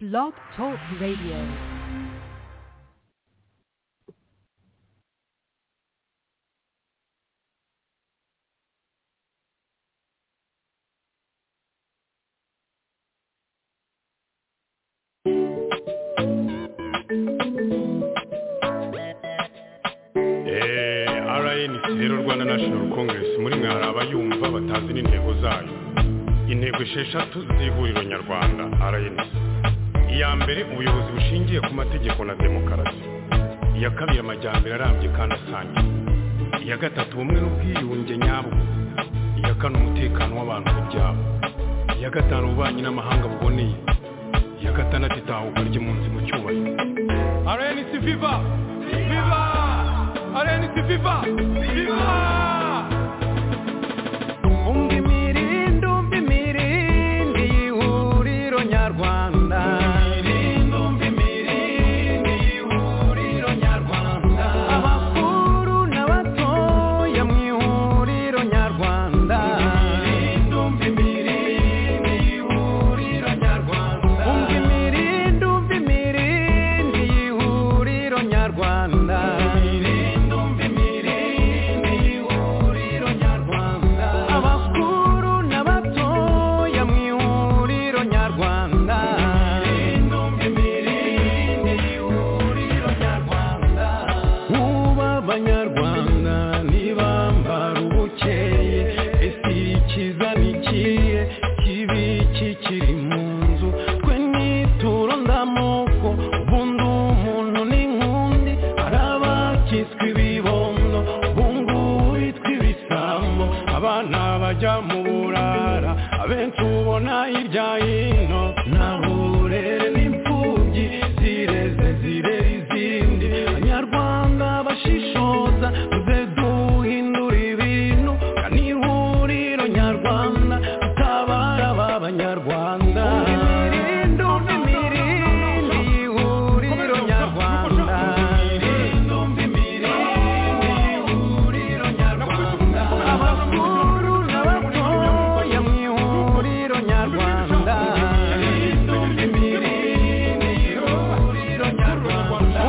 Blog Talk Radio. Eh, RNC rero Rwanda National Congress muri mwe hari abayumva batazi n'intego zayo intego esheshatu z'ihuriro nyarwanda RNC iya mbere ubuyobozi bushingiye ku mategeko na demokarasi iya kabiri amajyambere arambye kandi asangiwe iya gatatu ubumwe n'ubwiyunge nyabwo iya kane umutekano w'abantu ku byabo iya gatanu ububanyi n'amahanga buboneye iya gatandatu itahuka ry'impunzi mu cyubahiro RNC Viva Viva RNC Viva Viva umva imirindi umva imirindi y'ihuriro nyarwanda abakuru n'abatoya mu ihuriro nyarwanda umva imirindi umva imirindi y'ihuriro nyarwanda abakuru n'abatoya mu ihuriro nyarwanda Muba abanyarwanda ntibambara ubukeye ese ikiza ni ikihe kibi kikiri mu nzu twe nituro ndamoko ubundi umuntu ni nk'undi hari abakiswe ibibondo bungu bitwa ibisambo abana bajya mu burara abenshi ubona hirya hino nta burere n'imfubyi zireze zirera izindi banyarwanda bashishoza tuze duhindura ibintu kandi ihuriro nyarwanda tutabara ba banyarwanda imirindi umva imirindi ihuriro nyarwanda abakuru n'abatoya mu ihuriro nyarwanda umva imirindi umva imirindi y'ihuriro nyarwanda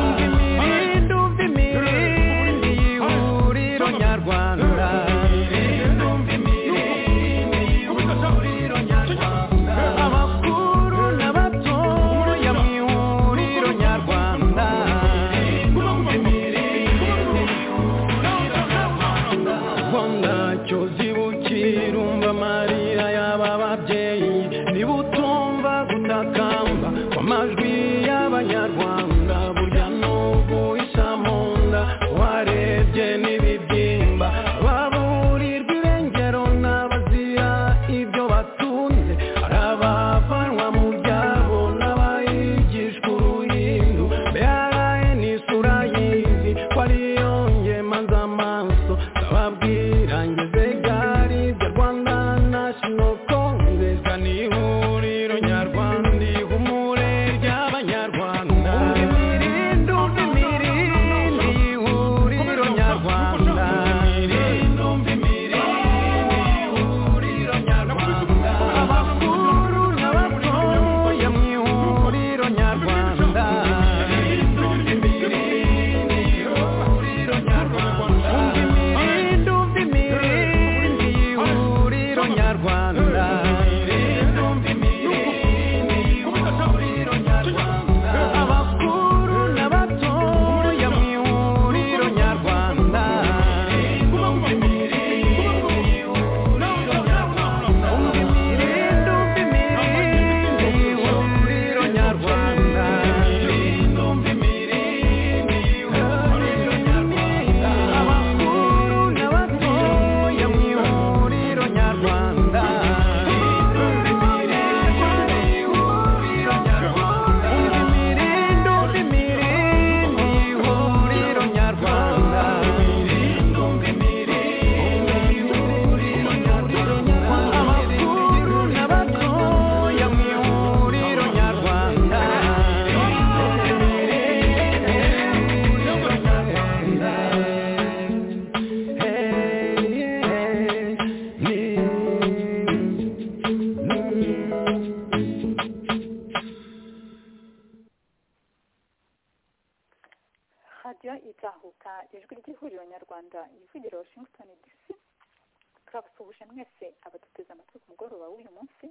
abakuru n'abatoya mu ihuriro nyarwanda rwanda cyozi bukirumva amarira y'aba babyeyi niba utumva gutakamba kw'amajwi y'abanyarwanda burya n'ubu isa mu nda warebye n'ibibyimba baburirwa irengero n'abazira ibyo batunze hari abavanwa mu byabo n'abayigishwa uruhindu mbere n'isura y'izi ko ariyo ngema z'amaso ndababwira ngeze gari bya rwanda national congress ni ihuriro nyarwanda ihumure rya radiyo itahuka ijwi ry'ihuriro nyarwanda yivugira washington dc turagusuhuje mwese abaduteze amatwi ku mugoroba w'uyu munsi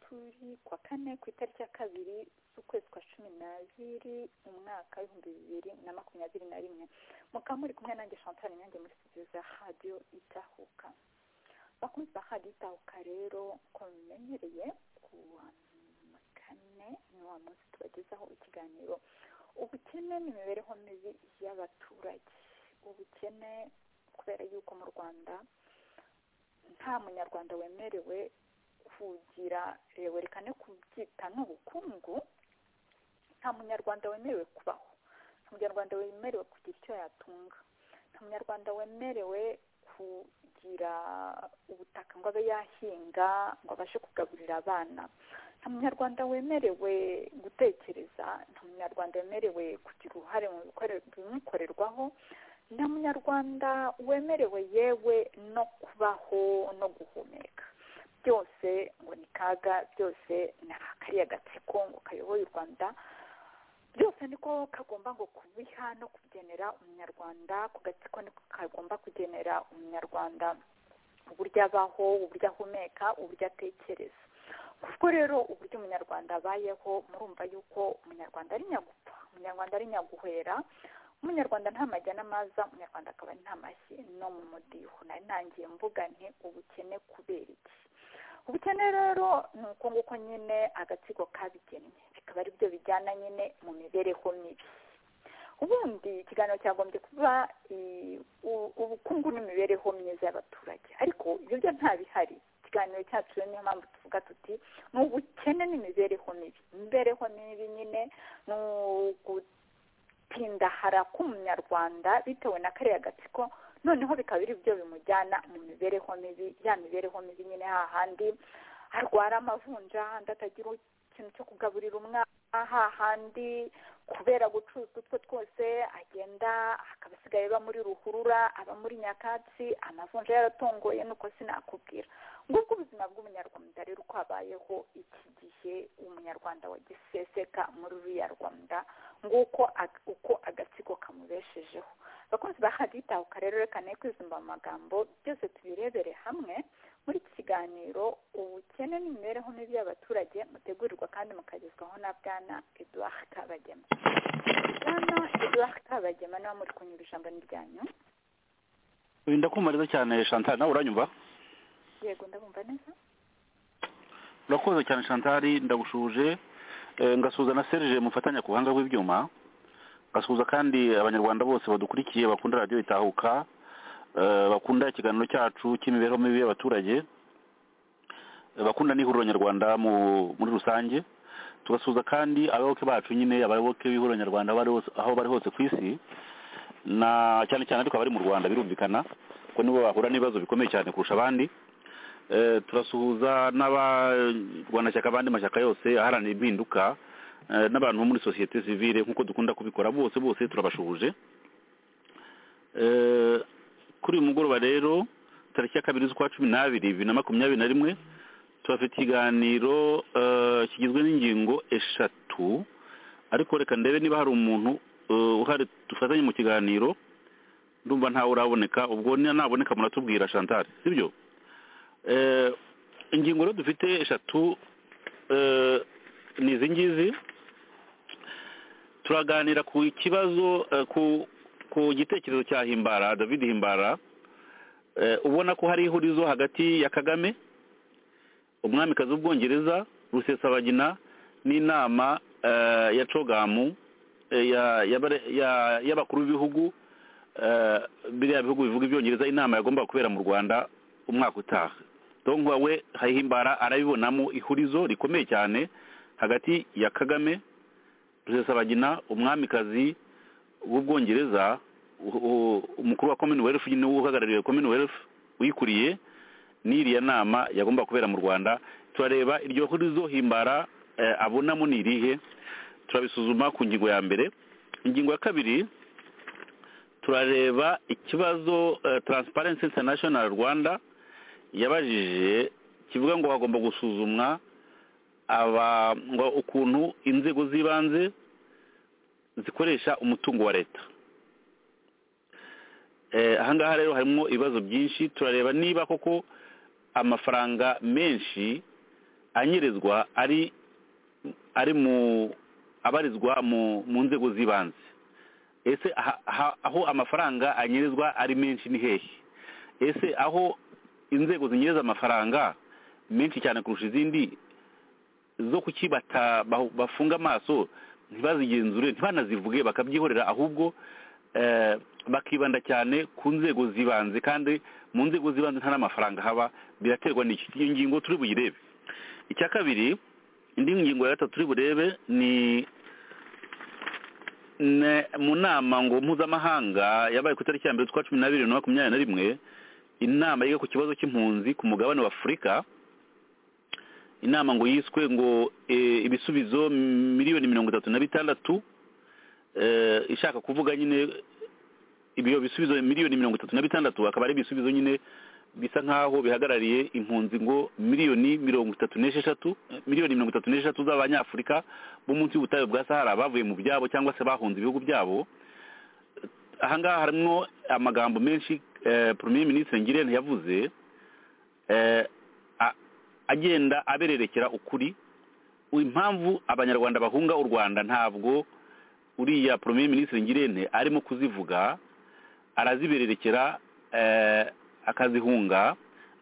turi ku wa kane ku itariki ya kabiri z'ukwezi kwa cumi n'abiri umwaka w'ibihumbi bibiri na makumyabiri na rimwe mukaba muri kumwe nanjye chantal nyange muri studio za radiyo itahuka bakunzi ba radiyo itahuka rero uko bimenyereye ku wa kane ni wa munsi tubagezaho ikiganiro ubukene n'imibereho mibi y'abaturage ubukene kubera yuko mu rwanda nta munyarwanda wemerewe kugira rewe rekane kubyita n'ubukungu nta munyarwanda wemerewe kubaho nta munyarwanda wemerewe kugira icyo yatunga nta munyarwanda wemerewe kugira ubutaka ngo abe yahinga ngo abashe kugaburira abana nta munyarwanda wemerewe gutekereza nta munyarwanda wemerewe kugira uruhare mu bimukorerwaho nta munyarwanda wemerewe yewe no kubaho no guhumeka byose ngo ni kaga byose ni akariya gatsiko ngo kayoboye u rwanda byose niko kagomba ngo kubiha no kugenera umunyarwanda ku gatsiko niko kagomba kugenera umunyarwanda uburyo abaho uburyo ahumeka uburyo atekereza kuko rero uburyo umunyarwanda abayeho murumva yuko umunyarwanda ari nyagupfa umunyarwanda ari nyaguhera umunyarwanda nta majya n'amaza umunyarwanda akaba nta mashyi no mu mudiho nari ntangiye mvuga nti ubukene kubera iki ubukene rero ni uko nguko nyine agatsiko kabigennye bikaba ari byo bijyana nyine mu mibereho mibi ubundi ikiganiro cyagombye kuba ubukungu n'imibereho myiza y'abaturage ariko ibyo byo ntabihari ikiganiro cyacu rero niyo mpamvu tuvuga tuti ni ubukene n'imibereho mibi imibereho mibi nyine ni ugutindahara k'umunyarwanda bitewe na kariya gatsiko noneho bikaba biri byo bimujyana mu mibereho mibi ya mibereho mibi nyine hahandi arwara amavunja ahandi atagira ikintu cyo kugaburira umwana hahandi kubera gucuruza utwo twose agenda akaba asigaye aba muri ruhurura aba muri nyakatsi amavunja yaratongoye nuko sinakubwira ngubwo ubuzima bw'umunyarwanda rero uko habayeho iki gihe umunyarwanda wagiseseka muri uriya rwanda nguko uko agatsiko kamubeshejeho abakunzi ba hadiyo itahuka rero reka ne kwizumba mu magambo byose tubirebere hamwe muri iki kiganiro ubukene n'imibereho mibi y'abaturage mutegurirwa kandi mukagezwaho na bwana eduard kabagema bwana eduard kabagema niba muri kunyura ijambo ryanyu ndakumariza cyane chantal nawe uranyumva yego ndabumva neza urakoze cyane shantari ndagushuje ngasuhuza na serge mufatanya ku buhanga bw'ibyuma ngasuhuza kandi abanyarwanda bose badukurikiye bakunda radiyo itahuka bakunda ikiganiro cyacu cy'imibereho mibi y'abaturage bakunda n'ihuriro nyarwanda muri rusange tugasuhuza kandi abayoboke bacu nyine abayoboke b'ihuriro nyarwanda aho bari hose ku isi na cyane cyane ariko abari mu rwanda birumvikana ko nibo bahura n'ibibazo bikomeye cyane kurusha abandi turasuhuza n'abarwanashyaka abandi mashyaka yose aharanira impinduka n'abantu bo muri sosiyete sivire nk'uko dukunda kubikora bose bose turabashuhuje kuri uyu mugoroba rero tariki ya kabiri z'ukwa cumi n'abiri bibiri na makumyabiri na rimwe turafite ikiganiro kigizwe n'ingingo eshatu ariko reka ndebe niba hari umuntu uhari dufatanye mu kiganiro ndumva ntawe uraboneka ubwo naboneka muratubwira chantal sibyo ingingo rero dufite eshatu ni izi ngizi turaganira ku kibazo ku gitekerezo cya himbara david himbara ubona ko hari ihurizo hagati ya kagame umwamikazi w'ubwongereza rusesabagina n'inama ya cogamu y'abakuru b'ibihugu biriya bihugu bivuga ibyongereza inama yagombaga kubera mu rwanda umwaka utaha donka we hayihimbara arabibonamo ihurizo rikomeye cyane hagati ya kagame rusesabagina umwamikazi w'ubwongereza umukuru wa commonwealth niwe uhagarariye commonwealth uyikuriye n'iriya nama yagomba kubera mu rwanda turareba iryo hurizo himbara abonamo ni irihe turabisuzuma ku ngingo ya mbere ingingo ya kabiri turareba ikibazo taransiparensi interinashono rwanda yabajije kivuga ngo hagomba gusuzumwa ukuntu inzego z'ibanze zikoresha umutungo wa leta Eh, aha ngaha rero harimo ibibazo byinshi turareba niba koko amafaranga menshi anyerezwa ari ari mu abarizwa mu mu nzego z'ibanze ese aha- aha- aho amafaranga anyerezwa ari menshi ni hehe ese aho inzego zinyereza amafaranga menshi cyane kurusha izindi zo kuki bata- bahu- bafunga amaso ntibazigenzure ntibanazivuge bakabyihorera ahubwo eh, bakibanda cyane ku nzego z'ibanze kandi mu nzego z'ibanze nta n'amafaranga haba biraterwa n'iki iyo ngingo turi buyirebe icya kabiri indi ngingo ya gatatu turi burebe ni ne- mu nama ngo mpuzamahanga yabaye ku itariki ya mbere z'ukwa cumi n'abiri na makumyabiri na rimwe inama yiga ku kibazo cy'impunzi ku mugabane wa afurika inama ngo yiswe ngo eh, ibisubizo miliyoni mirongo itatu na bitandatu eh, ishaka kuvuga nyine ibyo bisubizo miliyoni mirongo itatu na bitandatu akaba ari ibisubizo nyine bisa nk'aho bihagarariye impunzi ngo miliyoni mirongo itatu n'esheshatu eh, miliyoni mirongo itatu n'esheshatu z'abanyafurika bo munsi y'ubutayu bwa sahara bavuye mu byabo cyangwa se bahunze ibihugu byabo aha ngaha harimo amagambo menshi eh, premier ministre ngirente yavuze eh, a- agenda abererekera ukuri impamvu abanyarwanda bahunga u rwanda ntabwo uriya premier ministre ngirente arimo kuzivuga arazibererekera eh, akazihunga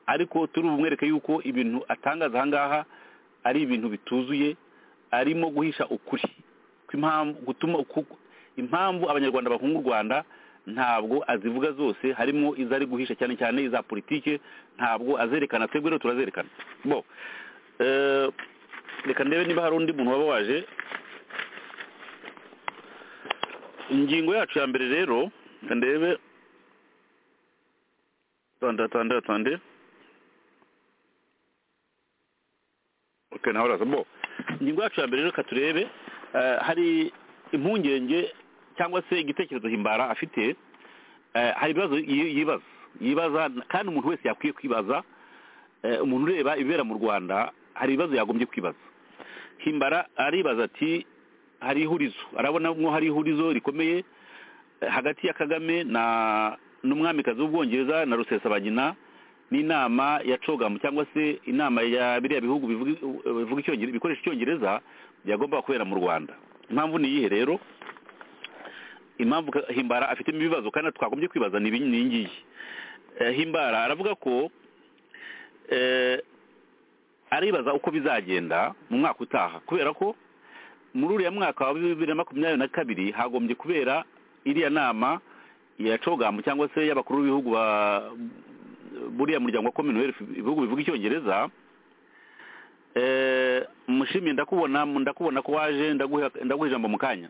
ariko turi bumwereke yuko ibintu atangaza aha ngaha ari ibintu bituzuye arimo guhisha ukuri kw'impamvu gutuma ku- impamvu abanyarwanda bahunga u rwanda ntabwo azivuga zose harimo izo ari guhisha cyane cyane iza politike ntabwo azerekana twebwe rero turazerekana bo eh, reka ndebe niba hari undi muntu waba waje ingingo yacu ya mbere rero reka ndebe tande tande tande okay nawe uraza bo ingingo yacu ya mbere rero reka turebe eh, hari impungenge cyangwa se igitekerezo himbara afite eh, hari ibibazo yi- yibaza yibaza kandi umuntu wese yakwiye kwibaza eh, umuntu ureba ibibera mu rwanda hari ibibazo yagombye kwibaza himbara aribaza ati hari ihurizo arabona mwo hari ihurizo rikomeye eh, hagati ya kagame na n'umwamikazi w'ubwongereza na rusesabagina n'inama ya cogamu cyangwa se inama ya biriya bihugu bivuga bivuga icyongereza bikoresha icyongereza byagombaga kubera mu rwanda impamvu ni iyihe rero impamvu ka- himbara afitemo ibibazo kandi twagombye kwibaza ni ibi- ni iyi ngiyi Eh, himbara aravuga ko eh, aribaza uko bizagenda mu mwaka utaha kubera ko muri uriya mwaka wa bibiri na makumyabiri na kabiri hagombye kubera iriya nama ya cogamu cyangwa se y'abakuru b'ibihugu ba buriya muryango wa commonwealth ibihugu bivuga icyongereza eh, mushimye ndakubona ndakubona ko waje ndaguha ndaguha ijambo mu kanya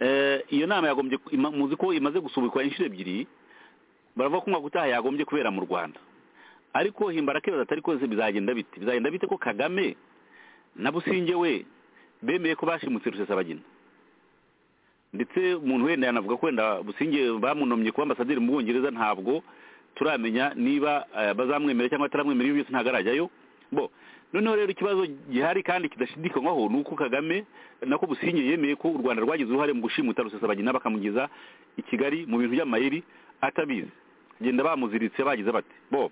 Eh, iyo nama yagombye ima- muzi ko imaze gusubikwa inshuro ebyiri baravuga ko umwaka utaha yagombye kubera mu rwanda ariko himbara akibaza atari ko bizagenda bite bizagenda bite ko kagame na businge we bemeye ko bashimutse rusesabagina ndetse umuntu wenda yanavuga ko wenda businge bamunomye kuba ambasaderi mu bwongereza ntabwo turamenya niba eh, bazamwemera cyangwa bataramwemera iyo byose ntabwo arajyayo bo noneho rero ikibazo gihari kandi kidashidikanywaho ni uko kagame nako businge yemeye ko u rwanda rwagize uruhare mu gushimuta rusesabagina bakamugeza i kigali mu bintu by'amayeri atabizi genda bamuziritse bagize bati bo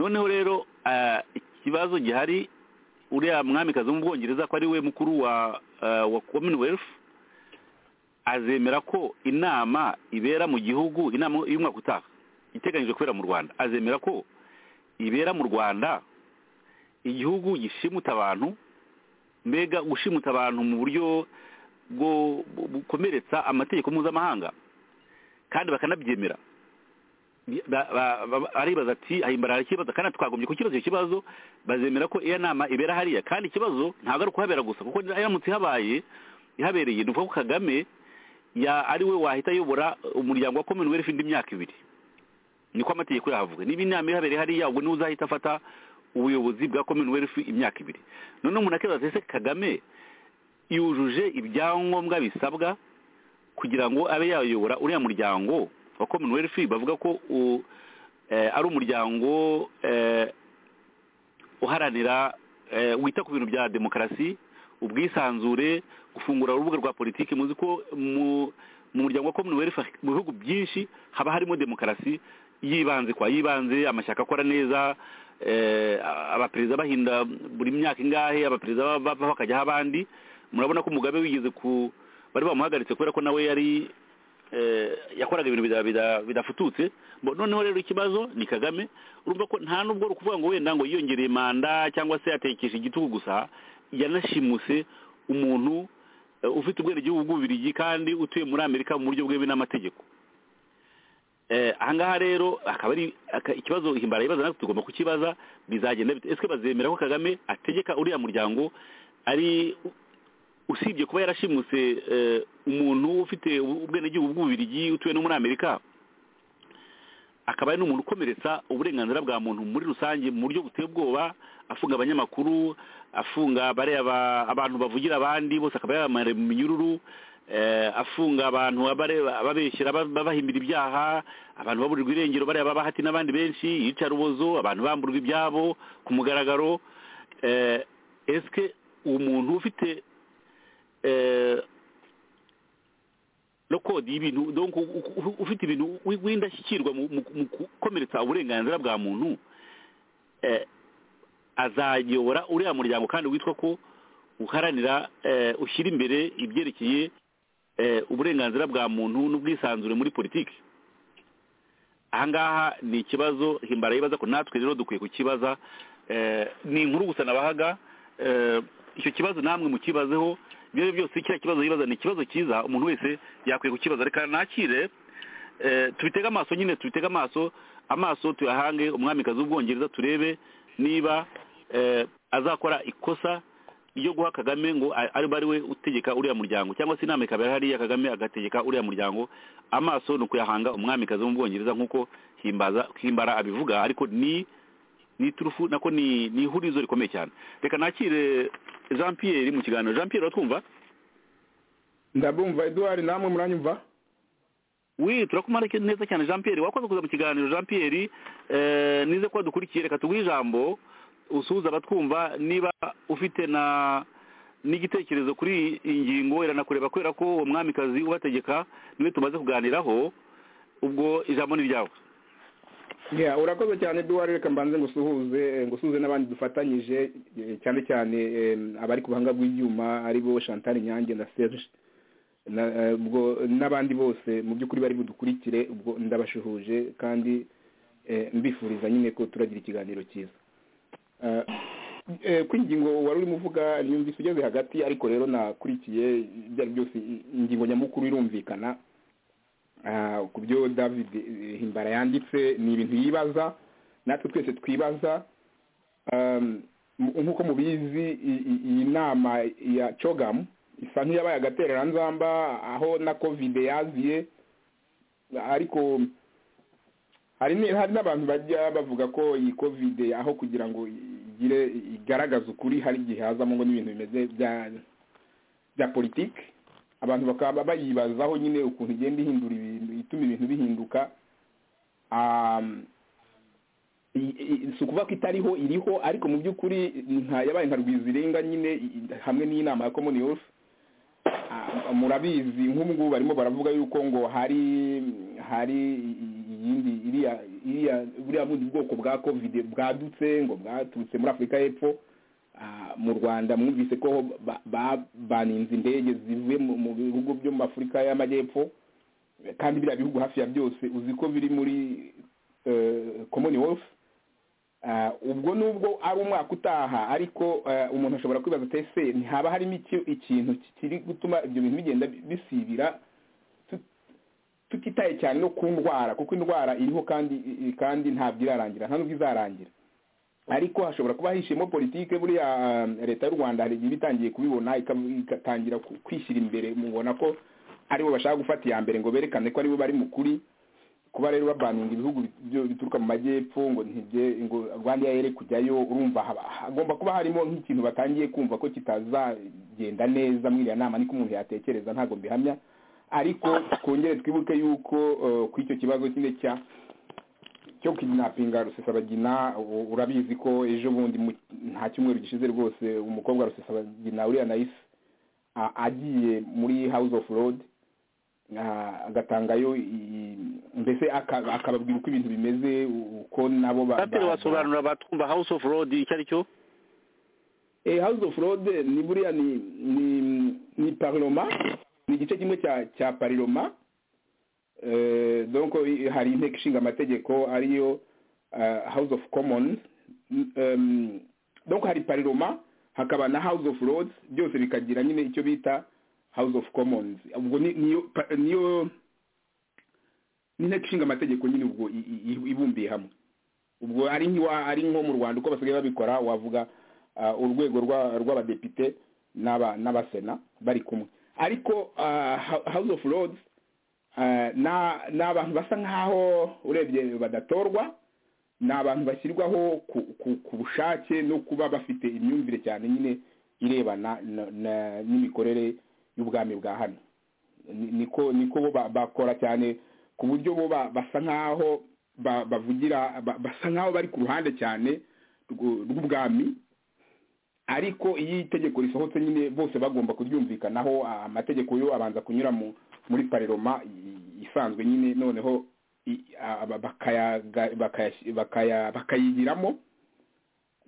noneho rero eh, ikibazo gihari uriya mwamikazi wo mu bwongereza ko ari we mukuru wa eh, wa commonwealth azemera ko inama ibera mu gihugu inama y'umwaka utaha iteganyijwe kubera mu rwanda azemera ko ibera mu rwanda igihugu gishimuta abantu mbega gushimuta abantu mu buryo bwo bu- bukomeretsa amategeko mpuzamahanga kandi bakanabyemera Ba- ba- ba- aribaza ati ahimbara ikibazo kandi twagombye kukibaza icyo kibazo bazemera ko iyo nama ibera hariya kandi ikibazo ntabwo ari ukuhabera gusa kuko iramutse ihabaye ihabereye ni ukuvuga ko kagame ya ari we wahita ayobora umuryango wa commonwealth indi myaka ibiri niko amategeko yahavuga niba inama ihabereye hariya ubwo niwe uzahita afata ubuyobozi bwa commonwealth imyaka ibiri noneho umuntu akibaza ati ese kagame yujuje ibyangombwa bisabwa kugira ngo abe yayobora uriya muryango wa commonwealth bavuga ko u- eh, ari umuryango eh, uharanira eh, wita ku bintu bya demokarasi ubwisanzure gufungura urubuga rwa politiki muzi ko mu mu muryango wa commonwealth mu bihugu byinshi haba harimo demokarasi yibanze kwa yibanze amashyaka akora neza eh, abaperezida bahinda buri myaka ingahe abaperezida bava- bavaho hakajyaho abandi murabona ko mugabe wigeze ku bari bamuhagaritse kubera ko nawe yari eh, yakoraga ibintu bida- bida- bidafututse Bo- noneho rero ikibazo ni kagame urumva ko nta nubwo ari ukuvuga ngo wenda ngo yiyongereye manda cyangwa se yatekesha igitugu gusa yanashimuse umuntu eh, ufite ubwenegihugu bw'ububirigi kandi utuye muri amerika mu buryo bwemewe n'amategeko Eh, ahangaha rero akaba ari aka- ikibazo himbara yibaza natwe tugomba kukibaza bizagenda bite ese bazemera ko kagame ategeka uriya muryango ari usibye kuba yarashimuse eh, umuntu ufite ubu- ubwenegihugu bw'ububirigi utuye no muri amerika akaba ari n'umuntu ukomeretsa uburenganzira bwa muntu muri rusange mu buryo buteye ubwoba afunga abanyamakuru afunga bariya ba- abantu bavugira abandi bose akaba yabamara mu minyururu eh, afunga abantu abare- ababeshyera aba- babahimbira ibyaha abantu baburirwa irengero bariya babahati n'abandi benshi yica rubozo abantu bamburwa ibyabo ku mugaragaro eh, esike uwo muntu ufite eh, no kode y'ibintu donc u- u- ufite ibintu wi- w'indashyikirwa mu mu- mu gukomeretsa uburenganzira bwa muntu eh, azayobora uriya muryango kandi witwa ko uharanira eh, ushyira imbere ibyerekeye eh, uburenganzira bwa muntu n'ubwisanzure muri politiki ahangaha ni ikibazo himbara yibaza ko natwe rero dukwiye kukibaza eh, ni inkuru gusa nabahaga eh, icyo kibazo namwe mukibazeho ibyo ari byo byose kiriya kibazo yibaza ni ikibazo cyiza umuntu wese yakwiye kukibaza reka nakire eh, tubitege amaso nyine tubitege amaso amaso tuyahange umwamikazi w'ubwongereza turebe niba eh, azakora ikosa ryo guha kagame ngo a- ariba ari we utegeka uriya muryango cyangwa se inama ikaba hariya kagame agategeka uriya muryango amaso ni ukuyahanga umwamikazi wo mu bwongereza nk'uko himbaza himbara abivuga ariko ni ni turufu nako ni ni ihurizo rikomeye cyane reka nakire jean pierre mu kiganiro jean pierre uratwumva ndabumva eduwari namwe muranyumva wi turakumara ke- neza cyane jean pierre wakoze kuza mu kiganiro jean pierre eh, nize ko dukurikiye reka tuguhe ijambo usuhuza abatwumva niba ufite na n'igitekerezo kuri iyi ngingo iranakureba kubera ko uwo mwamikazi ubategeka niwe tumaze kuganiraho ubwo ijambo ni ryawe Yeah, urakoze cyane eduwari reka mbanze ngusuhuze eh, ngusuhuze n'abandi dufatanyije eh, cyane cyane eh, abari ku buhanga bw'ibyuma ari bo chantal nyange na serge na- eh, ubwo n'abandi bose mu by'ukuri bari budukurikire ubwo ndabashuhuje kandi eh, mbifuriza nyine ko turagira ikiganiro cyiza Eh, eh, ku ingingo wari urimo uvuga nyumvise ugeze hagati ariko rero nakurikiye ibyo ari byose ingingo nyamukuru irumvikana Ah, ku byo david eh, himbara yanditse ni ibintu yibaza natwe twese twibaza Um, mu- nk'uko mubizi i- i- iyi nama ya cogamu isa nk'iyabaye agatereranzamba aho na covid yaziye ariko hari ni- hari n'abantu bajya bavuga ko iyi covid aho kugira ngo igire igaragaze ukuri hari igihe hazamo ngo n'ibintu bimeze bya bya politiki abantu bakaba bayibazaho nyine ukuntu igenda ihindura ibintu ituma ibintu bihinduka Um, i- i- si ukuvuga ko itariho iriho ariko mu by'ukuri nka yabaye nka rwizirenga nyine i- i- hamwe n'inama ya common youth Ah, murabizi nk'ubungubu barimo baravuga yuko ngo hari hari i- i- iyindi iriya iriya buriya bundi bwoko bwa covid bwadutse ngo bwaturutse muri afurika y'epfo Ah, mu rwanda mwumvise ko ba- ba- baninze indege zivuye mu mu bihugu byo mu afurika y'amajyepfo kandi biriya bihugu hafi ya byose uzi ko biri muri commonwealth Ah, ubwo nubwo ari umwaka utaha ariko eh, umuntu ashobora kwibaza ati ese ntihaba harimo iki- ikintu kiri gutuma ibyo bintu bigenda bisibira tut- tutitaye cyane no ku ndwara kuko indwara iriho kandi kandi ntabwo irarangira nta nubwo izarangira ariko hashobora kuba hishemo politike buriya ah, leta y'u rwanda hari igihe iba itangiye kubibona ika- igatangira ku- kwishyira imbere mubona ko aribo bashaka gufata iya mbere ngo berekane ko aribo bari mu kuri kuba rero babaninga ibihugu byo- bituruka mu majyepfo ngo ntibye ngo rwanda yayere kujyayo urumva haba- hagomba kuba harimo nk'ikintu batangiye kumva ko kitazagenda neza muri iriya nama niko umuntu yatekereza ntabwo mbihamya ariko twongere twibuke yuko eh, ku icyo kibazo nyine cya cyo kidnappinga rusesabagina u- urabizi ko ejo bundi mu- nta cyumweru gishize rwose umukobwa wa rusesabagina uriya nayisi a- agiye muri house of road ah, agatangayo i- mbese aka- akababwira uko ibintu bimeze uko nabo ba- pasiteri ba- wasobanurira abatwumva house of road icyo ari cyo Eh, house of lord ni buriya ni ni ni parloma ni igice kimwe cya cya parloma Eh, donc i- hari inteko ishinga amategeko ariyo ah, house of commons Mm, em, donc hari parloma hakaba na house of lords byose bikagira nyine icyo bita house of commons ubwo ni- niyo pa- niyo ni inteko ishinga amategeko nyine ubwo i- i- i- ibumbiye hamwe ubwo ari nk'iwa ari nko mu rwanda uko basigaye babikora wavuga ah, urwego rwa- rw'abadepite n'aba- n'abasena bari kumwe ariko ah, Ha- house of lords ah, na- ni abantu basa nk'aho urebye badatorwa ni abantu bashyirwaho ku- ku- ku bushake no kuba bafite imyumvire cyane nyine irebana na- na- n'imikorere y'ubwami bwa hano Ni- niko niko bo ba- bakora cyane ku buryo bo ba- basa nk'aho ba- bavugira ba- basa nk'aho bari ku ruhande cyane rw'u- rw'ubwami ariko iyo itegeko risohotse nyine bose bagomba kuryumvikanaho a- amategeko yo abanza kunyura mu muri pareroma i- isanzwe nyine noneho i- a- ba- bakayaga- bakayas- bakaya- bakayigiramo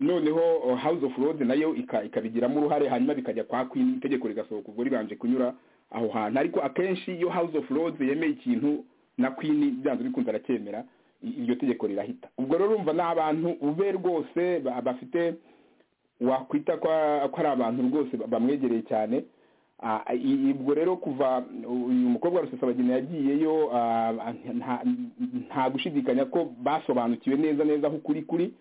noneho uh, house of lords nayo ika- ikabigiramo uruhare hanyuma bikajya kwa queen itegeko rigasohoka ubwo ribanje kunyura aho hantu ariko akenshi iyo house of lords yemeye ikintu na queen byanze bikunze aracyemera i- iryo tegeko rirahita ubwo rero urumva ni abantu ube rwose ba- bafite wakwita ko ko ari abantu rwose ba- bamwegereye cyane Ah, i- ubwo rero kuva uyu mukobwa rusesabagina yagiyeyo ah, nta- nta gushidikanya ko basobanukiwe neza neza aho ukuri kuri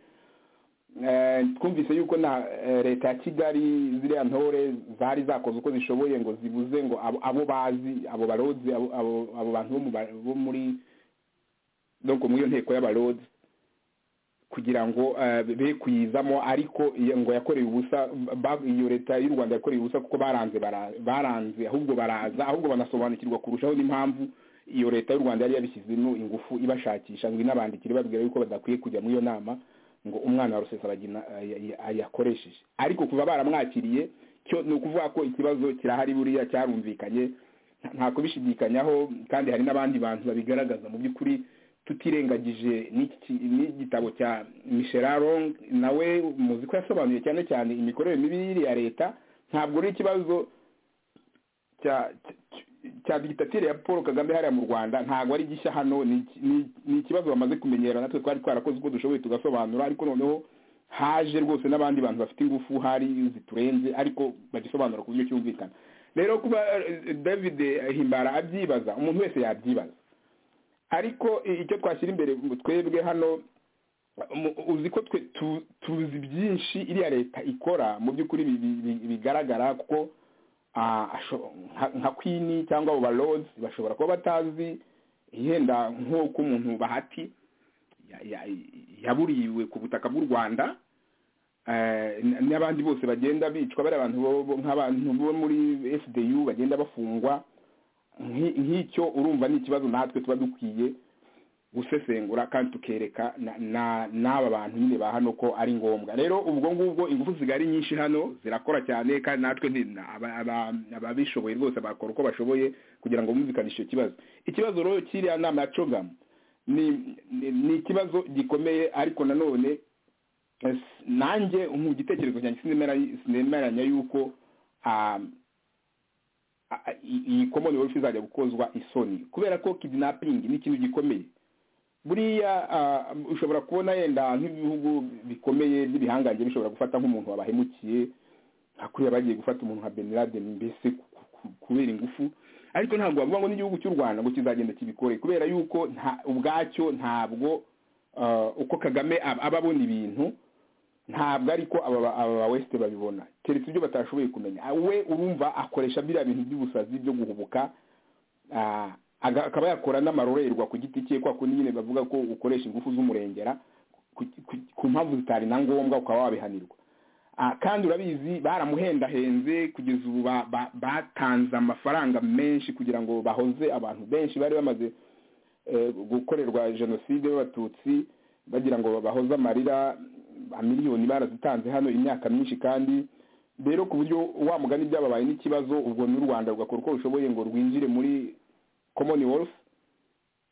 Eh, twumvise yuko na eh, leta ya kigali ziriya ntore zari zakoze uko zishoboye ngo zibuze ngo abo- abo bazi abo barozi abo abo- abo bantu bo mu ba- bo muri donc muri iyo nteko y'abarozi kugira ngo eh, be kuyizamo ariko iyo- ngo yakorewe ubusa ba- iyo leta y'u rwanda yakorewe ubusa kuko baranze bara- baranze ahubwo baraza ahubwo banasobanukirwa kurushaho n'impamvu iyo leta y'u rwanda yari yabishyizemo ingufu ibashakisha ngo inabandikire babwira yuko badakwiye kujya muri iyo nama ngo umwana wa rusesabagina yakoresheje ariko kuva baramwakiriye cyo ni ukuvuga ko ikibazo kirahari buriya cyarumvikanye nta- nta kubishidikanyaho kandi hari n'abandi bantu babigaragaza mu by'ukuri tutirengagije n'iki- n'igitabo cya misherarong nawe muzi ko yasobanuye cyane cyane imikorere mibi ya leta ntabwo ari ikibazo cya cya- cya digitatire ya paul kagame hariya mu rwanda ntabwo ari gishya hano ni iki- ni- ni ikibazo bamaze kumenyera natwe twari twarakoze uko dushoboye tugasobanura ariko noneho haje rwose n'abandi bantu bafite ingufu hari ziturenze ariko bagisobanura ku buryo cyumvikana rero kuba eh, david himbara abyibaza umuntu wese yabyibaza ariko i- icyo twashyira imbere ngo twebwe hano mu- uzi ko twe tu- tuzi byinshi iriya leta ikora mu by'ukuri bi- bi- bi- bigaragara kuko ah, asho- nka- nka kwini cyangwa abo barodi bashobora kuba batazi yenda nk'uko umuntu bahati ya- ya- yaburiwe ku butaka bw'u rwanda eh, n- n'abandi bose bagenda bicwa bari abantu bo- bo- nk'abantu bo muri fdu bagenda bafungwa Nk'i- nk'icyo urumva ni ikibazo natwe tuba dukwiye gusesengura kandi tukereka na- na- n'aba bantu nyine ba hano ko ari ngombwa rero ubwo ngubwo ingufu zigari nyinshi hano zirakora cyane kandi natwe ni- na- aba- aba- ababishoboye rwose bakora uko bashoboye kugira ngo bumvikanishe icyo kibazo ikibazo rero cy'iriya nama ya cogamu ni ni- ni ikibazo gikomeye ariko nanone eh, s- nanjye mu gitekerezo cyanjye sinemera- sinemeranya yuko ah, ah, ah, iyi iyi common wealth izajya gukozwa isoni kubera ko kidnapping ni ikintu gikomeye buriya ah, ushobora kubona yenda nk'ibihugu bikomeye by'ibihangange bishobora gufata nk'umuntu wabahemukiye nka kuriya bagiye gufata umuntu nka Ben Laden mbese ku- ku- kubera ingufu ariko ntabwo bavuga ngo n'igihugu cy'u Rwanda ngo kizagenda kibikore kubera yuko nta ubwacyo ntabwo ah, uko Kagame ab- aba abona ibintu ntabwo ariko aba ba- aba ba wesite babibona keretse ibyo batashoboye kumenya Ah, we urumva akoresha biriya bintu by'ubusazi byo guhubuka Ah, aga- akaba yakora n'amarorerwa ku giti cye kwa kundi nyine bavuga ko ukoresha ingufu z'umurengera ku- ku- ku mpamvu zitari na ngombwa ukaba wabihanirwa Ah, kandi urabizi baramuhendahenze kugeza ubu ba- ba- batanze amafaranga menshi kugira ngo bahoze abantu benshi bari bamaze eh, gukorerwa jenoside y'abatutsi bagira ngo bahoze amarira amiliyoni barazitanze hano imyaka myinshi kandi rero ku buryo wa mugani byababaye n'ikibazo ubwo n'u rwanda rugakora uko rushoboye ngo rwinjire muri komoni worufu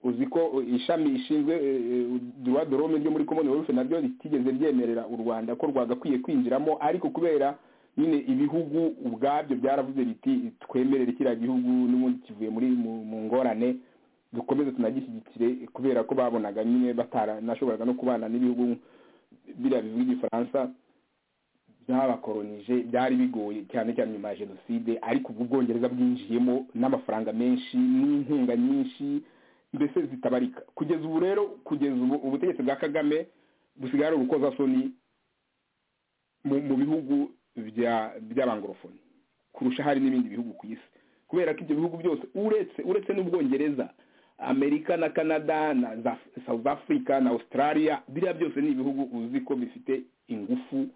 uzi ko ishami rishinzwe duwa dorome ryo muri komoni worufu naryo ritigeze ryemerera u rwanda ko rwagakwiye kwinjiramo ariko kubera nyine ibihugu ubwabyo byaravuze biti twemerere kiriya gihugu n'ubundi kivuye muri mu ngorane dukomeze tunagishyigikire kubera ko babonaga nyine bataranashoboraga no kubana n'ibihugu biriya bivuga igifaransa byabakoronije byari bigoye cyane cyane nyuma ya jenoside ariko ubu ubwongereza bwinjiyemo n'amafaranga menshi n'inkunga nyinshi mbese zitabarika kugeza ubu rero kugeza ubu ubutegetsi bwa kagame busigaye ari urukozasoni mu bihugu by'abangorofoni kurusha hari n'ibindi bihugu ku isi kubera ko ibyo bihugu byose uretse uretse n'ubwongereza amerika na canada na south africa na australia biriya byose ni ibihugu uzi ko bifite ingufu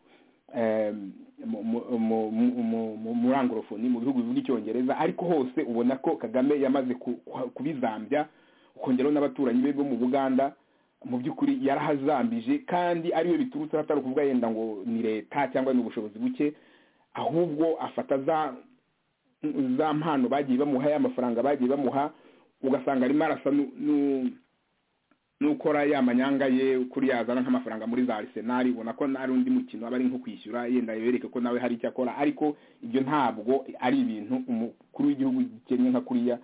muri angorofoni mu bihugu bivuga icyongereza ariko hose ubona ko kagame yamaze kubizambya ukongeraho n'abaturanyi be bo mu buganda mu by'ukuri yarahazambije kandi ariwe biturutse hatari ukuvuga yenda ngo ni leta cyangwa ni ubushobozi buke ahubwo afata za mpano bagiye bamuha y'amafaranga bagiye bamuha ugasanga arimo arasa n'ukora ya manyanga ye kuri yazana nk'amafaranga muri za arisenali ubona ko ari undi mukino aba ari nko kwishyura yenda yereke ko nawe hari icyo akora ariko ibyo ntabwo ari ibintu umukuru w'igihugu gikennye nka kuriya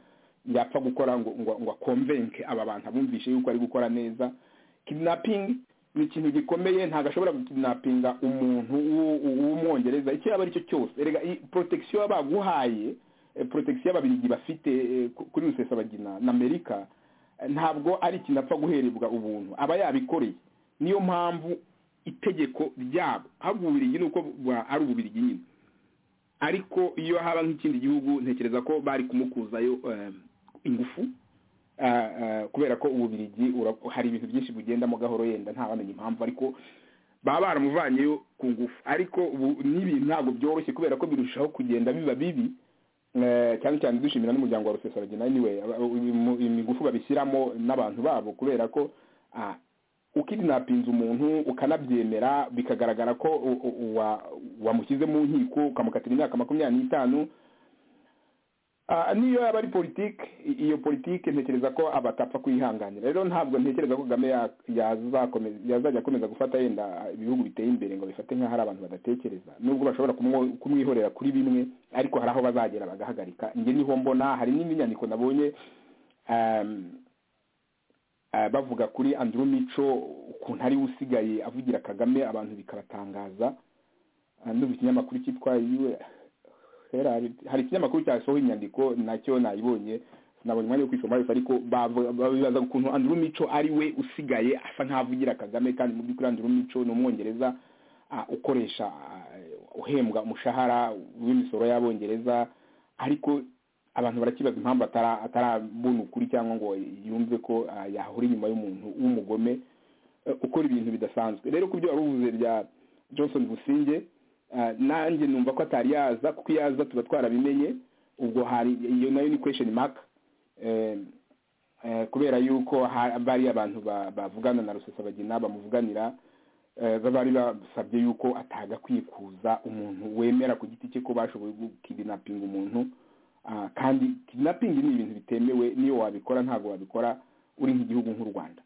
yapfa gukora ngo ngo akomvenke aba bantu abumvishe yuko ari gukora neza kidnapping ni ikintu gikomeye ntabwo ashobora gukidnappinga umuntu w'umwongereza icyo yaba ari cyo cyose erega protection baguhaye protection y'ababiligi bafite kuri rusesabagina na amerika ntabwo ari ikintu apfa guherebwa ubuntu aba yabikoreye niyo mpamvu itegeko ryabo ahubwo ububirigi ni uko ari ububirigi nyine ariko iyo haba nk'ikindi gihugu ntekereza ko bari kumukuzayo ingufu kubera ko ububirigi hari ibintu byinshi bugendamo gahoro yenda ntabamenye impamvu ariko baba baramuvanyeyo ku ngufu ariko ubu n'ibintu ntabwo byoroshye kubera ko birushaho kugenda biba bibi cyane cyane dushimira n'umuryango wa rusesabagina niwe imigufu babishyiramo n'abantu babo kubera ko ukirinapinze umuntu ukanabyemera bikagaragara ko wamushyize mu nkiko ukamukatira imyaka makumyabiri n'itanu niyo yaba ari politiki iyo politiki ntekereza ko abatapfa kuyihanganira rero ntabwo ntekereza ko kagame yazajya akomeza gufata yenda ibihugu biteye imbere ngo bifate nk'aho hari abantu badatekereza nubwo bashobora kumwihorera kuri bimwe ariko hari aho bazagera bagahagarika njye niho mbona hari n'indi nyandiko nabonye bavuga kuri Andrew mico ukuntu ari usigaye avugira kagame abantu bikabatangaza n'ubu ikinyamakuru cyitwa yiwe hari ikinyamakuru cyasohoye inyandiko nacyo nayibonye sinabonye umwanya wo kwisoma yose ariko babibaza ukuntu Andrew mico ari we usigaye asa nk'avugira kagame kandi mu by'ukuri Andrew mico ni umwongereza ukoresha uhembwa umushahara w'imisoro y'abongereza ariko abantu barakibaza impamvu atarabona ukuri cyangwa ngo yumve ko yahora inyuma y'umuntu w'umugome ukora ibintu bidasanzwe rero ku byo wari uvuze bya johnson businge nanjye numva ko atari yaza kuko iyo aza tuba twarabimenye ubwo hari iyo nayo ni question mark kubera yuko bari abantu bavugana na rusesabagina bamuvuganira bari basabye yuko atagakwiye kuza umuntu wemera ku giti cye ko bashoboye gukirinapinga umuntu kandi kidnapping ni ibintu bitemewe niyo wabikora ntabwo wabikora uri nk'igihugu nk'u rwanda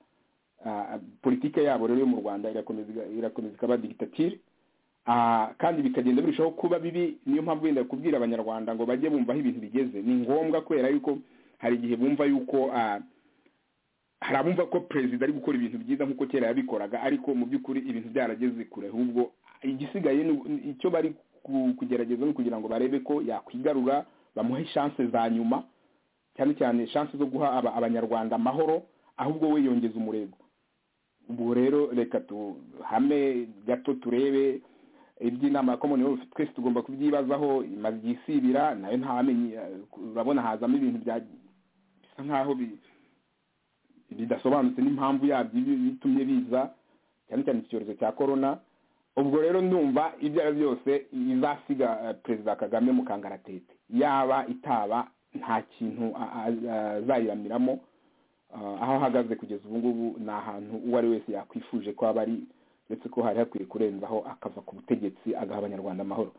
politike yabo rero yo mu rwanda irakomeza ikaba digitatire kandi bikagenda birushaho kuba bibi niyo mpamvu wenda kubwira abanyarwanda ngo bajye bumva aho ibintu bigeze ni ngombwa kubera yuko hari igihe bumva yuko hari abumva ko perezida ari gukora ibintu byiza nk'uko kera yabikoraga ariko mu by'ukuri ibintu byarageze kure ahubwo igisigaye icyo bari kugerageza ni ukugira ngo barebe ko yakwigarura bamuhe shanse za nyuma cyane cyane shanse zo guha abanyarwanda amahoro ahubwo we yongeza umurego ubwo rero reka tuhame gato turebe iby'inama ya komoni wese twese tugomba kubyibazaho imaze igihe isibira nayo ntamenye urabona hazamo ibintu bisa nk'aho bidasobanutse n'impamvu yabyo bitumye biza cyane cyane iki cyorezo cya korona ubwo rero ndumva ibyo ari byo byose izasiga perezida kagame mu kangaratete yaba itaba nta kintu azayiramiramo aho ahagaze kugeza ubu ngubu ni ahantu uwo ari wese yakwifuje ko aba ari ndetse ko hari hakwiye kurenzaho akava ku butegetsi agaha abanyarwanda amahoro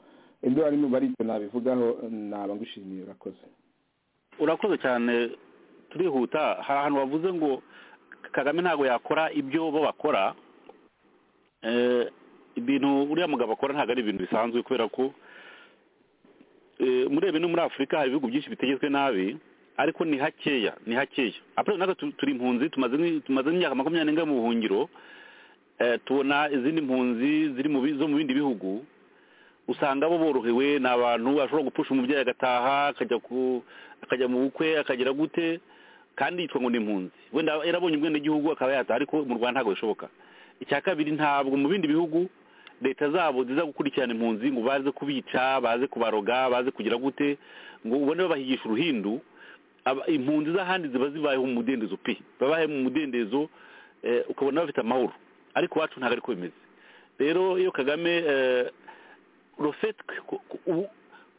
ibyo bari n'ubu aricyo nabivugaho naba ngushimiye urakoze urakoze cyane turihuta hari ahantu bavuze ngo kagame ntabwo yakora ibyo bo bakora eh, ibintu uriya mugabo akora ntabwo ari ibintu bisanzwe kubera ko eh, murebe no muri afurika hari ibihugu byinshi bitegetswe nabi ariko ni hakeya ni hakeya apurere natwe tu- turi impunzi tumaze ni- tumaze imyaka makumyabiri n'enga mu buhungiro eh, tubona izindi mpunzi ziri mu bi- zo mu bindi bihugu usanga bo borohewe ni abantu ashobora gupfusha umubyeyi agataha akajya ku akajya mu bukwe akagira gute kandi yitwa ngo ni impunzi wenda yarabonye ubwenegihugu akaba yataha ariko mu rwanda ntabwo bishoboka icya kabiri ntabwo mu bindi bihugu leta zabo ziza gukurikirana impunzi ngo baze kubica baze kubaroga baze kugira gute ngo ubone babahigisha uruhindu aba- impunzi z'ahandi ziba zibayeho mu mudendezo pe babayeho mu mudendezo eh, ukabona bafite amahoro ariko iwacu ntabwo ariko bimeze rero iyo kagame eh, rofete ku- ku- ubu-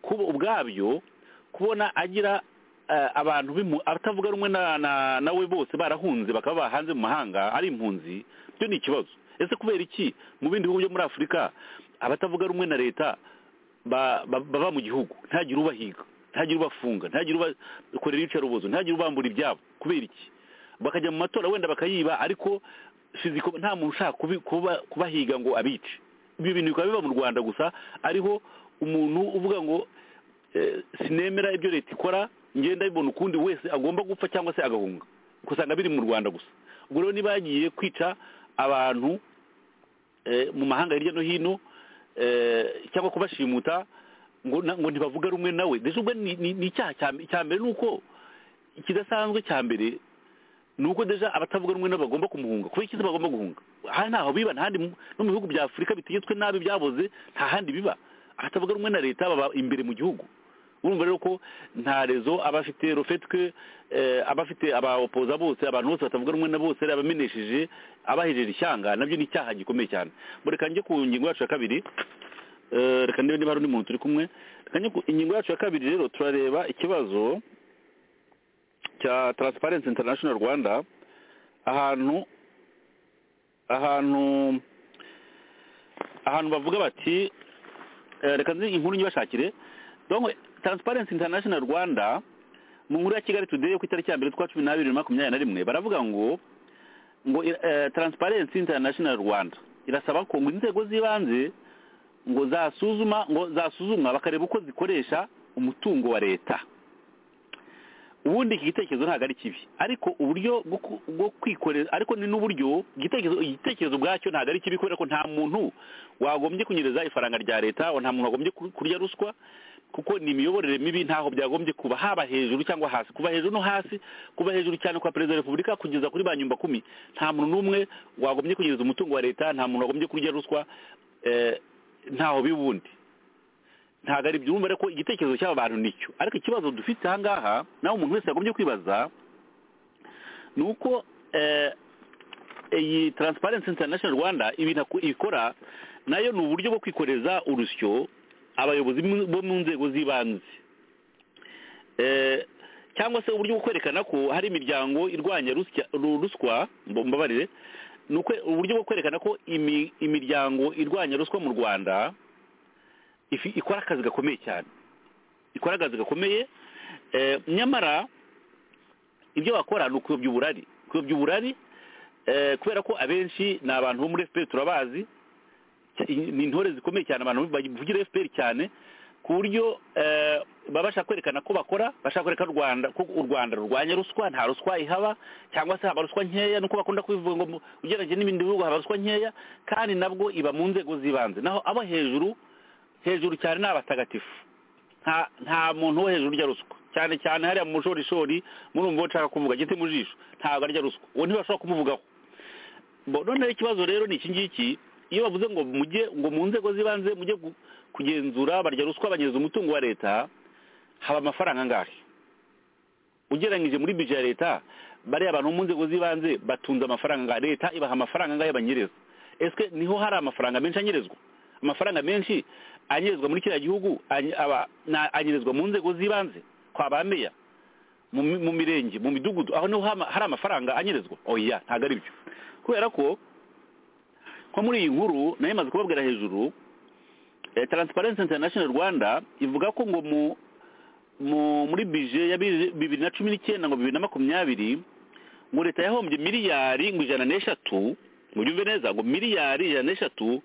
kuba ubwabyo kubona agira eh, abantu b'impu- abatavuga rumwe na- na- nawe bose barahunze bakaba hanze mu mahanga ari impunzi byo ni ikibazo ese kubera iki mu bindi bihugu byo muri afurika abatavuga rumwe na leta ba- ba- baba mu gihugu ntagire ubahiga ntagire ubafunga ntagire ubakorera iyicarubozo ntagire ubambura ibyabo kubera iki bakajya mu matora wenda bakayiba ariko fiziko nta muntu ushaka kubi- kuba- kubahiga ngo abice ibyo bintu bikaba biba mu rwanda gusa ariho umuntu uvuga ngo eh, sinemera ibyo leta ikora ngenda bibona ukundi wese agomba gupfa cyangwa se agahunga ugasanga biri mu rwanda gusa ubwo rero niba yagiye kwica abantu eh, mu mahanga hirya no hino eh, cyangwa kubashimuta ngo na- ngo ntibavuga rumwe nawe ndetse ubwo ni ni- ni icyaha cya- cya mbere ni uko ikidasanzwe cya mbere ni uko deja abatavuga rumwe nabo bagomba kumuhunga kubera ikiza bagomba guhunga aha ntaho biba ntahandi mu- no mu bihugu bya afurika bitegetswe nabi byaboze nta handi biba abatavuga rumwe na leta baba imbere mu gihugu urumva rero ko nta rezo aba afite rofetwe eh, aba afite abaopoza bose abantu bose batavuga rumwe na bose abamenesheje abahejeje ishyanga nabyo ni icyaha gikomeye cyane mureka njye ku ngingo yacu ya kabiri Eh, reka ndebe niba hari undi muntu turi kumwe reka njye ku ingingo yacu ya kabiri rero turareba ikibazo cya Transparency International Rwanda ahantu ahantu ahantu bavuga bati eh, reka nzi inkuru nyibashakire donc Transparency International Rwanda mu nkuru ya Kigali Today yo ku itariki ya mbere twa cumi n'abiri bibiri na makumyabiri na rimwe baravuga ngo ngo eh, Transparency International Rwanda irasaba ko ngo inzego z'ibanze ngo zasuzuma ngo zasuzumwa bakareba uko zikoresha umutungo wa leta ubundi iki gitekerezo ntabwo ari kibi ariko uburyo bwo ku- bwo kwikorera ariko ni n'uburyo igitekerezo igitekerezo ubwacyo ntabwo ari kibi kubera ko nta muntu wagombye kunyereza ifaranga rya leta nta muntu wagombye ku- kurya ruswa kuko ni imiyoborere mibi ntaho byagombye kuba haba hejuru cyangwa hasi kuva hejuru no hasi kuba hejuru cyane kwa perezida wa repubulika kugeza kuri ba nyumba kumi nta muntu n'umwe wagombye kunyereza umutungo wa leta nta muntu wagombye kurya ruswa eh, ntaho bibundi ntabwo ari byumva ariko igitekerezo cy'aba bantu nicyo ariko ikibazo dufite aha ngaha nawe umuntu wese yagombye kwibaza ni uko eh, iyi Transparency International Rwanda ibintu aku- ikora nayo ni uburyo bwo kwikoreza urusyo abayobozi mu- bo mu nzego z'ibanze Eh, cyangwa se uburyo bwo kwerekana ko hari imiryango irwanya rusya- ru- ruswa mb- mbabarire ni ukwe- uburyo bwo kwerekana ko imi- imiryango irwanya ruswa mu rwanda ifi- ikora akazi gakomeye cyane ikora akazi gakomeye eh, nyamara ibyo bakora ni ukuyobya uburari kuyobya uburari eh, kubera ko abenshi ni abantu bo muri fpr turabazi cya- ni intore zikomeye cyane abantu bavugira fpr cyane ku buryo eh, baba bashaka kwerekana ko bakora bashaka kwerekana rwanda ko u rwanda rurwanya ruswa nta ruswa ihaba cyangwa se haba ruswa nkeya nuko bakunda kubivuga ngo mu- ugereranyije n'ibindi bihugu haba ruswa nkeya kandi nabwo iba mu nzego z'ibanze naho abo hejuru hejuru cyane ni abatagatifu nta nta muntu wo hejuru urya ruswa cyane cyane hariya mu mushorishori murumva uwo nshaka kuvuga gite mu jisho ntabwo arya ruswa uwo ntibashobora kumuvugaho Bo- noneho ikibazo rero ni iki ngiki iyo bavuze ngo mujye ngo mu nzego z'ibanze mujye gu- kugenzura barya ruswa banyereza umutungo wa leta haba amafaranga angahe ugereranyije muri bije ya leta bariya abantu bo mu nzego z'ibanze batunze amafaranga angahe leta ibaha amafaranga angahe banyereza ese niho hari amafaranga menshi anyerezwa amafaranga menshi anyerezwa muri kiriya gihugu any- aba- na- anyerezwa mu nzego z'ibanze kwa ba meya mu mi- mu mirenge mu midugudu aho niho hama- hari amafaranga anyerezwa oya ntabwo ari byo kubera ko nko muri iyi nkuru nayo imaze kubabwira hejuru eh, Transparency International Rwanda ivuga ko ngo mu mu- muri bije ya bibiri bibiri na cumi n'icyenda ngo bibiri na makumyabiri ngo leta yahombye miliyari ngo ijana n'eshatu ngo byumve neza ngo miliyari ijana n'eshatu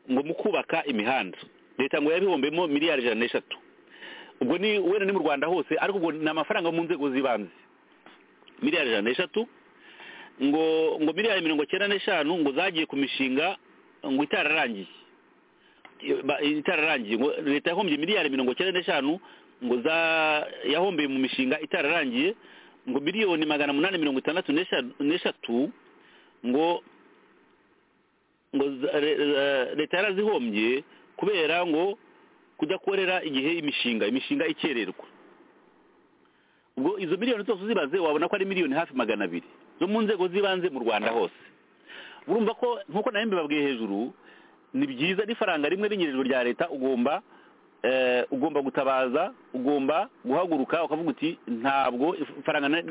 ngo mu kubaka imihanda leta ngo yabihombemo miliyari ijana n'eshatu ubwo ni wenda ni mu rwanda hose ariko ubwo ni amafaranga yo mu nzego z'ibanze miliyari ijana n'eshatu ngo ngo miliyari mirongo cyenda n'eshanu ngo zagiye ku mishinga ngo itararangiye Ba- itararangiye ngo leta yahombye miliyari mirongo cyenda n'eshanu ngo za yahombeye mu mishinga itararangiye ngo miliyoni magana munani mirongo itandatu n'esha- n'eshatu ngo ngo za- re- re- leta yarazihombye kubera ngo kudakorera igihe imishinga imishinga ikererwa ubwo izo miliyoni zose uzibaze wabona ko ari miliyoni hafi magana abiri zo mu nzego z'ibanze mu rwanda hose urumva ko nk'uko nawe mbibabwiye hejuru ni byiza n'ifaranga rimwe rinyerejwe rya leta ugomba eh, ugomba gutabaza ugomba guhaguruka ukavuga uti ntabwo ifaranga na-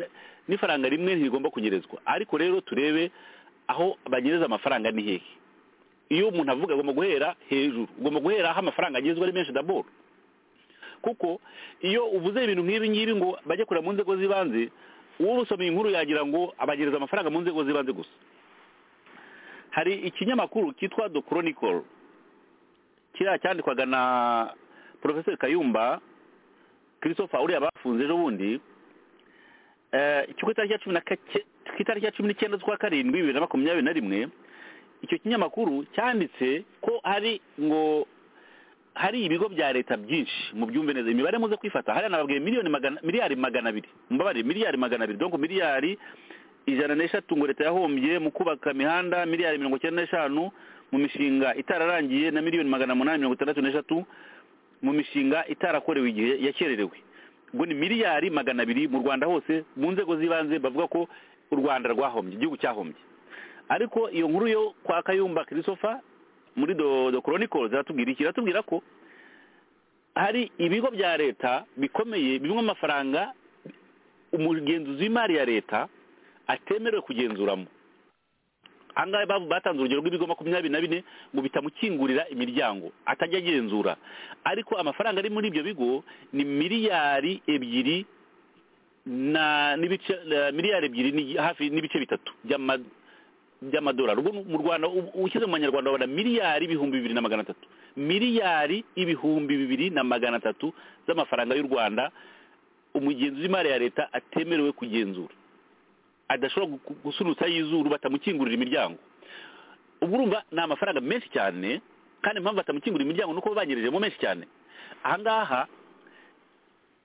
n'ifaranga rimwe ntirigomba kunyerezwa ariko rero turebe aho banyereza amafaranga ni hehe iyo umuntu avuga agomba guhera hejuru ugomba guhera aho amafaranga agezwe ari menshi daboro kuko iyo uvuze ibintu nk'ibi ngibi ngo bajye kureba mu nzego z'ibanze uwo usomeye inkuru yagira ngo abagereza amafaranga mu nzego z'ibanze gusa hari ikinyamakuru cyitwa the chronicle kiriya cyandikwaga na porofeseri kayumba christopher uriya bafunze ejo bundi eh, cyo ku itariki ya cumi na kake- ku itariki ya cumi n'icyenda z'ukwa karindwi bibiri na makumyabiri na rimwe icyo kinyamakuru cyanditse ko hari ngo hari ibigo bya leta byinshi mu byumve neza imibare muze kwifata hariya nababwiye miliyoni magana miliyari magana abiri mbabarire miliyari magana abiri donc miliyari ijana n'eshatu ngo leta yahombye mu kubaka imihanda miliyari mirongo icyenda n'eshanu mu mishinga itararangiye na miliyoni magana munani mirongo itandatu n'eshatu mu mishinga itarakorewe igihe yakererewe ubwo ni miliyari magana abiri mu rwanda hose mu nzego z'ibanze bavuga ko u rwanda rwahombye igihugu cyahombye ariko iyo nkuru yo kwa kayumba christopher muri do, do chronicle ziratubwira iki iratubwira ko hari ibigo bya leta bikomeye bimwe amafaranga umugenzuzi w'imari ya leta atemerewe kugenzuramo ahangaha bavu- batanze urugero rw'ibigo makumyabiri na bine ngo bitamukingurira imiryango atajya agenzura ariko amafaranga ari muri ibyo bigo ni miliyari ebyiri na n'ibice na miliyari ebyiri ni- hafi n'ibice bitatu by'ama- by'amadolari ubwo mu rwanda u- ushyize mu manyarwanda wabona miliyari ibihumbi bibiri na magana atatu miliyari ibihumbi bibiri na magana atatu z'amafaranga y'u rwanda umugenzi w'imari ya leta atemerewe kugenzura adashobora gu- gusunutsa y'izuru batamukingurira imiryango ubwo urumva ni amafaranga menshi cyane kandi impamvu batamukingurira imiryango ni uko banyerejemo menshi cyane ahangaha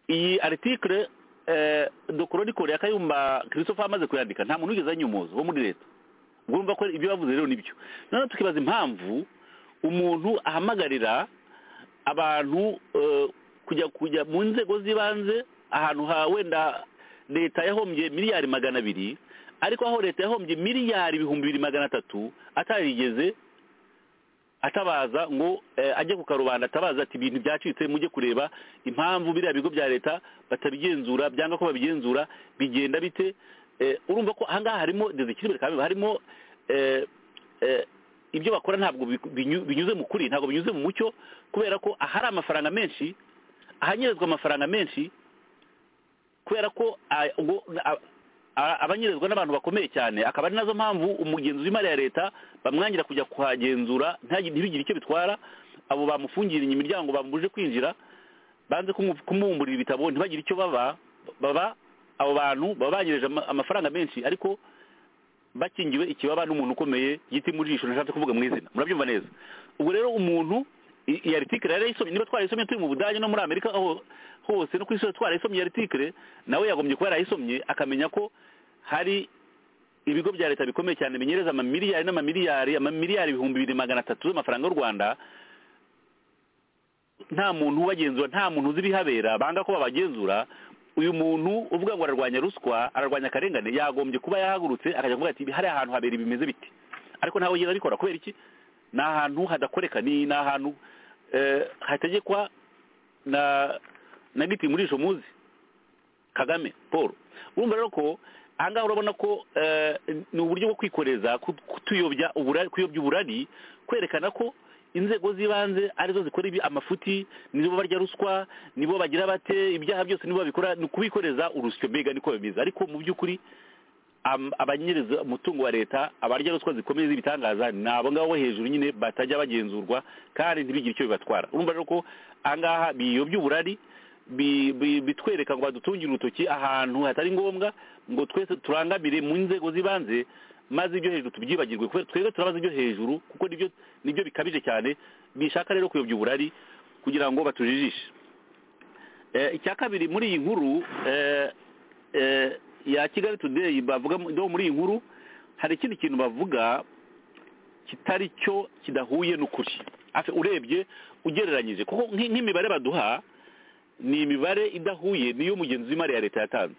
iyi article eh, do chronicle ya kayumba christopher amaze kuyandika nta muntu wigeze anyumuza wo muri leta urumva ko ibyo bavuze rero nibyo noneho tukibaza impamvu umuntu ahamagarira abantu eh, kujya kujya mu nzego z'ibanze ahantu ha wenda leta yahombye miliyari magana abiri ariko aho leta yahombye miliyari ibihumbi bibiri magana atatu atarigeze atabaza ngo eh, ajye ku karubanda atabaza ati ibintu byacitse mujye kureba impamvu biriya bigo bya leta batabigenzura byanga ko babigenzura bigenda bite Eh, urumva ko ahangaha harimo dezikiribere kamembe harimo eh, eh, ibyo bakora ntabwo biku- binyu- binyuze mu kuri ntabwo binyuze mu mucyo kubera ko ahari amafaranga menshi ahanyerezwa amafaranga menshi kubera ko ah, ubwo- ah, ah, abanyerezwa n'abantu bakomeye cyane akaba ari nazo mpamvu umugenzuzi w'imari ya leta bamwangira kujya kuhagenzura ntagi- ntibigire icyo bitwara abo bamufungiriye imiryango bamubuje kwinjira banze kumu- kumwumburira ibitabo ntibagire icyo baba baba abo bantu baba banyereje ama- amafaranga menshi ariko bakingiwe ikibaba n'umuntu ukomeye giti mu jisho nashatse kuvuga mu izina murabyumva neza ubwo rero umuntu i- iyi aritikire yarayisomye niba twarayisomye turi mu budage no muri amerika aho hose no ku isi hose twarayisomye iyi aritikire nawe yagombye kuba yarayisomye akamenya ko hari ibigo bya leta bikomeye cyane binyereza amamiliyari n'amamiliyari amamiliyari ibihumbi bibiri magana atatu z'amafaranga y'u rwanda nta muntu ubagenzura nta muntu uzi ibihabera banga ko babagenzura uyu muntu uvuga ngo ararwanya ruswa ararwanya akarengane yagombye kuba yahagurutse akajya kuvuga ati hariya hantu habera ibi bimeze biti ariko ntabwo yigeze abikora kubera iki ni ahantu hadakoreka ni ni ahantu eh, hategekwa na na giti muri ijo muzi kagame paul urumva rero ko ahangaha urabona ko eh, ni uburyo bwo kwikoreza ku- kutuyobya ubura- kuyobya uburari kwerekana ko inzego z'ibanze arizo zikora ibi- amafuti nibo barya ruswa nibo bagira bate ibyaha byose nibo babikora ni ukubikoreza urusyo mbega niko bimeze ariko mu by'ukuri am- abanyereza umutungo wa leta abarya ruswa zikomeye z'ibitangaza ni abo ngabo bo hejuru nyine batajya bagenzurwa kandi ntibigire icyo bibatwara urumva rero ko aha ngaha biyobya uburari bi- bi- bitwereka ngo badutungire urutoki ahantu hatari ngombwa ngo twese turangamire mu nzego z'ibanze maze ibyo hejuru tubyibagirwe kubera twebwe turabaza ibyo hejuru kuko nibyo nibyo bikabije cyane bishaka rero kuyobya uburari kugira ngo batujijishe Eh, icya kabiri muri iyi nkuru eh, eh, ya kigali today bavuga no muri iyi nkuru hari ikindi kintu bavuga kitari cyo kidahuye n'ukuri Afe- urebye ugereranyije kuko nk'i- nk'imibare baduha ni imibare idahuye niyo mugenzi w'imari ya leta yatanze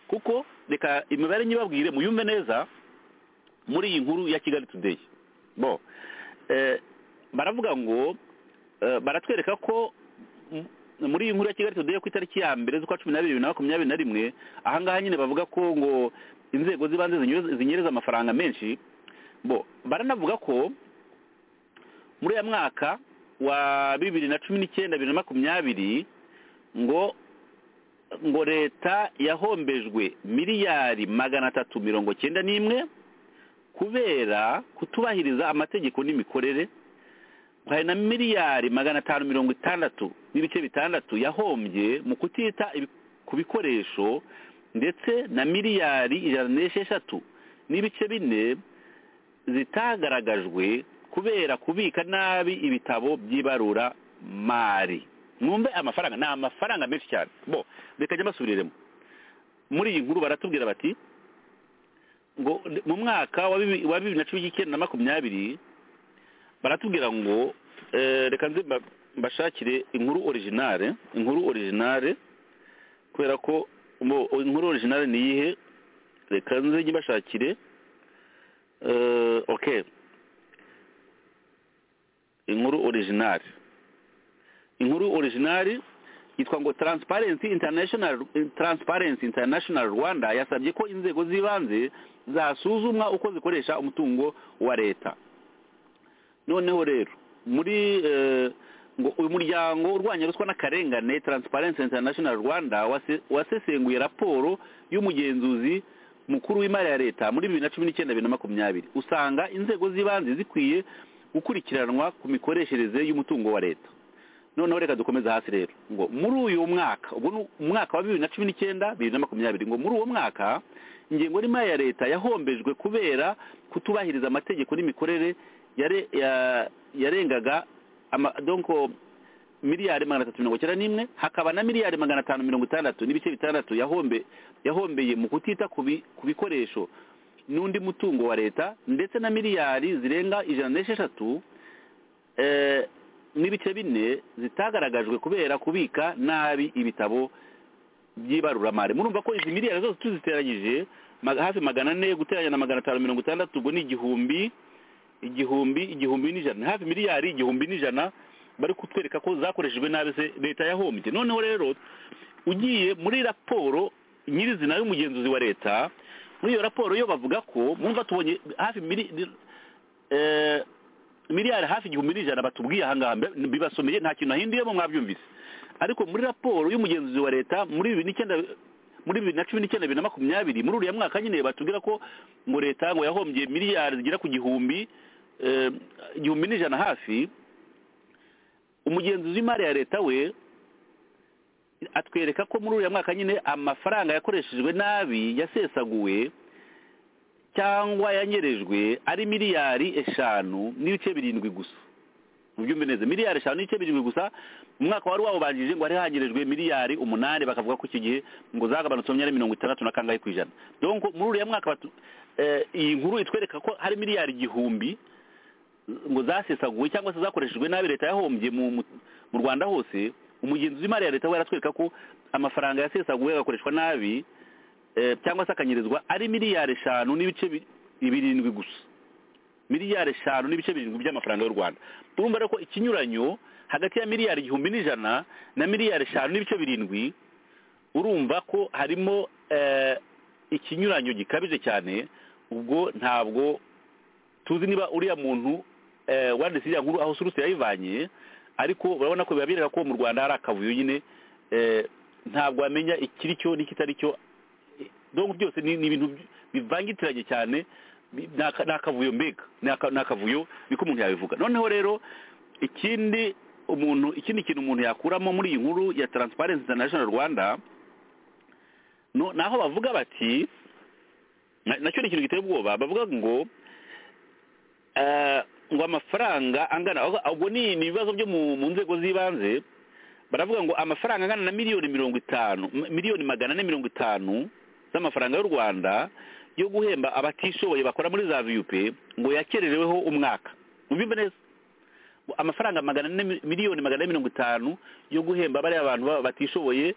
kuko reka imibare nyibabwire muyumve neza muri iyi nkuru ya kigali today bo eh, baravuga ngo eh, baratwereka ko m- muri iyi nkuru ya kigali today yo ku itariki ya mbere z'ukwa cumi n'abiri bibiri na makumyabiri na rimwe ahangaha nyine bavuga ko ngo inzego z'ibanze zinyereza- zinyereza amafaranga menshi bo baranavuga ko muri ya mwaka wa bibiri na cumi n'icyenda bibiri na makumyabiri ngo ngo leta yahombejwe miliyari magana atatu mirongo cyenda n'imwe kubera kutubahiriza amategeko n'imikorere hari na miliyari magana atanu mirongo itandatu n'ibice bitandatu yahombye mu kutita ibi- ku bikoresho ndetse na miliyari ijana n'esheshatu n'ibice bine zitagaragajwe kubera kubika nabi ibitabo by'ibarura mari mwumve amafaranga ni amafaranga menshi cyane bo reka njya mbasubiriremo muri iyi nkuru baratubwira bati ngo mu mwaka wa bibi- wa bibiri na cumi n'icyenda na makumyabiri baratubwira ngo eh, reka nze mba- mbashakire inkuru originale inkuru originale kubera ko mo- inkuru originale ni iyihe reka nze njye mbashakire eh, okay inkuru originale inkuru originale yitwa ngo transparency international transparency international rwanda yasabye ko inzego z'ibanze zasuzumwa uko zikoresha umutungo wa leta noneho rero muri eh, ngo uyu muryango urwanya ruswa n'akarengane transparency international rwanda wase- wasesenguye raporo y'umugenzuzi mukuru w'imari ya leta muri bibiri na cumi n'icyenda bibiri na makumyabiri usanga inzego z'ibanze zikwiye gukurikiranwa ku mikoreshereze y'umutungo wa leta noneho reka dukomeze hasi rero ngo muri uyu mwaka ubwo ni umwaka wa bibiri na cumi n'icyenda bibiri na makumyabiri ngo muri uwo mwaka ingengo y'imari ya leta yahombejwe kubera kutubahiriza amategeko n'imikorere yare- ya- yarengaga ama- donc miliyari magana atatu mirongo icyenda n'imwe hakaba na miliyari magana atanu mirongo itandatu n'ibice bitandatu yahombe yahombeye mu kutita ku bi- ku bikoresho n'undi mutungo wa leta ndetse na miliyari zirenga ijana n'esheshatu eh, n'ibice bine zitagaragajwe kubera kubika nabi ibitabo by'ibaruramari murumva ko izi miliyari zose tuziteranyije maga- hafi magana ane guteranya na magana atanu mirongo itandatu ubwo ni igihumbi igihumbi igihumbi n'ijana ni hafi miliyari igihumbi n'ijana bari kutwereka ko zakoreshejwe nabi se leta yahombye noneho rero ugiye muri raporo nyirizina y'umugenzuzi wa leta muri iyo raporo yo bavuga ko mwumva tubonye hafi mili- eh, miliyari hafi igihumbi n'ijana batubwiye ahangaha mbe- bibasomeye nta kintu ahinduyemo mwabyumvise ariko muri raporo y'umugenzuzi wa leta muri bibiri n'icyenda muri bibiri na cumi n'icyenda bibiri na makumyabiri muri uriya mwaka nyine batubwira ko ngo leta ngo yahombye miliyari zigera ku gihumbi eh, igihumbi n'ijana hafi umugenzuzi w'imari ya leta we atwereka ko muri uriya mwaka nyine amafaranga yakoreshejwe nabi yasesaguwe cyangwa yanyerejwe ari miliyari eshanu n'ibice birindwi gusa mubyumve neza miliyari eshanu n'ibice birindwi gusa mu mwaka wari wawubanjije ngo hari hanyerejwe miliyari umunani bakavuga ko icyo gihe ngo zagabanutse mu myanya mirongo itandatu na kangahe ku ijana donc muri uriya mwaka batu- eh, iyi nkuru itwereka ko hari miliyari igihumbi ngo zasesaguwe cyangwa se zakoreshejwe nabi leta yahombye mu mu- mu rwanda hose umugenzi w'imari ya leta we aratwereka ko amafaranga yasesaguwe agakoreshwa nabi eh, cyangwa se akanyerezwa ari miliyari eshanu n'ibice bi- birindwi gusa miliyari eshanu n'ibice birindwi by'amafaranga y'u rwanda turumva rero ko ikinyuranyo hagati ya miliyari igihumbi n'ijana na miliyari eshanu n'ibice birindwi urumva ko harimo eh, ikinyuranyo gikabije cyane ubwo ntabwo tuzi niba uriya muntu wanditse iriya nkuru aho suruse yayivanye ariko urabona ko biba bireba ko mu rwanda hari akavuyo nyine eh, ntabwo wamenya ikiri cyo n'ikitari cyo donc byose ni ni ibintu bi- bivangitiranye cyane bi- ni aka- ni akavuyo mbega ni aka- ni akavuyo niko umuntu yabivuga noneho rero ikindi umuntu ikindi kintu umuntu yakuramo muri iyi nkuru ya transparency international rwanda no naho bavuga bati na- nacyo ni ikintu giteye ubwoba bavuga ngo eh, ngo amafaranga angana ahubwo- ahubwo ni ni ibibazo byo mu mu nzego z'ibanze baravuga ngo amafaranga angana na miliyoni mirongo itanu m- miliyoni magana ane mirongo itanu z'amafaranga y'u rwanda yo guhemba abatishoboye bakora muri za viyupe ngo yakerereweho umwaka mubimbe neza Ngo amafaranga magana ane mi- miliyoni magana ane mirongo itanu yo guhemba bariya abantu ba- batishoboye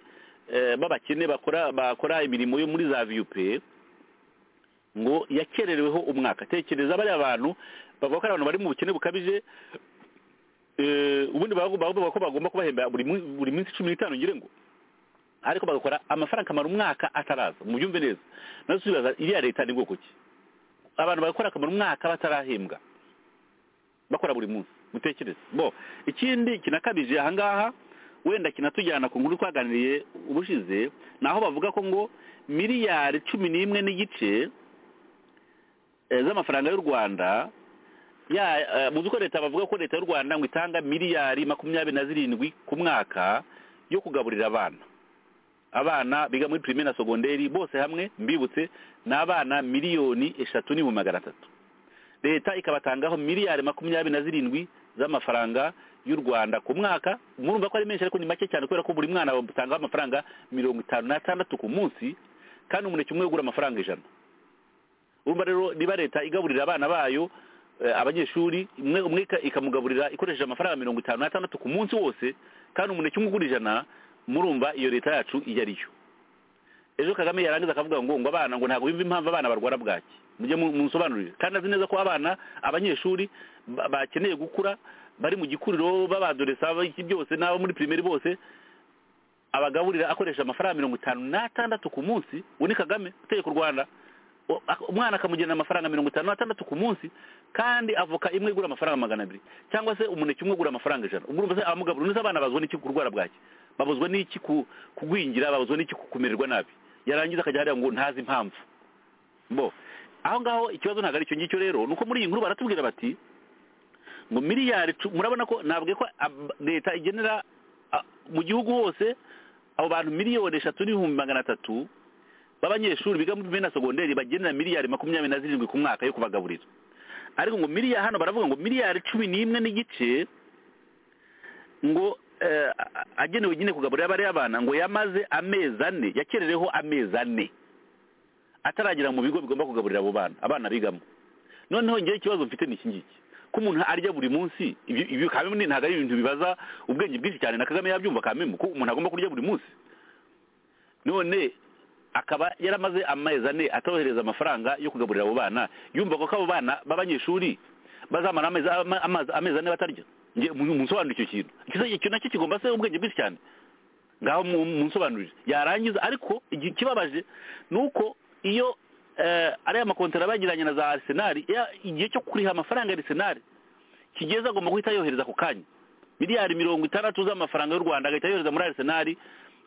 eh, b'abakene bakora bakora imirimo yo muri za viyupe ngo yakerereweho umwaka tekereza bariya bantu bavuga ko ari abantu bari mu bukene bukabije eh, ubundi bagomba bavuga ko bagomba kubahemba buri mu- buri minsi cumi n'itanu ngire ngo ariko bagakora amafaranga akamara umwaka ataraza mubyumve neza nazo tuzibaza iriya leta ni bwoko ki abantu bagakora akamara umwaka batarahembwa bakora buri munsi mutekereze bo ikindi kinakabije ahangaha wenda kinatujyana ku nkuru twaganiriye ubushize ni aho bavuga ko ngo miliyari cumi n'imwe n'igice eh, z'amafaranga y'u rwanda ya muzi ko leta bavuga ko leta y'u rwanda ngo itanga miliyari makumyabiri na zirindwi ku mwaka yo kugaburira abana abana biga muri pirimeri na sogonderi bose hamwe mbibutse ni abana miliyoni eshatu n'ibihumbi magana atatu leta ikabatangaho miliyari makumyabiri na zirindwi z'amafaranga y'u rwanda ku mwaka murumva ko ari menshi ariko ni make cyane kubera ko buri mwana bamutangaho amafaranga mirongo itanu n'atandatu ku munsi kandi umuneke umwe ugura amafaranga ijana urumva rero niba leta igaburira abana bayo eh, abanyeshuri umwe umwe ika- ikamugaburira ikoresheje amafaranga mirongo itanu n'atandatu ku munsi wose kandi umuneke umwe ugura ijana murumva iyo leta yacu iyo ariyo ejo kagame yarangiza akavuga ngo ngo abana ngo ntabwo bimva impamvu abana barwara bwaki mujye mu- munsobanurire kandi azi neza ko abana abanyeshuri ba- bakeneye gukura bari mu gikuriro babadoresa iki byose n'abo muri pirimeri bose abagaburira akoresha amafaranga mirongo itanu n'atandatu ku munsi uwo ni kagame utegeka u rwanda O- ak- umwana akamugenera amafaranga mirongo itanu n'atandatu ku munsi kandi avoka imwe igura amafaranga magana abiri cyangwa se umuneke umwe ugura amafaranga ijana ubwo urumva se abamugaburira neza abana bazwa n'iki kurwara bwaki babuzwa n'iki ku- kugwingira babuzwa n'iki ku- kumererwa nabi yarangiza akajya hariya ngo ntazi impamvu bo aho ngaho ikibazo ntabwo ari icyo ngicyo rero ni uko muri iyi nkuru baratubwira bati ngo miliyari cu- murabona ko nabwiye ko ab- leta igenera a- mu gihugu hose abo bantu miliyoni eshatu n'ibihumbi magana atatu b'abanyeshuri biga muri pirimeri na sogonderi bagenera miliyari makumyabiri na zirindwi ku mwaka yo kubagaburira ariko ngo miliyari hano baravuga ngo miliyari cumi n'imwe n'igice ngo eh, a- a- agenewe nyine kugaburira bariya abana ngo yamaze amezi ane yakerereho amezi ane ataragera mu bigo bigomba kugaburira abo bana abana bigamo noneho ngewe ikibazo mfite ni iki ngiki ko umuntu arya buri munsi ibyo ibyo kamwe ntabwo ari ibintu bibaza ubwenge bwinshi cyane na kagame yabyumva kamemu ko umuntu agomba kurya buri munsi none akaba yaramaze amezi ane atabohereza amafaranga yo kugaburira abo bana yumva ko abo bana b'abanyeshuri bazamara amezi ama- amazi- amezi ane batarya nge mu- munsobanurire icyo kintu Icyo- icyo nacyo kigomba se ubwenge bwinshi cyane ngaho mu- munsobanurire yarangiza ariko igi- ikibabaje ni uko iyo eh, ariya makontara bagiranye na za arisenali igihe cyo kuriha amafaranga ya arisenali kigeze agomba guhita yohereza ako kanya miliyari mirongo itandatu z'amafaranga y'u rwanda agahita yohereza muri arisenali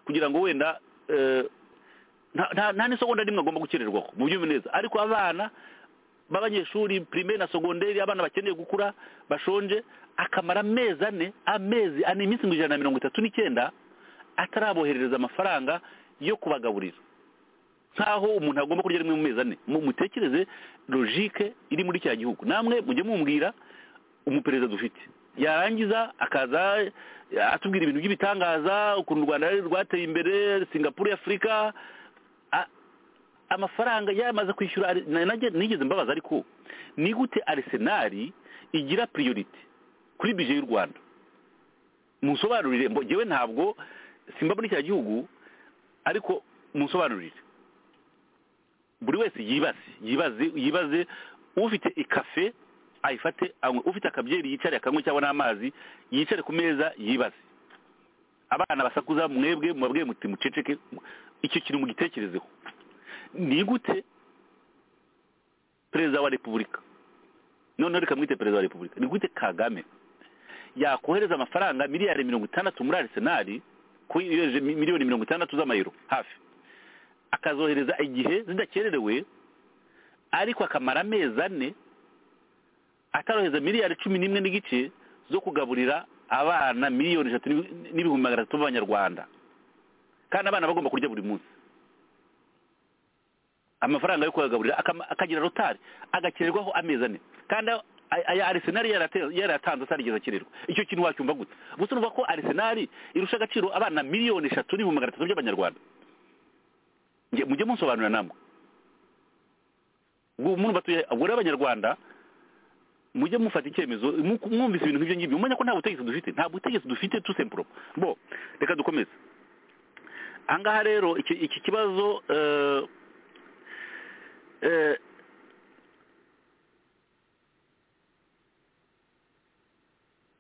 kugira ngo wenda eh, nta- nta nta n'isegonda rimwe agomba gukererwaho mu byumve neza ariko abana b'abanyeshuri pirimeri na sogonderi abana bakeneye gukura bashonje akamara amezi ane amezi ane iminsi ngo ijana na mirongo itatu n'icyenda ataraboherereza amafaranga yo kubagaburira nk'aho umuntu agomba kurya rimwe mu mezi ane mu- mutekereze logike iri muri cya gihugu namwe mujye mumbwira umuperezida dufite yarangiza akaza atubwira ibintu by'ibitangaza ukuntu u rwanda rwateye imbere singapuru y'afurika A- amafaranga yamaze kwishyura Ari- na- nanjye nigeze mbabaza ariko ni gute arisenali igira priorite kuri bije y'u rwanda munsobanurire mbo ngewe ntabwo simba muri cya gihugu ariko munsobanurire buri wese yibaze yibaze yibaze ufite ikafe ayifate anywe ufite akabyeri yicare akanywe cyangwa n'amazi yicare ku meza yibaze abana basakuza mwebwe mubabwiye muti muceceke icyo kintu mugitekerezeho ni gute perezida wa repubulika noneho reka mwite perezida wa repubulika ni gute kagame yakohereza amafaranga miliyari mirongo itandatu muri arisenali ko yohereje mi- miliyoni mirongo itandatu z'amayero hafi akazohereza igihe zidakererewe ariko akamara amezi ane atarohereza miliyari cumi n'imwe n'igice zo kugaburira abana miliyoni eshatu n'ibi- n'ibihumbi magana atatu b'abanyarwanda kandi abana bagomba kurya buri munsi amafaranga yo kuyagaburira akama- akagira rotari agakererwaho amezi ane kandi aya- aya arisenali yarate- yarayatanze atarigeze akererwa icyo kintu wacyumva gute gusa urumva ko arisenali irusha agaciro abana miliyoni eshatu n'ibihumbi magana atatu by'abanyarwanda Nge- mujye munsobanurira namwe ubu umuntu batuye ubwo rero abanyarwanda mujye mufata icyemezo mu- mwumvise ibintu nk'ibyo ngibyo mumenya ko nta butegetsi dufite nta butegetsi dufite tu sempuro bo reka dukomeze ahangaha rero iki iki kibazo eh, eh,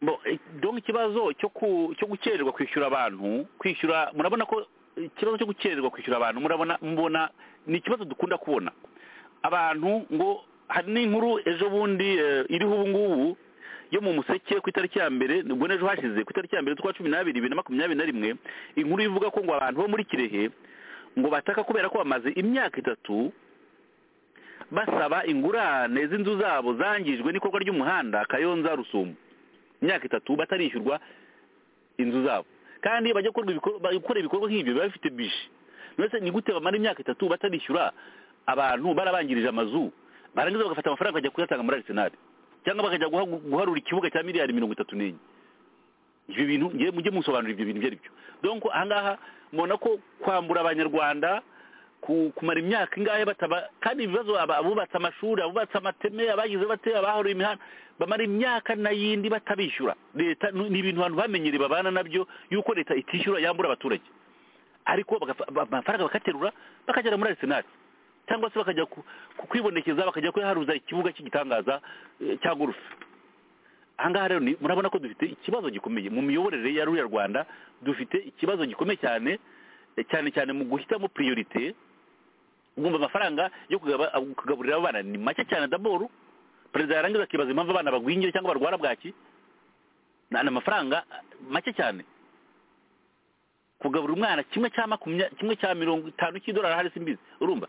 bo eh, donc ikibazo cyo ku cyo gukererwa kwishyura abantu kwishyura murabona ko eh, ikibazo cyo gukererwa kwishyura abantu murabona mubona ni ikibazo dukunda kubona abantu ngo hari n'inkuru ejo bundi eh, iriho ubu ngubu yo mu museke ku itariki ya mbere ubwo n'ejo hashize ku itariki ya mbere z'ukwa cumi n'abiri bibiri na makumyabiri na rimwe inkuru ivuga ko ngo abantu bo muri kirehe ngo bataka kubera ko bamaze imyaka itatu basaba ingurane z'inzu zabo zangijwe n'ikorwa ry'umuhanda kayonza rusumo imyaka itatu batarishyurwa inzu zabo kandi bajya gukorwa ibikor- ba- gukora ibikorwa nk'ibyo biba bifite bishi mbese ni gute bamara imyaka itatu batarishyura abantu barabangirije amazu barangiza bagafata amafaranga bakajya kuyatanga muri arisenali cyangwa bakajya guha- guharura ikibuga cya miliyari mirongo itatu n'enye ibyo bintu ngiye mujye musobanura ibyo bintu ibyo ari byo donko ahangaha mubona ko kwambura abanyarwanda ku- kumara imyaka ingahe bataba kandi ibibazo aba- abubatse amashuri abubatse amateme abagize bate abaharuye imihanda bamara imyaka n'ayindi batabishyura leta ni ni ibintu abantu bamenyereye babana nabyo yuko leta itishyura yambura abaturage ariko bagafa- ba- amafaranga bakaterura bakagera muri arisenali cyangwa se bakajya ku- ku- kwibonekeza bakajya kuyaharuza ikibuga cy'igitangaza eh, cya gurufe ahangaha rero ni- murabona ko dufite ikibazo gikomeye mu miyoborere ya ruriya rwanda dufite ikibazo gikomeye cyane eh, cyane cyane mu guhitamo priorite ugumva amafaranga yo kugaba- abo- kugaburira abana ni make cyane daboru perezida yarangiza akibaza impamvu abana bagwingira cyangwa barwara bwaki ni ni amafaranga make cyane kugaburira umwana kimwe cya makumya kimwe cya mirongo itanu cy'idolari hari simbizi urumva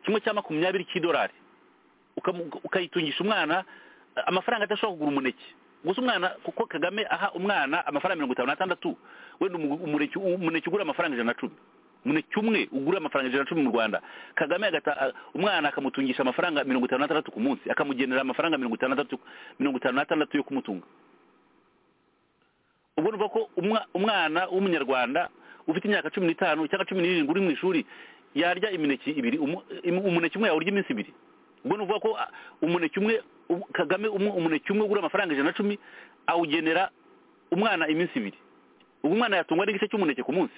kimwe cya makumyabiri cy'idolari ukamu- ukayitungisha umwana eh, amafaranga adashobora kugura umuneke gusa umwana kuko kagame aha umwana amafaranga mirongo itanu n'atandatu wenda umu- umuneke umuneke ugura amafaranga ijana na cumi umuneke umwe ugura amafaranga ijana na cumi mu rwanda kagame agata a- umwana akamutungisha amafaranga mirongo itanu n'atandatu ku munsi akamugenera amafaranga mirongo itanu n'atandatu mirongo itanu n'atandatu yo kumutunga ubwo urumva ko umwa- umwana w'umunyarwanda ufite imyaka cumi n'itanu cyangwa cumi n'irindwi uri mu ishuri yarya imineke ibiri umu- imu- umuneke umwe yawurya iminsi ibiri ubwo ni ukuvuga ko ah, umuneke umwe u- kagame umwe umuneke umwe ugura amafaranga ijana na cumi awugenera umwana iminsi ibiri ubwo umwana yatungwa n'igice cy'umuneke ku munsi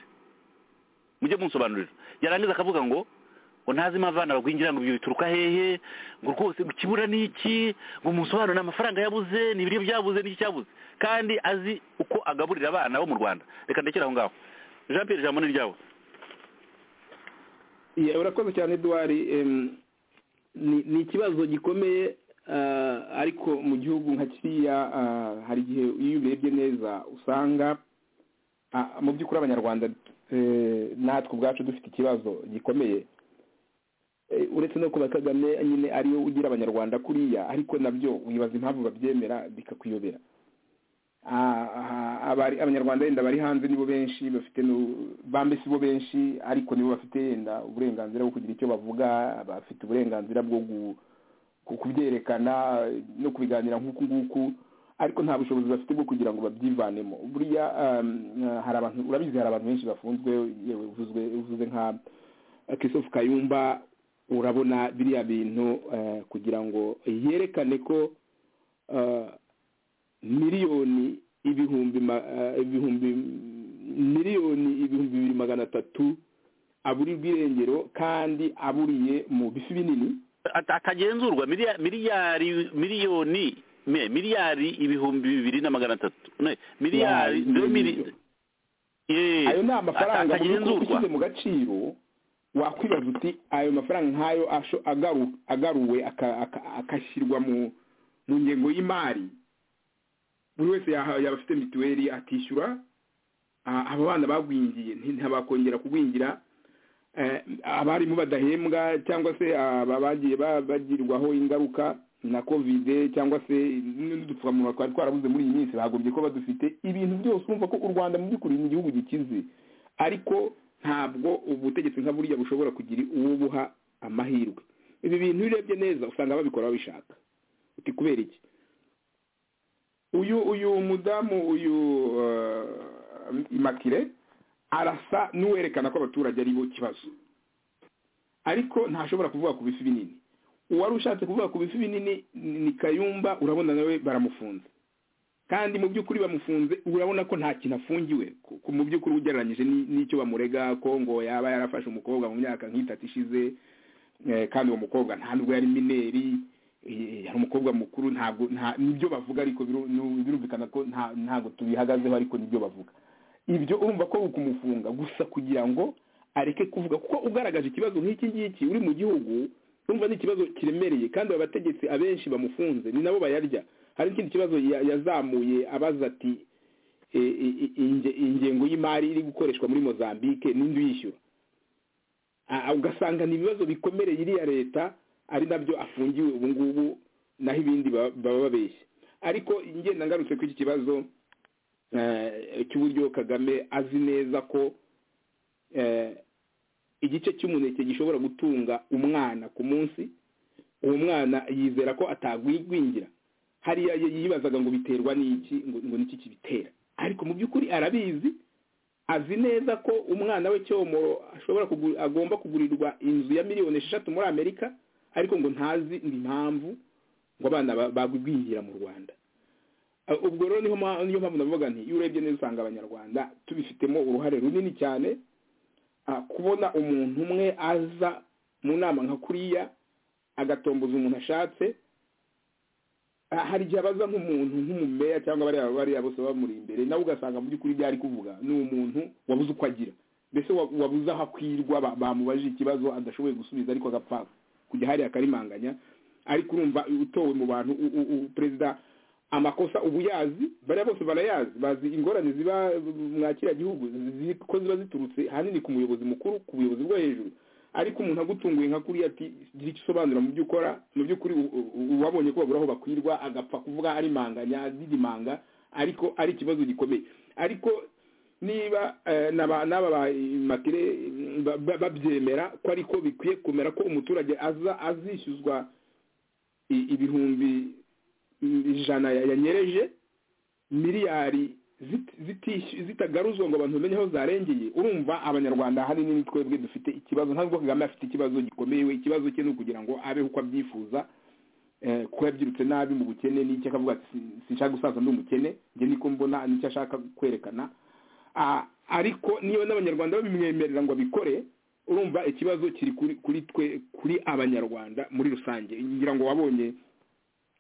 mujye munsobanurira yarangiza akavuga ngo ngo ntazi impamvu abana bagwingira ngo ibyo bituruka hehe ngo rwose ngo ikibura ni iki ngo munsobanurire amafaranga yabuze ni ibiryo byabuze n'iki cyabuze kandi azi uko agaburira abana bo mu rwanda reka ndekere aho ngaho jean pierre ijambo ni iryawe Yeah, urakoze cyane eduwari Em, ni ni ikibazo gikomeye ah, ariko mu gihugu nka kiriya ah, hari igihe iyo ubirebye neza usanga ah, mu by'ukuri abanyarwanda eh, natwe ubwacu dufite ikibazo gikomeye Eh, uretse no kuba kagame nyine ariwe ugira abanyarwanda kuriya ariko nabyo wibaza impamvu babyemera bikakuyobera Ah, ah, abari- abanyarwanda yenda bari hanze nibo benshi bafite nu- bambe si bo benshi ariko nibo bafite yenda uburenganzira bwo kugira icyo bavuga bafite uburenganzira bwo gu- ku- kubyerekana no kubiganira nk'uku nguku ariko nta bushobozi bafite bwo kugira ngo babyivanemo buriya um, hari abantu urabizi hari abantu benshi bafunzwe yewe uvuzwe uvuze nka Christophe Kayumba urabona biriya bintu eh, kugira ngo yerekane ko eh, miliyoni ibihumbi ma- eh, ibihumbi miliyoni ibihumbi bibiri magana atatu aburirwa irengero kandi aburiye mu bifi binini At- atagenzurwa miliya- miliyari miliyoni me miliyari ibihumbi bibiri na magana atatu me miliyari Ya, zero mili- miliyoni. Eh, ayo ni amafaranga mu by'ukuri atagenzurwa ushyize mu gaciro wakwibaza uti ayo mafaranga nk'ayo asho agaru- agaruwe aka- aka- agashyirwa mu mu ngengo y'imari buri wese yaha- yaba afite mituweli akishyura ah, abo bana bagwingiye nti- ntabakongera kugwingira Eh, abarimu badahembwa cyangwa se aba bagiye ba- bagirwaho ingaruka na kovide cyangwa se n'udupfukamunwa twari twarabuze muri iyi minsi bagombye ko badufite ibintu byose urumva ko u rwanda mu by'ukuri ni igihugu gikize ariko ntabwo ubutegetsi nka buriya bushobora kugira uwo buha amahirwe ibi bintu iyo urebye neza usanga babikora babishaka uti kubera iki uyu uyu mudamu uyu eh, imakire arasa n'uwerekana ko abaturage ari bo kibazo ariko ntashobora kuvuga ku bifi binini uwari ushatse kuvuga ku bifi binini ni ni kayumba urabona nawe baramufunze kandi mu by'ukuri bamufunze urabona ko nta kintu afungiwe ku- ku- mu by'ukuri ugereranyije ni- n'icyo bamurega ko ngo yaba yarafashe umukobwa mu myaka nk'itatu ishize eh, kandi uwo mukobwa nta nubwo yari mineri eh, yari umukobwa mukuru ntabwo nta- nibyo bavuga ariko biru- nu- birumvikana ko nta- ntabwo tubihagazeho ariko nibyo bavuga ibyo urumva ko ukumufunga gusa kugira ngo areke kuvuga kuko ugaragaje ikibazo nk'iki ngiki uri mu gihugu urumva ni ikibazo kiremereye kandi aba bategetsi abenshi bamufunze ni nabo bayarya hari n'ikindi kibazo ya- yazamuye abaza ati "E, e, e, inge- ingengo y'imari iri gukoreshwa muri mozambique ninde uyishyura Ah, ah, ugasanga ni ibibazo bikomereye iriya leta ari nabyo afungiwe ubu ngubu naho ibindi ba- baba babeshya ariko ngenda ngarutse ku iki kibazo eh, cy'uburyo kagame azi neza ko eh, igice cy'umuneke gishobora gutunga umwana ku munsi uwo mwana yizera ko atagwigwingira hariya y- yibazaga ngo biterwa n'iki ngo ngo niki kibitera ariko mu by'ukuri arabizi azi neza ko umwana we cyomoro ashobora kugu- agomba kugurirwa inzu ya miliyoni esheshatu muri amerika ariko ngo ntazi impamvu ngo abana ba- bagwingira mu rwanda Uh, ubwo rero niho ma- niyo mpamvu navuga nti iyo urebye neza usanga abanyarwanda tubifitemo uruhare runini cyane ah, kubona umuntu umwe aza mu nama nka kuriya agatomboza umuntu ashatse Ah, hari igihe abaza nk'umuntu nk'umumeya cyangwa bariya bariya bose bamuri imbere nawe ugasanga mu by'ukuri ibyo ari kuvuga ni umuntu wabuze uko agira mbese wa- wabuze aho akwirwa ba- bamubajije ikibazo adashoboye gusubiza ariko agapfa kujya hariya akarimanganya ariko urumva utowe mu bantu u- u- u- perezida amakosa ubu yazi bariya bose barayazi bazi ingorane ziba mwakira gihugu zi- ko ziba ziturutse ahanini ku muyobozi mukuru ku buyobozi bwo hejuru ariko umuntu agutunguye nka kuriya ati gira icyo usobanura mu byo ukora mu by'ukuri u- u- u- wabonye ko babura aho bakwirwa agapfa kuvuga ari manganya didimanga ariko ari ikibazo gikomeye ariko niba eh, n'aba n'aba ba makire ba- ba- babyemera ko ariko bikwiye kumera ko umuturage aza azishyuzwa i- ibihumbi ijana ya- yanyereje miliyari zit- zitishy- zitagaruzwa ngo abantu bamenye aho zarengeye urumva abanyarwanda ahanini ni twebwe dufite ikibazo ntabwo kagame afite ikibazo gikomeye we ikibazo cye ni ukugira ngo abeho uko abyifuza eh, kuko yabyirutse nabi mu bukene n'icyo akavuga ati "Si- sinshaka gusaza ndi umukene njye niko mbona nicyo ashaka kwerekana Ah, ariko niyo n'abanyarwanda babimwemerera ngo abikore urumva ikibazo kiri kuri kuri twe kuri abanyarwanda muri rusange ngira ngo wabonye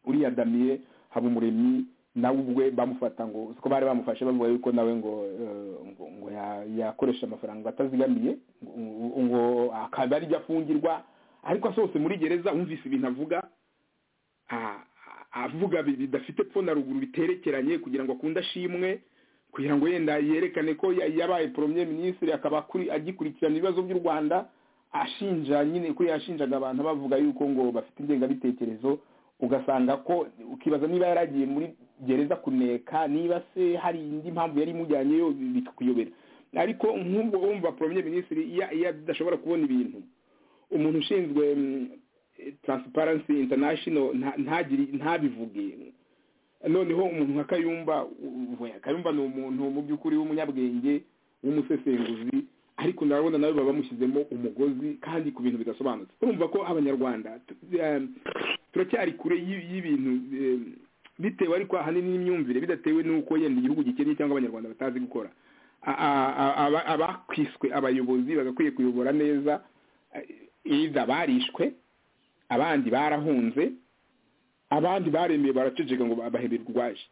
uriya damiye habumuremyi nawe ubwe bamufata ngo siko bari bamufashe bavuga yuko nawe ngo eh, ngo ngo ya- yakoresha amafaranga atazigamiye ngo- ngo akaba ari afungirwa ariko asohotse muri gereza wumvise ibintu avuga a- a- avuga bi- bidafite pfo na ruguru biterekeranye kugira ngo akunde ashimwe kugira ngo yenda yerekane ko ya- yabaye premier ministre akaba akuri- agikurikirana ibibazo by'u rwanda ashinja nyine kuri yashinjaga abantu bavuga yuko ngo bafite ingengabitekerezo ugasanga ko ukibaza niba yaragiye muri gereza kuneka niba se hari indi mpamvu yari imujyanyeyo bikakuyobera ariko nk'ubwo wumva premier ministre iyo iyo adashobora kubona ibintu umuntu ushinzwe mm, transparency international nta- ntagiri ntabivuge noneho umuntu nka kayumba u- we, kayumba ni umuntu mu by'ukuri w'umunyabwenge w'umusesenguzi ariko ndabona nawe baba bamushyizemo umugozi kandi ku bintu bidasobanutse urumva ko abanyarwanda tu- eh, turacyari kure y'i- y'ibintu eh, bitewe ariko ahanini n'imyumvire bidatewe n'uko yenda igihugu gikennye cyangwa abanyarwanda batazi gukora A- a- a- aba- abakwiswe abayobozi bagakwiye kuyobora neza iza barishwe abandi barahunze abandi baremeye baraceceka ngo baheberwe urwaje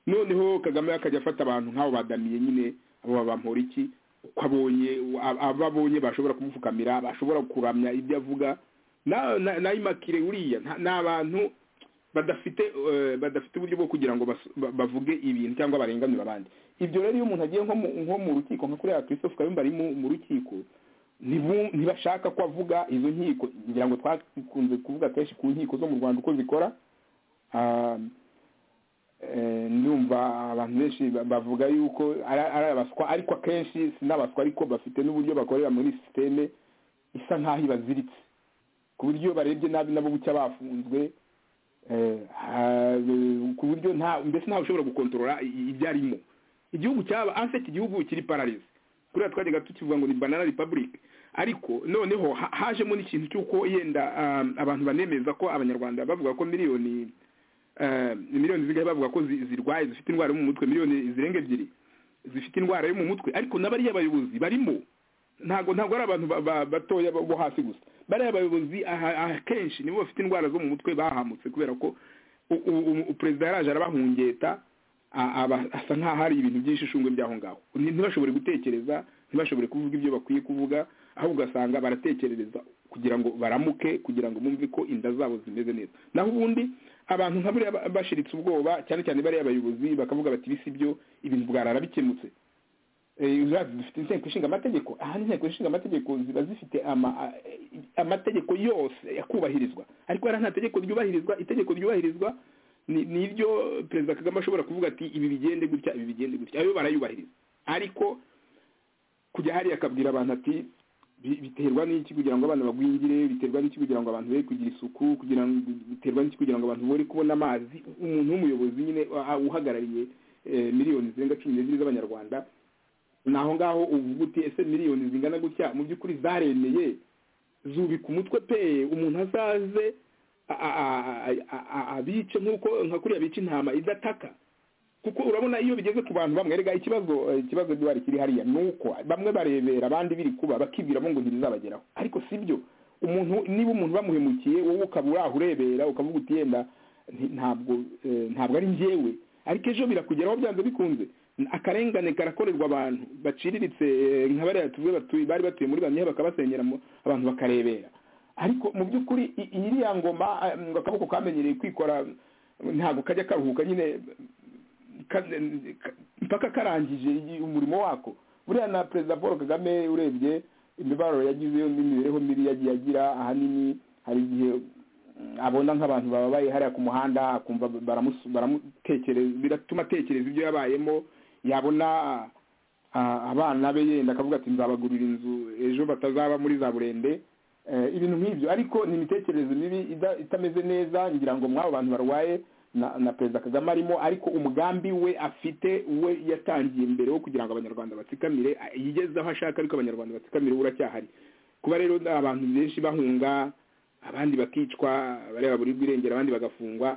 noneho kagame akajya afata abantu nk'abo badamiye nyine abo babampora iki uko abonye ab- abo abonye bashobora kumupfukamira bashobora kuramya ibyo avuga na na- na Immaculee uriya nta- ni abantu badafite eh, badafite uburyo bwo kugira ngo bas- ba- bavuge ibintu cyangwa barenganure abandi ibyo rero iyo umuntu agiye nko mu- nko mu rukiko nka kuriya christophe kayumba ari mu mu rukiko ntibu- ntibashaka ko avuga izo nkiko ngira ngo twakunze kuvuga kenshi ku nkiko zo mu rwanda uko zikora Ah, eh, ndumva abantu benshi ba- bavuga yuko ari ari abaswa ariko akenshi sinabaswa ariko bafite n'uburyo bakorera muri sisiteme isa nk'aho ibaziritse ku buryo barebye nabi nabo bucya bafunzwe eh, ha- ku buryo nta mbese ntawe ushobora gukontorora i- ibyo arimo igihugu cyaba anse iki gihugu kiri pararize kuriya twajyaga tukivuga ngo ni banana republic ariko noneho ha- hajemo n'ikintu cy'uko yenda um, abantu banemeza ko abanyarwanda bavuga ko miliyoni eh, miliyoni zigahe bavuga ko zi- zirwaye zifite indwara yo mu mutwe miliyoni zirenga ebyiri zifite indwara yo mu mutwe ariko n'abariya abayobozi barimo ntago ntago ari abantu ba- ba- batoya bo bo hasi gusa bariya abayobozi aha- akenshi nibo bafite indwara zo mu mutwe bahamutse kubera ko u- u- u- perezida yaraje arabahungeta a- aba- asa nk'aho hari ibintu by'ishishungwe by'aho ngaho Ni- ntibashobore gutekereza ntibashobore kuvuga ibyo bakwiye kuvuga aho ugasanga baratekerereza kugira ngo baramuke kugira ngo bumve ko inda zabo zimeze neza naho ubundi abantu nka buriya ba- bashiritse ubwoba cyane cyane bariya abayobozi bakavuga bati bisi byo ibintu bwarara bikemutse Eh, zaba zifite inteko ishinga amategeko aha inteko ishinga amategeko ziba zifite ama- a- amategeko yose akubahirizwa ariko hariya nta tegeko ryubahirizwa itegeko ryubahirizwa ni ni iryo perezida kagame ashobora kuvuga ati ibi bigende gutya ibi bigende gutya ayo barayubahiriza ariko kujya hariya akabwira abantu ati "Bi- biterwa n'iki kugira ngo abana bagwingire biterwa n'iki kugira ngo abantu be kugira isuku kugira ngo biterwa n'iki kugira ngo abantu bore kubona amazi umuntu w'umuyobozi nyine uh, uhagarariye eh, miliyoni zirenga cumi n'ebyiri z'abanyarwanda naho ngaho uvuga uti ese miliyoni zingana gutya mu by'ukuri zaremeye zubika umutwe pe umuntu azaze a- a- a- a- a- abice nk'uko nka kuriya bica intama idataka kuko urabona iyo bigeze ku bantu bamwe erega ikibazo eh, ikibazo gihari kiri hariya ni uko bamwe barebera abandi biri kuba bakibwiramo ngo ntibizabageraho ariko si byo umuntu niba umuntu bamuhemukiye wowe ukaba uri aho urebera ukavuga uti yenda nti- ntabwo eh, ntabwo ari njyewe ariko ejo birakugeraho byanze bikunze akarengane karakorerwa abantu baciriritse eh, nka bariya tuvuge batuye bari batuye muri bamwe bakabasenyera mu- abantu bakarebera ariko mu by'ukuri i- iriya ngoma eh, ngo akaboko kamenyereye kwikora ntabwo kajya karuhuka nyine ka- ka- mpaka karangije igi- umurimo wako buriya na perezida paul kagame urebye imibabaro yagize yo n'imibereho mibi yagiye agira ahanini hari igihe mm, abona nk'abantu bababaye hariya ku muhanda akumva baramusu- baramutekereza biratuma atekereza ibyo yabayemo yabona ah, abana be yenda akavuga ati nzabagurira inzu ejo batazaba muri za burende Eh, ibintu nk'ibyo ariko ni imitekerereze mibi ida- itameze neza ngira ngo mw'abo bantu barwaye na na perezida kagame arimo ariko umugambi we afite we yatangiye mbere wo kugira ngo abanyarwanda batsikamire a- yigeze aho ashaka ariko abanyarwanda batsikamire we uracyahari kuba rero abantu benshi bahunga abandi bakicwa bareba buri irengero abandi bagafungwa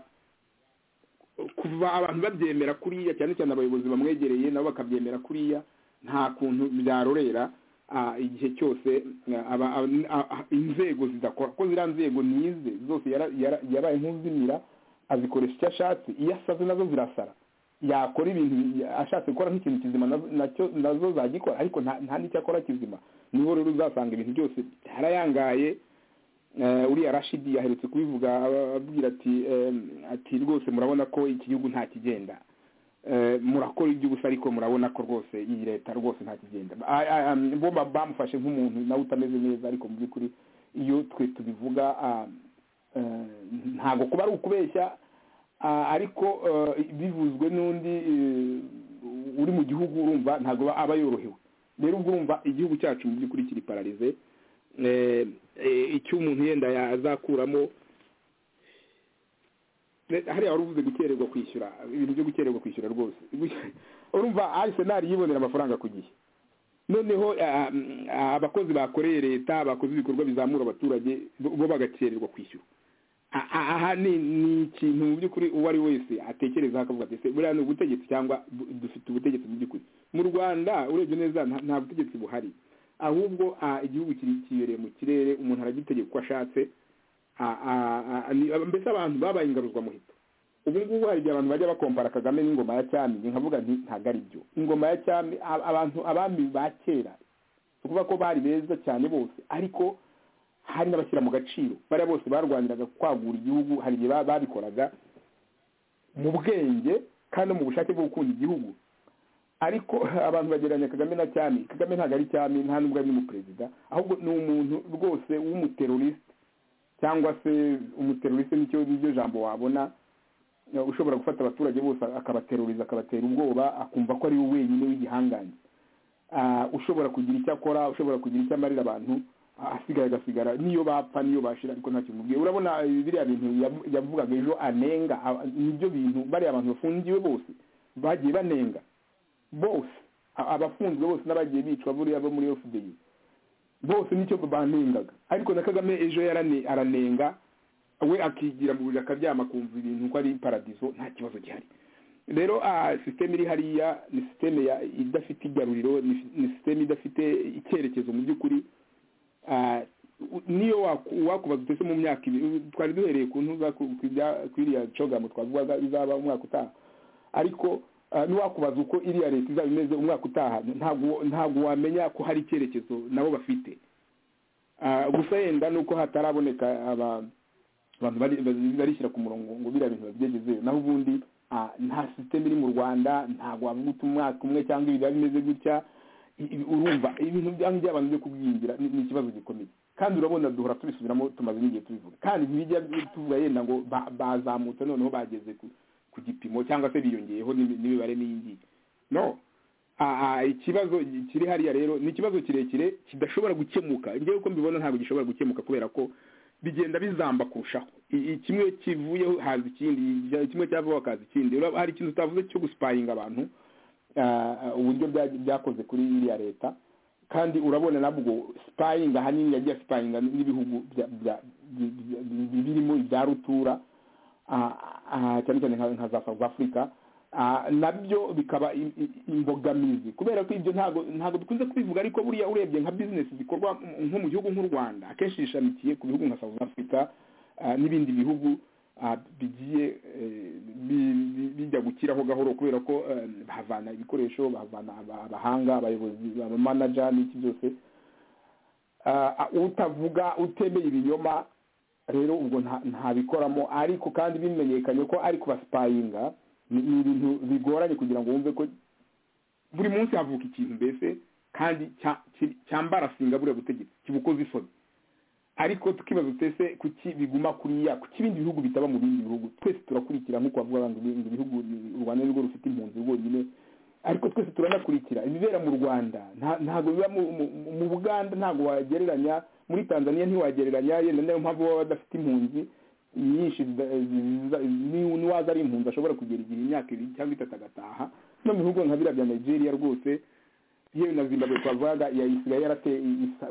kuva abantu babyemera kuriya cyane cyane abayobozi bamwegereye nabo bakabyemera kuriya nta kuntu byarorera ah, igihe cyose ah, aba- ab- ah, ah, inzego zidakora ko ziriya nzego nize zose yara- yara- yabaye nk'uzimira azikoresha icyo ashatse iyo asaze nazo zirasara yakora ibintu ashatse gukora nk'ikintu kizima nazo- nacyo- nazo zagikora ariko nta nta n'icyo akora kizima niho rero uzasanga ibintu byose byarayangaye Eh, uriya rashidi yaherutse kubivuga aba- ababwira ati em, ati rwose murabona ko iki gihugu nta kigenda Eh, murakora iby'ubusa ariko murabona ko rwose iyi leta rwose nta kigenda A- a- am, bo ba- bamufashe nk'umuntu nawe utameze neza ariko mu by'ukuri iyo twe tubivuga ah, eh, ntabwo kuba ari ukubeshya ah, ariko eh, bivuzwe n'undi eh, uri mu gihugu urumva ntabwo aba- aba yorohewe rero ubwo urumva igihugu cyacu mu by'ukuri kiri pararize eh, eh, icyo umuntu yenda yazakuramo Ne- hariya wari uvuze gukererwa kwishyura ibintu byo gukererwa kwishyura rwose urumva arisenali yibonera amafaranga ku gihe noneho ah, mm, ah, abakozi bakoreye leta bakoze ibikorwa bizamura abaturage bo bo bagakererwa kwishyura A- a- aha ni ni ikintu mu by'ukuri uwo ari we wese atekereza akavuga ati ese buriya ni ubutegetsi cyangwa bu- dufite ubutegetsi mu by'ukuri mu rwanda urebye neza nta- nta butegetsi buhari ahubwo ah, igihugu kiri- kibereye mu kirere umuntu aragitegeka uko ashatse a- a- a- ni- mbese abantu babaye ingaruzwamuheto ubu ngubu hari igihe abantu bajya bakompara kagame n'ingoma ya cyami nkavuga nti ntabwo ari byo ingoma ya cyami a- abantu abami ba kera ni ukuvuga ko bari beza cyane bose ariko hari n'abashyira mu gaciro bariya bose barwaniraga kwagura igihugu hari igihe ba- babikoraga mu bwenge kandi no mu bushake bwo gukunda igihugu ariko abantu bagereranya kagame na cyami kagame ntabwo ari cyami nta nubwo ari n'umuperezida ahubwo ni umuntu rwose w'umuterorisite cyangwa se umuterorisite nicyo niryo jambo wabona ushobora gufata abaturage bose akabateruriza akabatera ubwoba akumva ko ari we wenyine w'igihangange ushobora kugira icyo akora ushobora kugira icyo amarira abantu asigaye agasigara niyo bapfa niyo bashira ariko nta kimubwiye urabona biriya bintu yavugaga ejo anenga nibyo bintu bariya abantu bafungiwe bose bagiye banenga bose abafunzwe bose n'abagiye bicwa buriya bo muri efudeyi bose nicyo banengaga ariko na kagame ejo aranenga we akigira mu buriri akaryama akumva ibintu ko ari paradizo nta kibazo gihari rero sisiteme iri hariya ni sisiteme idafite igaruriro ni sisiteme idafite icyerekezo mu by'ukuri niyo wakubaza utese mu myaka ibiri twari duhereye ku ntuza ku iriya cogamo twavuga izaba umwaka utaha ariko ntiwakubaza uko iriya leta izaba imeze umwaka utaha ntabwo wamenya ko hari icyerekezo nabo bafite gusa yenda ni uko hataraboneka abantu barishyira ku murongo ngo biriya bintu babyegezeyo naho ubundi nta sisiteme iri mu rwanda ntabwo wavuga uti umwaka umwe cyangwa ibiri biba bimeze gutya urumva ibintu byanga by'abantu byo kubwingira ni ikibazo gikomeye kandi urabona duhora tubisubiramo tumaze n'igihe tubivuga kandi ntibijya tuvuga yenda ngo bazamutse noneho bageze ku gipimo cyangwa se biyongeyeho n'imibare n'iyi no ikibazo kiri hariya rero ni ikibazo kirekire kidashobora gukemuka njyewe uko mbibona ntabwo gishobora gukemuka kubera ko bigenda bizamba kurushaho kimwe kivuyeho haza ikindi kimwe cyavaho hakaza ikindi hari ikintu utavuze cyo gusiparinga abantu uburyo byakoze kuri iriya leta kandi urabona nabwo siparinga ahanini yagiye siparinga n'ibihugu birimo ibya rutura cyane cyane nka za south africa nabyo bikaba imbogamizi kubera ko ibyo ntabwo dukunze kubivuga ariko buriya urebye nka bizinesi zikorwa nko mu gihugu nk'u rwanda akenshi zishamikiye ku bihugu nka south africa n'ibindi bihugu bigiye bijya gukiraho gahoro kubera ko bahavana ibikoresho bahavana abahanga abayobozi abamanaja n'iki byose utavuga utemeye ibinyoma rero ubwo ntabikoramo ariko kandi bimenyekanye ko ari kubasipayinga ni ibintu bigoranye kugira ngo wumve ko buri munsi havuka ikintu mbese kandi cyambarasinga buriya butegetsi kibukoze isoni ariko tukibaza utese kuki biguma kuriya kuki ibindi bihugu bitaba mu bindi bihugu twese turakurikira nk'uko bavuga abantu ngo ibihugu u rwanda nirwo rufite impunzi rwonyine ariko twese turanakurikira ibibera mu rwanda ntabwo biba mu buganda ntabwo wagereranya muri tanzania ntiwagereranya yenda niyo mpamvu baba badafite impunzi nyinshi niwaza ari impunzi ashobora kugera igihe imyaka ibiri cyangwa itatu agataha no mu bihugu nka biriya bya nigeria rwose yewe na zimbabwe twavugaga ya isigaye yarateye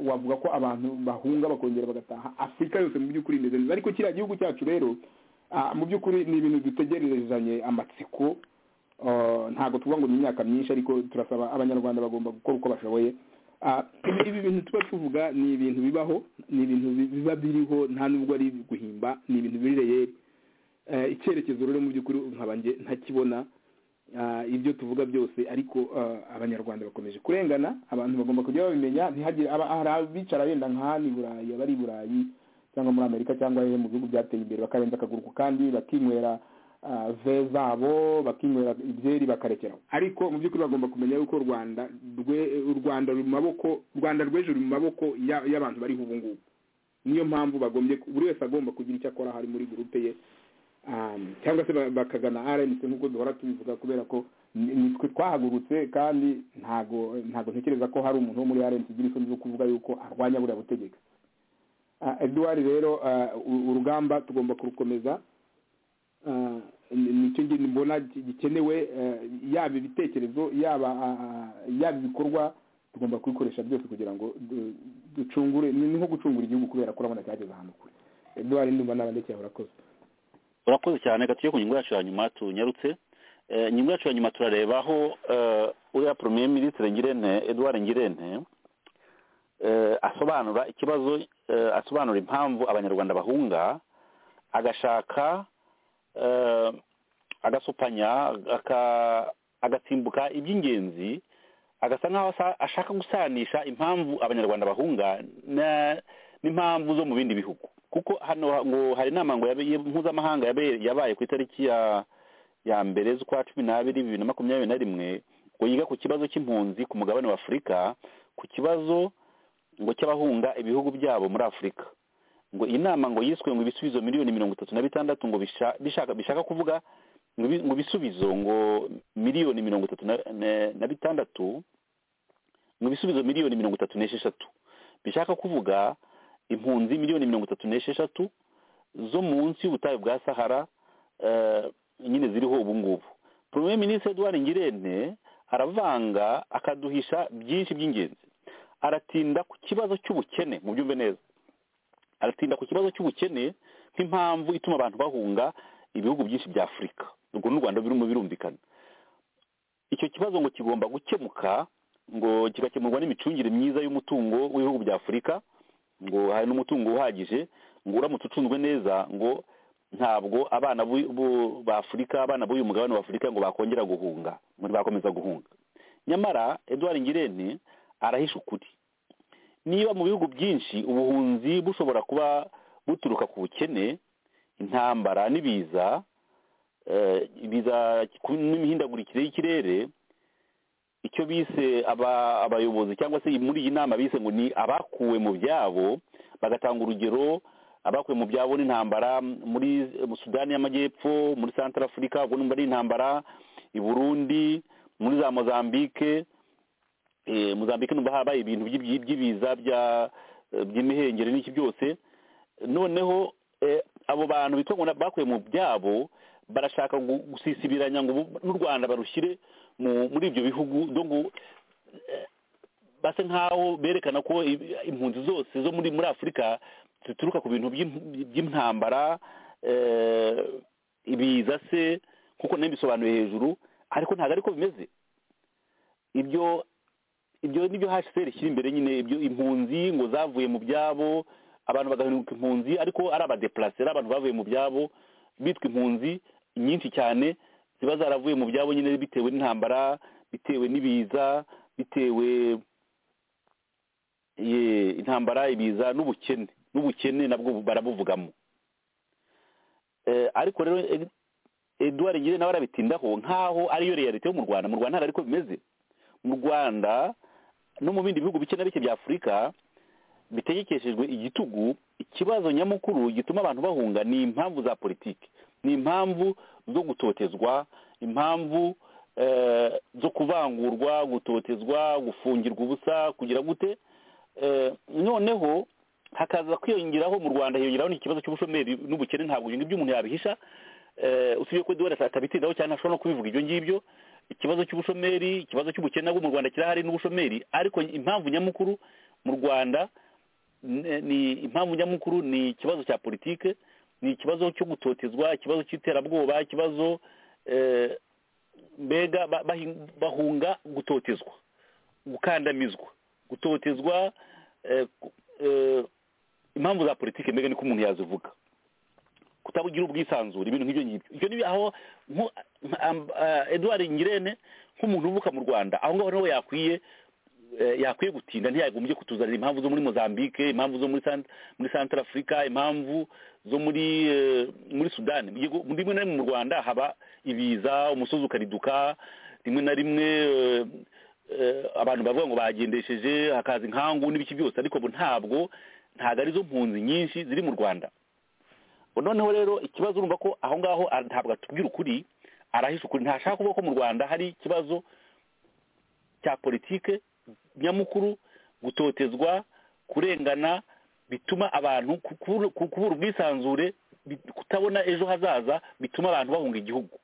wavuga ko abantu bahunga bakongera bagataha afurika yose mu by'ukuri imeze neza ariko kiriya gihugu cyacu rero mu by'ukuri ni ibintu dutegererezanye amatsiko ntabwo tuvuga ngo ni imyaka myinshi ariko turasaba abanyarwanda bagomba gukora uko bashoboye ibi bintu tuba tuvuga ni ibintu bibaho ni ibintu biba biriho nta nubwo ari guhimba ni ibintu biri reyeri icyerekezo rero mu by'ukuri nkabanjye ntakibona ibyo tuvuga byose ariko abanyarwanda bakomeje kurengana abantu bagomba kujya babimenya ntihagire hari abicara benda nk'aha ni burayi abari i burayi cyangwa muri amerika cyangwa mu bihugu byateye imbere bakarenza akaguru ku kandi bakinywera ve zabo bakinywera ibyeri bakarekeraho ariko mu by'ukuri bagomba kumenya yuko rwanda u rwanda ruri mu maboko rwanda rw'ejo ruri mu maboko y'abantu bariho ubu ngubu niyo mpamvu bagombye buri wese agomba kugira icyo akora hari muri gurupe ye cyangwa se bakagana rnc nk'uko duhora tubivuga kubera ko nitwe twahagurutse kandi ntago ntago ntekereza ko hari umuntu wo muri rnc ugira isoni zo kuvuga yuko arwanya buriya butegetsi eduwari rero urugamba tugomba kurukomeza nicyo mbona gikenewe yaba ibitekerezo yaba yaba ibikorwa tugomba kubikoresha byose kugira ngo ducungure ni nko gucungura igihugu kubera ko urabona cyageze ahantu kure eduwari ndumva n'abandekeye urakoze urakoze cyane gatuye ku ngingo yacu ya nyuma tunyarutse inyungu yacu ya nyuma turareba aho uriya premier minisitiri ngirente eduard ngirente asobanura ikibazo asobanura impamvu abanyarwanda bahunga agashaka agasupanya agasimbuka iby'ingenzi agasa nk'aho ashaka gusanisha impamvu abanyarwanda bahunga n'impamvu zo mu bindi bihugu kuko hano ngo hari inama ngo mpuzamahanga yabaye ku itariki ya ya mbere z'ukwa cumi n'abiri bibiri na makumyabiri na rimwe ngo yiga ku kibazo cy'impunzi ku mugabane wa afurika ku kibazo ngo cy'abahunga ibihugu byabo muri afurika ngo iyi nama ngo yiswe ngo ibisubizo miliyoni mirongo itatu na bitandatu ngo bisha- bishaka bishaka kuvuga ngo ibi- ngo ibisubizo ngo miliyoni mirongo itatu na- na- na bitandatu ngo ibisubizo miliyoni mirongo itatu n'esheshatu bishaka kuvuga impunzi miliyoni mirongo itatu n'esheshatu zo munsi y'ubutayu bwa sahara eh, nyine ziriho ubu ngubu premier ministre edouard ngirente aravanga akaduhisha byinshi by'ingenzi aratinda ku kibazo cy'ubukene mu byumve neza aratinda ku kibazo cy'ubukene nk'impamvu ituma abantu bahunga ibihugu byinshi bya afurika urwo n'u rwanda birimo birumvikana icyo kibazo ngo kigomba gukemuka ngo kigakemurwa n'imicungire myiza y'umutungo w'ibihugu bya afurika ngo hari n'umutungo uhagije ngo uramutse ucunzwe neza ngo ntabwo abana b'u- b'u- b'afurika abana b'uyu mugabane wa afurika ngo bakongera guhunga ngo ntibakomeza guhunga nyamara eduard ngirente arahisha ukuri niba mu bihugu byinshi ubuhunzi bushobora kuba buturuka ku bukene intambara n'ibiza eh, ibiza n'imihindagurikire y'ikirere icyo bise aba- abayobozi cyangwa se muri iyi nama bise ngo ni abakuwe mu byabo bagatanga urugero abakuwe mu byabo n'intambara muri sudani y'amajyepfo muri santara afurika ubwo numva ari intambara i burundi muri za mozambique eh, muzambike numva habaye ibintu by'ibyi- by'ibiza bya eh, by'imihengeri n'iki byose noneho eh, abo bantu bitwa ngo na- bakuye mu byabo barashaka gu- gusisibiranya ngo bu- n'u rwanda barushyire mu- muri ibyo bihugu do ngo eh, base nk'aho berekana ko i- impunzi zose zo muri muri afurika zituruka ku bintu by'in- by'intambara eh, ibiza se kuko nayo bisobanuye hejuru ariko ntabwo ariko bimeze ibyo ibyo nibyo hcr ishyira imbere nyine ibyo impunzi ngo zavuye mu byabo abantu bagahinduka impunzi ariko ari abadeplase ari abantu bavuye mu byabo bitwa impunzi nyinshi cyane ziba zaravuye mu byabo nyine bitewe n'intambara bitewe n'ibiza bitewe ye intambara ibiza n'ubukene n'ubukene nabwo barabuvugamo Eh, ariko rero Ed- Edouard Ngire nawe arabitindaho nk'aho ariyo realite yo mu Rwanda mu Rwanda ntabwo ariko bimeze mu rwanda no mu bindi bihugu bike na bike bya afurika bitegekeshejwe igitugu ikibazo nyamukuru gituma abantu bahunga ni impamvu za politiki ni impamvu zo gutotezwa impamvu eh, zo kuvangurwa gutotezwa gufungirwa ubusa kugira gute Eh, noneho hakaza kwiyongeraho mu rwanda hiyongeraho n'ikibazo cy'ubushomeri n'ubukene ntabwo ibyo ngibyo umuntu yabihisha eh, usibye ko eduwari atabitindaho cyane ashobora no kubivuga ibyo ngibyo ikibazo cy'ubushomeri ikibazo cy'ubukene bwo mu rwanda kirahari n'ubushomeri ariko impamvu nyamukuru mu rwanda n- ni impamvu nyamukuru ni ikibazo cya politike ni ikibazo cyo gutotezwa ikibazo cy'iterabwoba ikibazo eh, mbega ba- bahi- bahunga gutotezwa gukandamizwa gutotezwa eh, ku- eh, impamvu za politike mbega niko umuntu yazivuga kutabugira ubwisanzure ibintu nk'ibyo ngibyo ibyo ni aho nko- am- ah, Edouard Ngirente nk'umuntu uvuka mu Rwanda aho ngaho nawe yakwiye eh, yakwiye gutinda ntiyagombye kutuzanira impamvu zo muri Mozambique impamvu zo muri Sant- muri Central Africa impamvu zo muri eh, muri Sudani Yego, rimwe na rimwe mu Rwanda haba ibiza umusozi ukariduka rimwe na rimwe eh, eh, abantu bavuga ngo bagendesheje hakaza inkangu n'ibiki byose ariko bo ntabwo ntabwo ari zo mpunzi nyinshi ziri mu Rwanda noneho rero ikibazo urumva ko aho ngaho a- ntabwo atubwira ukuri arahisha ukuri ntashaka kuvuga ko mu rwanda hari ikibazo cya politike nyamukuru gutotezwa kurengana bituma abantu ku- kubura ku- kubura ubwisanzure bi- kutabona ejo hazaza bituma abantu bahunga igihugu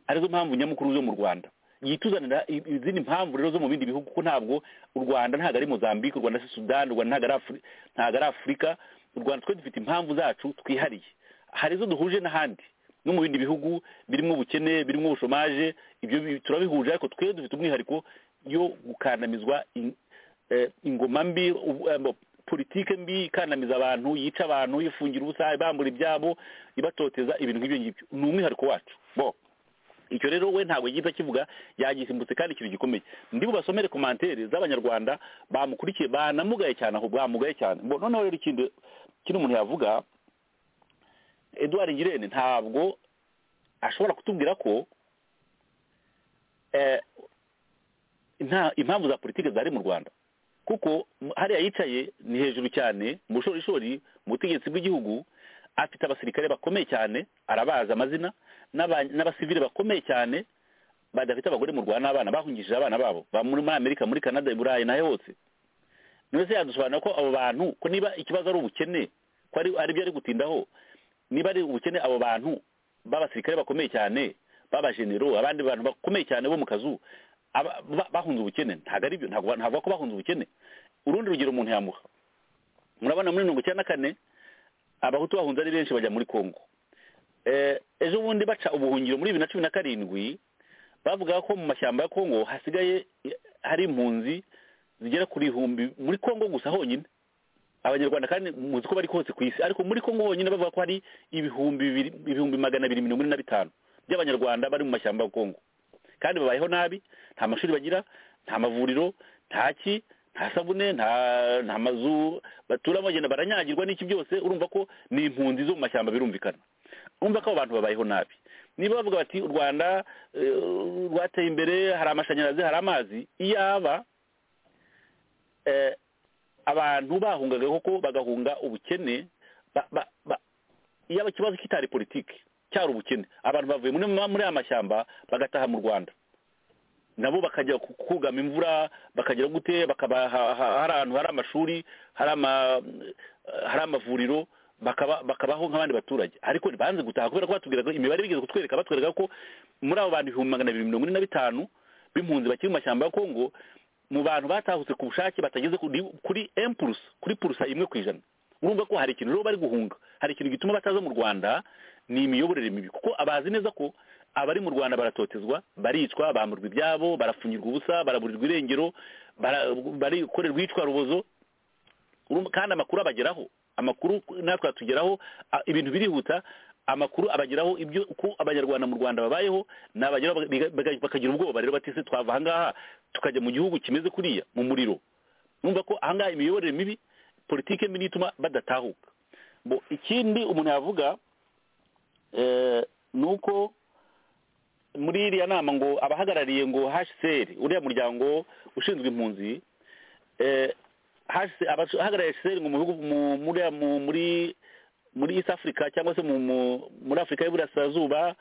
arizo mpamvu nyamukuru zo mu rwanda yituzanira i- izindi mpamvu rero zo mu bindi bihugu kuko ntabwo u rwanda ntabwo ari mozambique u rwanda si sudani u rwanda ntabwo ari Afri- ntabwo ari afurika u rwanda twe dufite impamvu zacu twihariye hari izo duhuje n'ahandi no mu bindi bihugu birimo ubukene birimo ubushomaje ibyo bi- turabihuje ariko twe dufite umwihariko yo gukandamizwa in- eh, ingoma mbi ubu- eh, bo- politike mbi ikandamiza abantu yica abantu ifungira ubusa ibambura ibyabo ibatoteza ibintu nk'ibyo ngibyo ni umwihariko wacu bo icyo rero we ntabwo yigeze akivuga yagisimbutse kandi ikintu gikomeye ndi bubasomere komantere z'abanyarwanda bamukurikiye banamugaye cyane aho bamugaye cyane Bo, noneho rero ikindi kino umuntu yavuga eduwari ngirente ntabwo ashobora kutubwira ko eh, nta impamvu za politiki zari mu rwanda kuko m- hariya yicaye ni hejuru cyane mu bushorishori mu butegetsi bw'igihugu afite abasirikare bakomeye cyane arabazi amazina n'aba- n'abasivili bakomeye cyane badafite abagore mu rwanda n'abana bahungishije abana babo ba muri muri amerika muri canada i burayi nahe hose niba se yadusobanura ko abo bantu ko niba ikibazo ari ubukene ko ari ari byo ari gutindaho niba ari ubukene abo bantu b'abasirikare bakomeye cyane b'abajenero abandi bantu bakomeye cyane bo mu kazu aba- ba- bahunze ubukene ntabwo ari byo ntabwo ba- ntabwo ko bahunze ubukene urundi rugero umuntu yamuha murabona muri mirongo icyenda na kane abahutu bahunze ari benshi bajya muri kongo Eh, ejo bundi baca ubuhungiro muri bibiri na cumi na karindwi bavuga ko mu mashyamba ya kongo hasigaye eh, hari impunzi zigera kuri ihumbi muri kongo gusa honyine abanyarwanda kandi muzi ko bari hose ku isi ariko muri kongo honyine bavuga ko hari ibihumbi bibiri- ibihumbi magana abiri mirongo ine na bitanu by'abanyarwanda bari mu mashyamba ya kongo kandi babayeho nabi nta mashuri bagira nta mavuriro nta ki nta sabune nta nta mazu baturamo bagenda baranyagirwa n'iki byose urumva ko ni impunzi zo mu mashyamba birumvikana urumva ko abo bantu babayeho nabi niba bavuga bati u rwanda eh, rwateye imbere hari amashanyarazi hari amazi iyaba eh, abantu bahungaga koko bagahunga ubukene ba- ba- ba- iyaba ikibazo kitari politiki cyari ubukene abantu bavuye muri muri aya mashyamba bagataha mu rwanda nabo bakajya ku- kugama imvura bakagera gute bakaba ha- ha- hari ahantu hari amashuri hari ama hari amavuriro bakaba bakabaho nk'abandi baturage ariko banze gutaha kubera ko batubwiraga imibare bigeze kutwereka batwereka ko muri abo bantu ibihumbi magana abiri mirongo ine na bitanu b'impunzi bakiri mu mashyamba ya kongo mu bantu batahutse ku bushake batageze kuri kuri empurusa kuri purusa imwe ku ijana urumva ko hari ikintu rero bari guhunga hari ikintu gituma bataza mu rwanda ni imiyoborere mibi kuko abazi neza ko abari mu rwanda baratotezwa baricwa bamburwa ibyabo barapfunyirwa ubusa baraburirwa irengero bara- barikorerwa iyicwa rubozo Urumva- kandi amakuru abageraho amakuru natwe atugeraho a- ibintu birihuta amakuru abageraho ibyo uko abanyarwanda mu rwanda babayeho nabageraho baga- biga- baga- bakagira ubwoba rero batise twava ahangaha tukajya mu gihugu kimeze kuriya mu muriro numva ko ahangaha imiyoborere mibi politike mbi niyo ituma badatahuka bo ikindi umuntu yavuga eh, ni uko muri iriya nama ngo abahagarariye ngo hcr uriya muryango ushinzwe impunzi eh, HCR abahagarariye hcr ngo mu bihugu mu- muri mu- muri muri east africa cyangwa se mu, mu, muri afurika y'iburasirazuba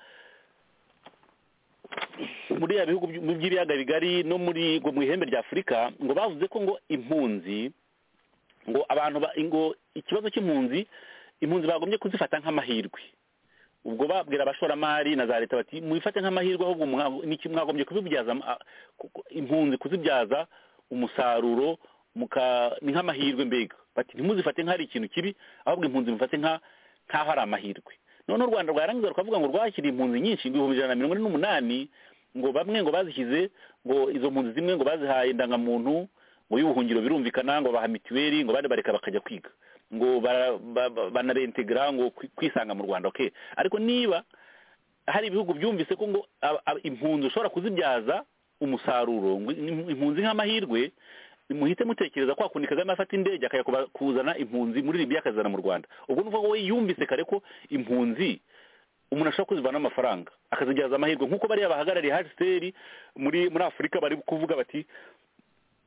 muri ya bihugu by- by'ibiyaga bigari no muri ngo mu ihembe rya afurika ngo bavuze ko ngo impunzi ngo abantu ba- ngo ikibazo cy'impunzi impunzi bagombye kuzifata nk'amahirwe ubwo babwira abashoramari na za leta bati mwifate nk'amahirwe ahubwo mwa- ni iki mwagombye kubibyaza a- ku- impunzi kuzibyaza umusaruro muka ni nk'amahirwe mbega bati ntimuzifate nk'ari ikintu kibi ahubwo impunzi mufate nka nk'aho ari amahirwe none u rwanda rwarangiza rukavuga ngo rwakiriye impunzi nyinshi ngo ibihumbi ijana na mirongo ine n'umunani ngo bamwe ngo bazishyize ngo izo mpunzi zimwe ngo bazihaye indangamuntu ngo y'ubuhungiro birumvikana ngo baha mituweli ngo abandi bareka bakajya kwiga ngo bara- ba- ba- banarentegera ngo kwi- kwisanga mu rwanda okay ariko niba hari ibihugu byumvise ko ngo ab- ab- impunzi ushobora kuzibyaza umusaruro ngo im- impunzi nk'amahirwe muhite mutekereza kwa kundi kagame afata indege akajya kuba- kuzana impunzi muri libiya akazana mu rwanda ubwo nuvuga ko we yumvise kare ko impunzi umuntu ashobora kuzivanamo amafaranga akazibyaza amahirwe nk'uko bariya bahagarariye hcr muri muri afurika bari kuvuga bati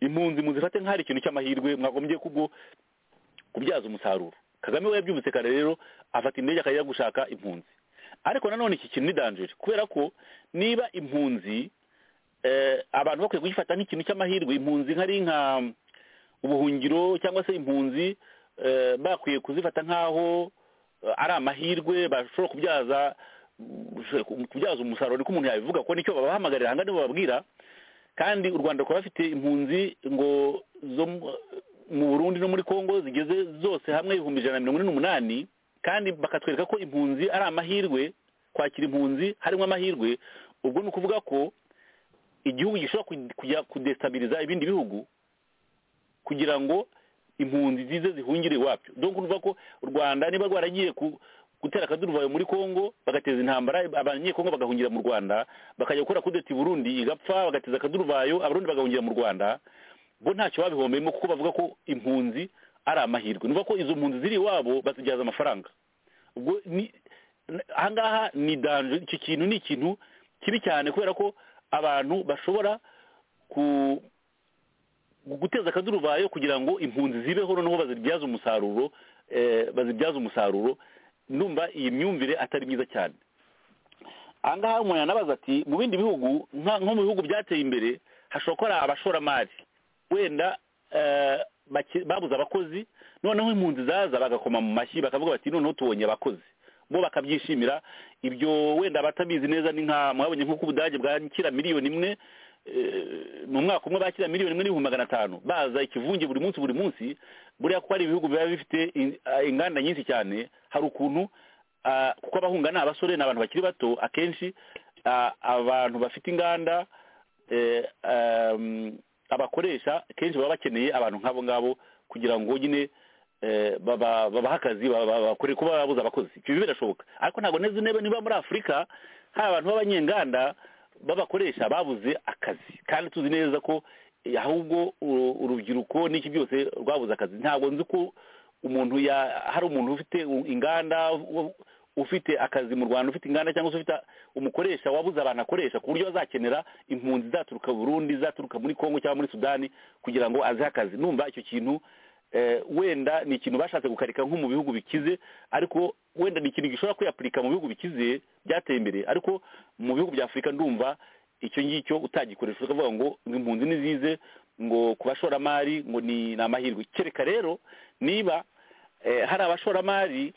impunzi muzifate nk'ahari ikintu cy'amahirwe mwagombye kubwo kubyaza umusaruro kagame we yabyumvise kare rero afata indege akajya gushaka impunzi ariko nanone iki kintu ni danjeri kubera ko niba impunzi eh, abantu bakwiye kugifata nk'ikintu cy'amahirwe impunzi nk'ari nka ubuhungiro cyangwa se impunzi eh, bakwiye kuzifata nk'aho eh, ari amahirwe bashobora kubyaza kubyaza umusaruro niko umuntu yabivuga ko nicyo babahamagarira aha ngaha nibo bababwira kandi u rwanda rukaba bafite impunzi ngo zo mu- mu burundi no muri congo zigeze zose hamwe ibihumbi ijana na mirongo ine n'umunani kandi bakatwereka ko impunzi ari amahirwe kwakira impunzi harimo amahirwe ubwo ni ukuvuga ko igihugu gishobora ku- kujya kudestabiriza ibindi bihugu kugira ngo impunzi zize zihungire iwabyo donc urumva ko u rwanda niba rwaragiye ku gutera akaduruvayo muri congo bagateza intambara abanyekongo bagahungira mu rwanda bakajya gukora kudeta i burundi igapfa bagateza akaduruvayo abarundi bagahungira mu rwanda bo ntacyo babihombeyemo kuko bavuga ko impunzi ari amahirwe nuvuga ko izo mpunzi ziri iwabo bazibyaza amafaranga ubwo ni ahangaha ni danje iki kintu ni ikintu kibi cyane kubera ko abantu bashobora ku- guteza akaduruvayo kugira ngo impunzi zibeho noneho bazibyaze umusaruro eh, bazibyaze umusaruro numva iyi myumvire atari myiza cyane ahangaha umuntu yanabaza ati mu bindi bihugu nka- nko mu bihugu byateye imbere hashobora kuba hari abashoramari wenda eh, baki- babuze abakozi noneho impunzi zaza bagakoma mu mashyi bakavuga bati noneho tubonye abakozi bo bakabyishimira ibyo wenda abatabizi neza ni nka mwabonye nk'uko ubudage bwakira miliyoni imwe eh, mu mwaka umwe bakira miliyoni imwe n'ibihumbi magana atanu baza ikivunge buri munsi buri munsi buriya ko hari ibihugu biba bifite in- ah, inganda nyinshi cyane hari ukuntu ah, kuko abahunga ni abasore ni abantu bakiri bato akenshi ah, abantu bafite inganda eh, um, abakoresha kenshi baba bakeneye abantu nk'abo ngabo kugira ngo nyine eh, baba- babahe akazi ba- ba- bakore kuba babuze abakozi ibyo birashoboka ariko ntabwo neza niba niba muri afurika hari abantu b'abanyenganda b'abakoresha babuze akazi kandi tuzi neza ko eh, ahubwo uru- urubyiruko n'iki byose rwabuze akazi ntabwo nzi ko umuntu ya hari umuntu ufite u- inganda u- ufite akazi mu rwanda ufite inganda cyangwa se ufite umukoresha wabuze abantu akoresha ku buryo azakenera impunzi zaturuka burundi zaturuka muri kongo cyangwa muri sudani kugira ngo azihe akazi numva icyo kintu eh, wenda ni ikintu bashatse gukarika nko mu bihugu bikize ariko wenda ni ikintu gishobora kwiyapurika mu bihugu bikize byateye imbere ariko mu bihugu bya afurika ndumva icyo ngicyo utagikoresha ukavuga ngo ngo impunzi nizize ngo ku bashoramari ngo ni ni amahirwe kereka rero niba eh, hari abashoramari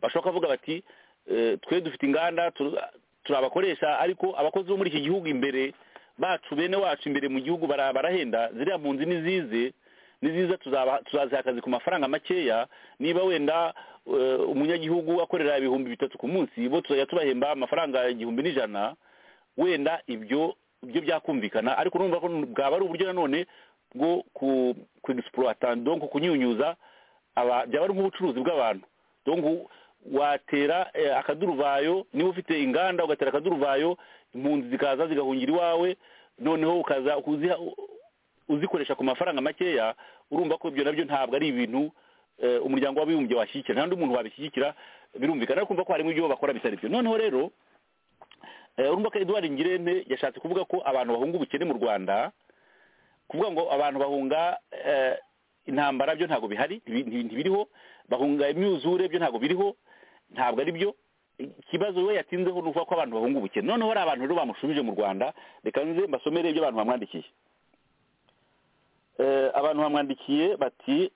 bashobora kuvuga bati eh, twe dufite inganda tur- turabakoresha ariko abakozi bo muri iki gihugu imbere bacu bene wacu imbere mu gihugu bara- barahenda ziriya mpunzi nizize niziza tuzaba- tuzaziha akazi ku mafaranga makeya niba wenda eh, umunyagihugu akorera ibihumbi bitatu ku munsi bo tuzajya tubahemba amafaranga igihumbi n'ijana wenda ibyo ibyo byakumvikana ariko urumva ko bwaba ari uburyo nanone bwo ku ku exploiter, donc kunyunyuza aba byaba ari nk'ubucuruzi bw'abantu donc u- watera eh, akaduruvayo niba ufite inganda ugatera akaduruvayo impunzi zikaza zigahungira iwawe noneho ukaza uziha- uzikoresha ku mafaranga makeya urumva ko ibyo nabyo ntabwo ari ibintu eh, umuryango w'abibumbye washyigikira nta n'undi muntu wabishyigikira birumvikana ariko kumva ko harimo ibyo bakora bitari byo noneho rero eh, urumva ko Edouard Ngirente yashatse kuvuga ko abantu bahunga ubukene mu Rwanda kuvuga ngo abantu bahunga eh, intambara byo ntabwo bihari ntibi- ntibi- ntibiriho bahunga imyuzure byo ntabwo biriho ntabwo ari byo ikibazo we yatinzeho ni ukuvuga ko abantu bahunga ubukene noneho hari abantu rero bamushubije mu rwanda reka nze mbasomere ibyo abantu bamwandikiye Eh, abantu bamwandikiye bati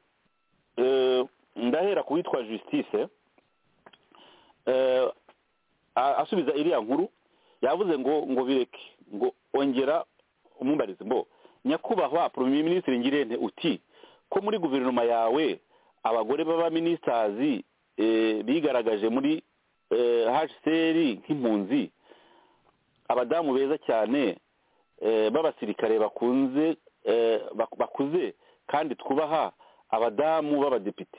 eh, ndahera ku witwa justice eh, a- asubiza iriya nkuru yavuze ngo ngo bireke ngo ongera umumbarize mbo nyakubahwa premier ministre ngirente uti ko muri guverinoma yawe abagore baba ministers eh, bigaragaje muri eh, HCR nk'impunzi abadamu beza cyane eh, b'abasirikare bakunze eh, bak- bakuze kandi twubaha abadamu b'abadepite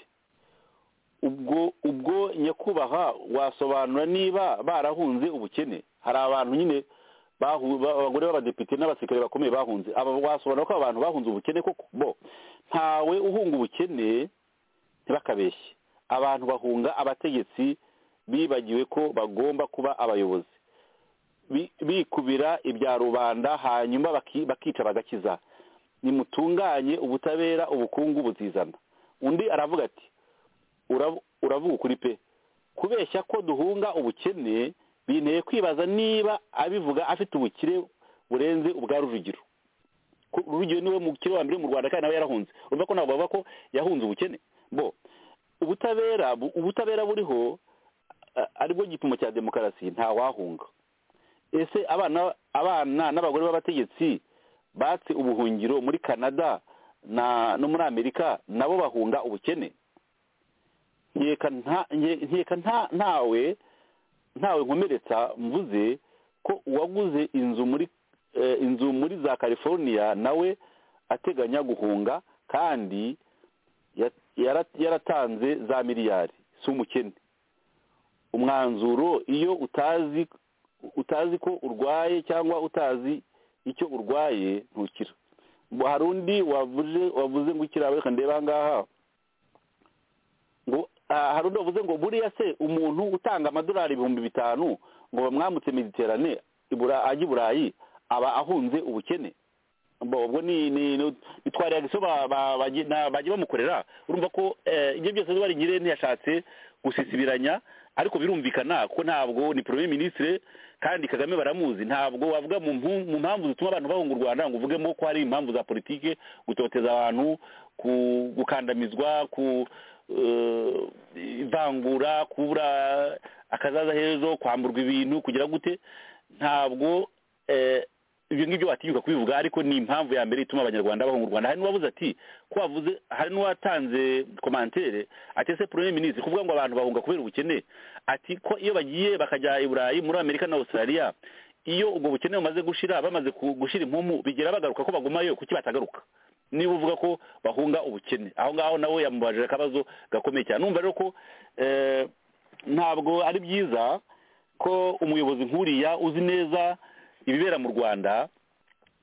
ubwo ubwo nyakubahwa wasobanura niba barahunze ubukene hari abantu nyine bahu- ba- abagore b'abadepite n'abasirikare bakomeye bahunze aba wasobanura ko abantu bahunze ubukene koko bo ntawe uhunga ubukene ntibakabeshye abantu bahunga abategetsi bibagiwe ko bagomba kuba abayobozi Bi- bikubira ibya rubanda hanyuma baki- bakica bagakiza nimutunganye ubutabera ubukungu buzizana undi aravuga ati urav- uravuga ukuri pe kubeshya ko duhunga ubukene binteye kwibaza niba abivuga afite ubukire burenze ubwa rujugiro Ko rujugiro niwe mukire wa mbere mu rwanda kandi nawe yarahunze urumva ko ntabwo bavuga ko yahunze ubukene bo ubutabera bu- ubutabera buriho a- aribwo gipimo cya demokarasi ntawahunga ese abana abana n'abagore b'abategetsi batse ubuhungiro muri canada na no muri amerika nabo bahunga ubukene nkeka nta- nke- nkeka nta- ntawe ntawe nkomeretsa mvuze ko uwaguze inzu muri eh, inzu muri za california nawe ateganya guhunga kandi ya- yara- yaratanze za miliyari si umukene umwanzuro iyo utazi utazi ko urwaye cyangwa utazi icyo urwaye ntukira Ngo hari undi wavuze wavuze ngo ikirabo reka ndebe aha ngaha ngo ah, hari undi wavuze ngo buriya se umuntu utanga amadolari ibihumbi bitanu ngo bamwambutse mediterane ibura- ajya i burayi aba ahunze ubukene Mbo, ubwo ni ni ni ni twa reaction ba- ba- bagi- na- bagiye bamukorera urumva ko eh, ibyo byose Edouard Ngire ntiyashatse gusisibiranya ariko birumvikana ko ntabwo ni premier ministre kandi Kagame baramuzi ntabwo wavuga mu mpu- mu mpamvu zituma abantu bahunga u Rwanda ngo uvugemo ko hari impamvu za politike gutoteza abantu ku- gukandamizwa ku eh, ivangura kubura akazaza hejo kwamburwa ibintu kugira gute ntabwo eh, ibyo ngibyo watinyuka kubivuga ariko ni impamvu ya mbere ituma abanyarwanda bahunga u rwanda hari n'uwabuze ati ko wavuze hari n'uwatanze komantere ati ese premier ministre kuvuga ngo abantu bahunga kubera ubukene ati ko iyo bagiye bakajya i burayi muri amerika na australia iyo ubwo bukene bumaze gushira bamaze ku- gushira impumu bigera bagaruka ko bagumayo kuki batagaruka niba uvuga ko bahunga ubukene aho ngaho nawe yamubajije akabazo gakomeye cyane numva rero ko eh, ntabwo ari byiza ko umuyobozi nkuriya uzi neza ibibera mu rwanda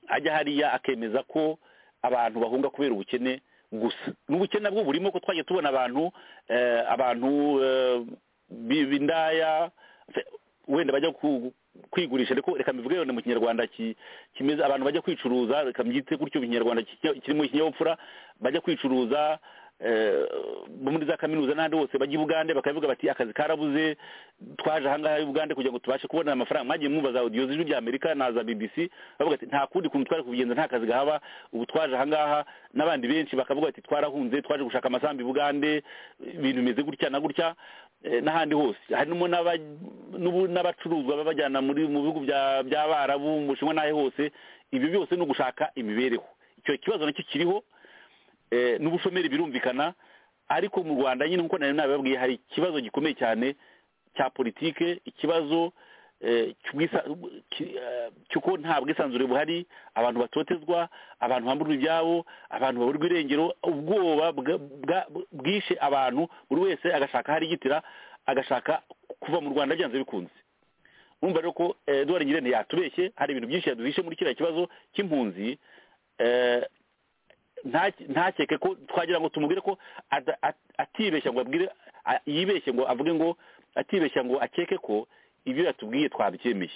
ajya hariya akemeza ko abantu bahunga kubera ubukene gusa n'ubukene nabwo burimo ko twagiye tubona abantu eh, abantu eh, bi- b'indaya se- wenda bajya ku- kwigurisha ariko reka mbivuge wenda mu kinyarwanda ki- kimeze abantu bajya kwicuruza reka mbyite gutyo mu kinyarwanda ki- kirimo ikinyabupfura bajya kwicuruza eh, bo muri za kaminuza n'ahandi hose bajya i bugande bakavuga bati akazi karabuze twaje ahangaha i bugande kugira ngo tubashe kubona amafaranga mwagiye mwumva za odiyo z'ijwi rya amerika na za bbc bavuga ati nta kundi kuntu twari kubigenza nta kazi gahaba ubu twaje ahangaha n'abandi benshi bakavuga bati twarahunze twaje gushaka amasambu i bugande ibintu bimeze gutya na gutya eh, n'ahandi hose harimo n'aba- n'ubu- n'abacuruzwa babajyana muri mu bihugu bya- by'abarabu mu bushinwa n'ahe hose ibyo byose ni ugushaka imibereho icyo kibazo nacyo kiriho eh, n'ubushomeri birumvikana ariko mu rwanda nyine nk'uko nari nabibabwiye hari ikibazo gikomeye cyane cya politike ikibazo eh, cy'ubwisa- ki- eh, cy'uko nta bwisanzure buhari abantu batotezwa abantu bamburwa ibyabo abantu baburwa irengero ubwoba bwa- bwa- bwishe abantu buri wese agashaka hari igitira agashaka kuva mu rwanda byanze bikunze urumva rero ko eh, Edouard Ngire ntiyatubeshye hari ibintu byinshi yaduhishe muri kiriya kibazo cy'impunzi eh, nta- ntakeke ko twagira ngo tumubwire ko ada- at- atibeshya ngo abwire a- yibeshye ngo avuge ngo atibeshya ngo akeke ko ibyo yatubwiye twabyemeye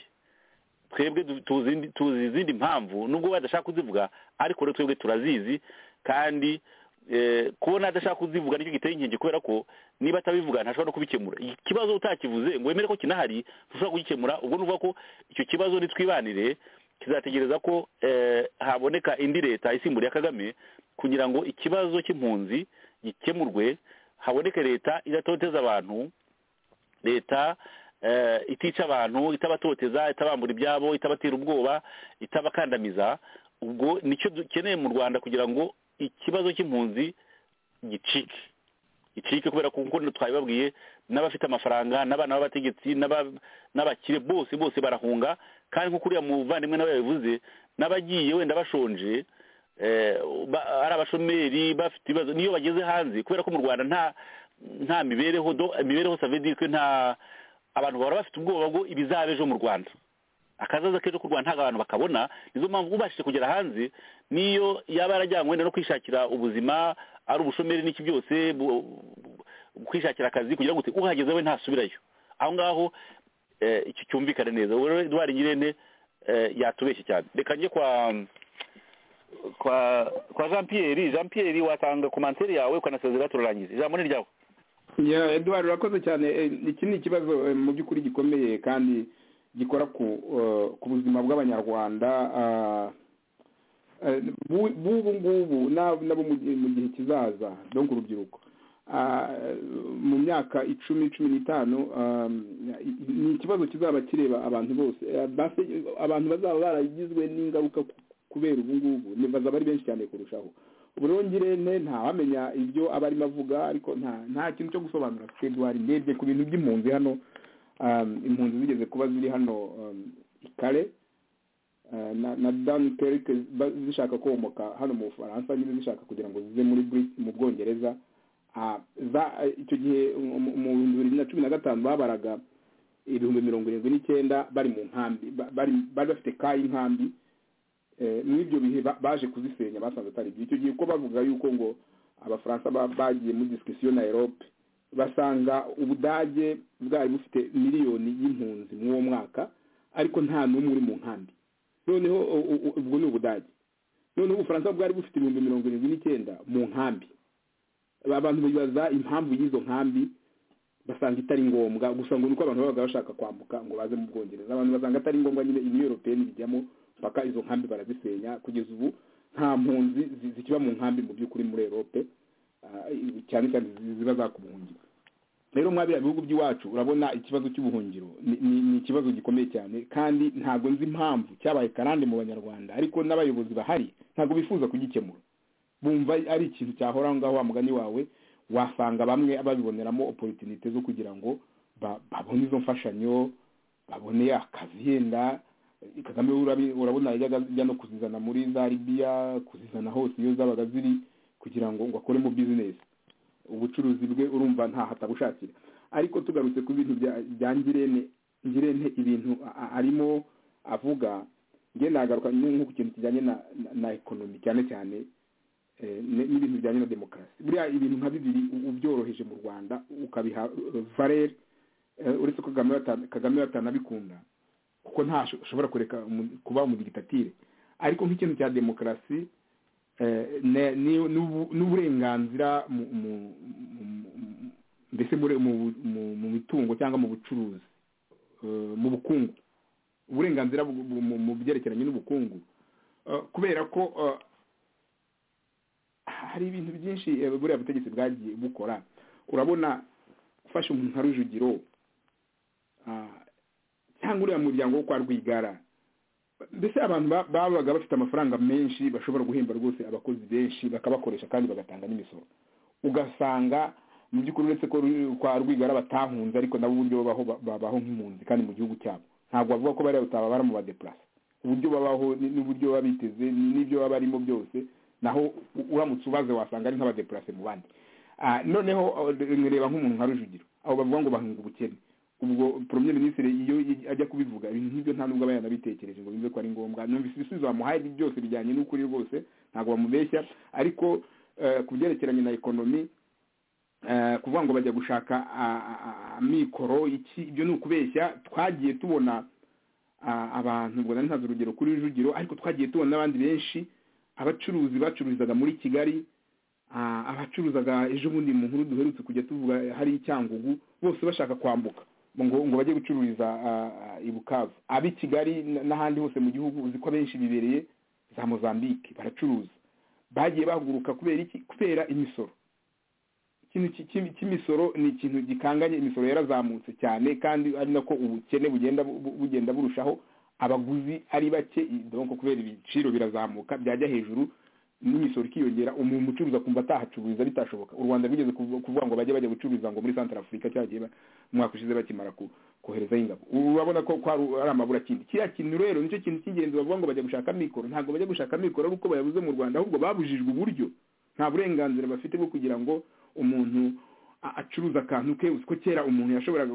twebwe du- tuzi indi- tuzi izindi mpamvu nubwo we adashaka kuzivuga ariko rero twebwe turazizi kandi eh, kubona adashaka kuzivuga nicyo giteye inkingi kubera ko niba atabivuga ntashobora no kubikemura ikibazo utakivuze ngo wemere ko kinahari ntushobora kugikemura ubwo nuvuga ko icyo kibazo nitwibanire kizategereza ko eh, haboneka indi leta isimburiye kagame kugira ngo ikibazo cy'impunzi gikemurwe haboneke leta idatoteza abantu leta eh, itica abantu itabatoteza itabambura ibyabo itabatera ubwoba itabakandamiza ubwo nicyo dukeneye mu rwanda kugira ngo ikibazo cy'impunzi gicike gicike kubera ko kuko twabibabwiye n'abafite amafaranga n'abana b'abategetsi n'aba- n'abakire bose bose barahunga kandi nk'uko uriya muvandimwe nawe yabivuze n'abagiye wenda bashonje eh, ba- ari abashomeri bafite ibibazo niyo bageze hanze kubera ko mu rwanda nta nta mibereho do- imibereho savedi ko nta abantu bahora bafite ubwoba bwo ibizaba ejo mu rwanda akazaza k'ejo k'u rwanda ntabwo abantu bakabona nizo mpamvu ubashije kugera hanze niyo yaba yarajyanywe wenda no kwishakira ubuzima ari ubushomeri n'iki byose bu- bu- kwishakira akazi kugira ngo ute- uhageze we ntasubirayo aho ngaho eh, icyo cyumvikane neza ubu rero Edouard Ngirente eh, yatubeshye cyane reka njye kwa kwa kwa Jean Pierre Jean Pierre watanga komantere yawe ukanasezera turarangiza ijambo ni ryawe ya eduwari urakoze cyane Eh, iki ni ikibazo eh, mu by'ukuri gikomeye kandi gikora ku eh, ku buzima bw'abanyarwanda ah, eh, b'u- b'ubu ngubu n'ab- n'abo mu gihe mu gihe kizaza donc urubyiruko Ah, mu myaka icumi cumi n'itanu ah, ni ikibazo kizaba kireba abantu bose Eh, basi, abantu bazaba baragizwe n'ingaruka ku- kubera ubu ngubu ni- bazaba ari benshi cyane kurushaho uburongirente ntawamenya ibyo aba arimo avuga ariko nta nta kintu cyo gusobanura afite eduwari ndebye ku bintu by'impunzi hano um, impunzi zigeze kuba ziri hano um, i kare uh, na, na dan kerik zishaka komoka hano mu bufaransa nyine zishaka kugira ngo zize muri Brit- mu bwongereza Ah, za- icyo gihe mu- mu- mu bihumbi bibiri na cumi na gatanu babaraga ibihumbi mirongo irindwi n'icyenda bari mu nkambi ba- bari bari bafite ka y'inkambi Eh, muri ibyo bihe ba- baje kuzisenya basanze atari byo icyo gihe ko bavuga yuko ngo abafaransa ba- bagiye muri disikisiyo na erope basanga ubudage bwari bufite miliyoni y'impunzi mw'uwo mwaka ariko nta n'umwe uri mu nkambi noneho u- u- ubwo ni ubudage noneho ubufaransa bwari bufite ibihumbi mirongo irindwi n'icyenda mu nkambi abantu bibaza impamvu y'izo nkambi basanga itari ngombwa gusa ngo ni uko abantu babaga bashaka kwambuka ngo baze mu bwongereza abantu basanga atari ngombwa nyine iniyo europeyeni bijyamo mpaka izo nkambi barazisenya kugeza ubu nta mpunzi zi- zikiba mu nkambi mu by'ukuri muri erope ah, cyane cyane zi- ziba zakubuhungira rero mwabiriya bihugu by'iwacu urabona ikibazo cy'ubuhungiro ni ni- ni ikibazo gikomeye cyane kandi ntabwo nzi impamvu cyabaye karande mu banyarwanda ariko n'abayobozi bahari ntabwo bifuza kugikemura bumva ari ikintu cyahoraho ngaho wa mugani wawe wasanga bamwe babiboneramo oporutinite zo kugira ngo ba- babone izo mfashanyo babone akazi yenda kagame urabi- urabona yajyaga ajya no kuzizana muri za libiya kuzizana hose iyo zabaga ziri kugira ngo ngo akoremo bizinesi ubucuruzi bwe urumva ntaho atabushakira ariko tugarutse ku bintu bya- bya ngirente ngirente ibintu a- a- arimo avuga ngenda agaruka nko ku kintu kijyanye na na- na ekonomi cyane cyane eh, n- n'ibintu bijyanye na demokarasi buriya ibintu nka bibiri u- ubyoroheje mu rwanda ukabiha eh, valere eh, uretse ko kagame bata- kagame batanabikunda kuko ntashobora kureka umu- kuba umudigitatire ariko nk'ikintu cya demokarasi eh, ne- ni- n'ubu- n'uburenganzira mu- mu- mu- mu- mbese muri- mu- mu mu mitungo cyangwa mu bucuruzi eh, mu bukungu uburenganzira bu- bu- mu mu byerekeranye n'ubukungu Eh, kubera ko eh, hari ibintu byinshi eh, buriya butegetsi bwagiye bukora urabona ufashe umuntu nka rujugiro ah, cyangwa uriya muryango wo kwa rwigara mbese abantu ba- babaga bafite amafaranga menshi bashobora guhemba rwose abakozi benshi bakabakoresha kandi bagatanga n'imisoro ugasanga mu by'ukuri uretse ko ru- kwa rwigara batahunze ariko nabo uburyo babaho ba- babaho nk'impunzi kandi mu gihugu cyabo ntabwo bavuga ko bariya utababara mu badeplase uburyo babaho ni- n'uburyo baba biteze ni- n'ibyo baba barimo byose naho u- uramutse ubaze wasanga ari nk'abadeplase mu bandi Ah, noneho ah, reba nk'umuntu nka rujugiro abo bavuga ngo bahunga ubukene ubwo premier ministre iyo i- ajya kubivuga ibintu nk'ibyo nta nubwo aba yanabitekereje ngo bimve ko ari ngombwa numvise ibisubizo bamuhaye ni byose bijyanye n'ukuri rwose ntabwo bamubeshya ariko eh, ku byerekeranye na ekonomi eh, kuvuga ngo bajya gushaka ah, ah, ah, amikoro iki ibyo ni ukubeshya twagiye tubona ah, abantu ubwo nari ntazi urugero kuri rujugiro ariko twagiye tubona n'abandi benshi abacuruzi bacururizaga muri kigali ah, abacuruzaga ejo bundi mu nkuru duherutse kujya tuvuga hari icyangugu bose bashaka kwambuka ngo ngo bajye gucururiza ah, ah, i bukavu ab'i kigali n- n'ahandi hose mu gihugu uzi ko abenshi bibereye za mozambique baracuruza bagiye bahaguruka kubera iki kubera imisoro ikintu ki- ki- cy'imisoro ni ikintu gikanganye imisoro yarazamutse cyane kandi ari nako ubukene bugenda bu- bu- bugenda burushaho abaguzi ari bake i- donc kubera ibiciro birazamuka byajya hejuru n'imisoro ikiyongera umuntu ucuruza akumva atahacururiza bitashoboka u rwanda rwigeze kuvu- kuvuga ngo bajye bajya gucururiza ngo muri centre afurika cyagiye ba- umwaka ushize bakimara ku- koherezayo ingabo urabona ko ko ari ari amabura kindi kiriya kintu rero nicyo kintu cy'ingenzi bavuga ngo bajya gushaka amikoro ntabwo bajya gushaka amikoro ari uko bayabuze mu rwanda ahubwo babujijwe uburyo nta burenganzira bafite bwo kugira ngo umuntu a- acuruze akantu ke uzi ko kera umuntu yashoboraga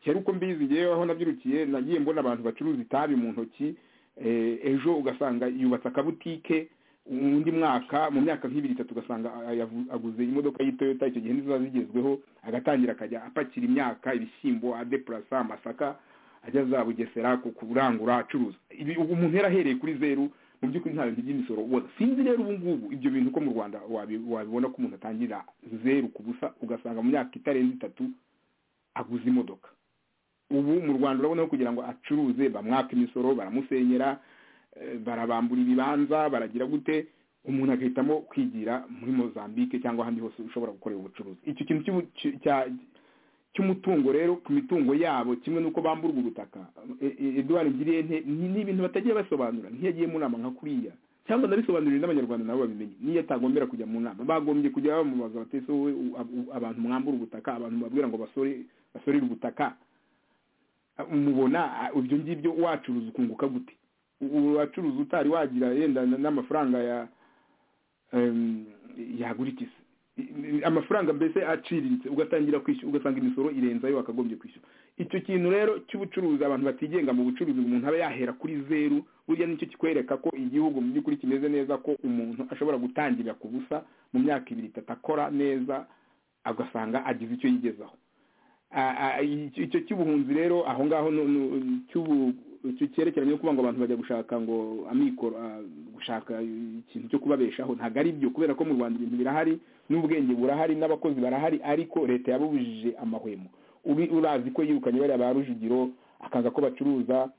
kera uko mbizi ngewe aho nabyirukiye nagiye mbona abantu bacuruza itabi mu ntoki eh, ejo ugasanga yubatse akabutike undi mwaka mu myaka nk'ibiri itatu ugasanga a- yavu- aguze imodoka y'itoyota icyo gihe nizo ziba zigezweho agatangira akajya apakira imyaka ibishyimbo adepurasa amasaka ajya za bugesera ku- kurangura acuruza ibi ubu umuntu yarahereye kuri zeru mu by'ukuri nta bintu by'imisoro ubona sinzi rero ubu ngubu ibyo bintu ko mu rwanda wabi- wabibona ko umuntu atangira zeru ku busa ugasanga mu myaka itarenze itatu aguze imodoka ubu mu rwanda urabona ko kugira ngo acuruze bamwaka imisoro baramusenyera eh, barabambura ibibanza baragira gute umuntu agahitamo kwigira muri mozambique cyangwa ahandi hose ushobora gukorera ubucuruzi icyo kintu cy'ubu- cy- cya- cy'umutungo rero ku mitungo yabo kimwe n'uko bamburwa ubutaka E- e- edouard ngirente ni ni ibintu batagiye basobanura ntiyagiye mu nama nka kuriya cyangwa ndabisobanurira n'abanyarwanda nabo babimenye niyo atagombera kujya mu nama bagombye kujya bamubaza bati ese wowe u- ab- abantu mwambura ubutaka abantu babwira ngo basore basorere ubutaka mubona ibyo ngibyo wacuruza ukunguka gute U- wacuruza utari wagira yenda n- n'amafaranga ya em, yagura ikisi I- i- amafaranga mbese aciriritse ugatangira kwishyura ugasanga imisoro irenzayo wakagombye kwishyura icyo kintu rero cy'ubucuruzi abantu batigenga mu bucuruzi ngo umuntu abe yahera kuri zeru burya nicyo kikwereka ko igihugu mu by'ukuri kimeze neza ko umuntu ashobora gutangirira ku busa mu myaka ibiri itatu akora neza agasanga agize icyo yigezaho icyo cy'ubuhunzi rero aho ngaho cyerekeranye no kuvuga ngo abantu bajya gushaka ngo amikoro gushaka ikintu cyo kubabeshaho ntabwo ari byo kubera ko mu rwanda ibintu birahari n'ubwenge burahari n'abakozi barahari ariko leta yabubujije amahwemo urazi ko yirukanye bariya ba rujugiro akaza ko bacuruza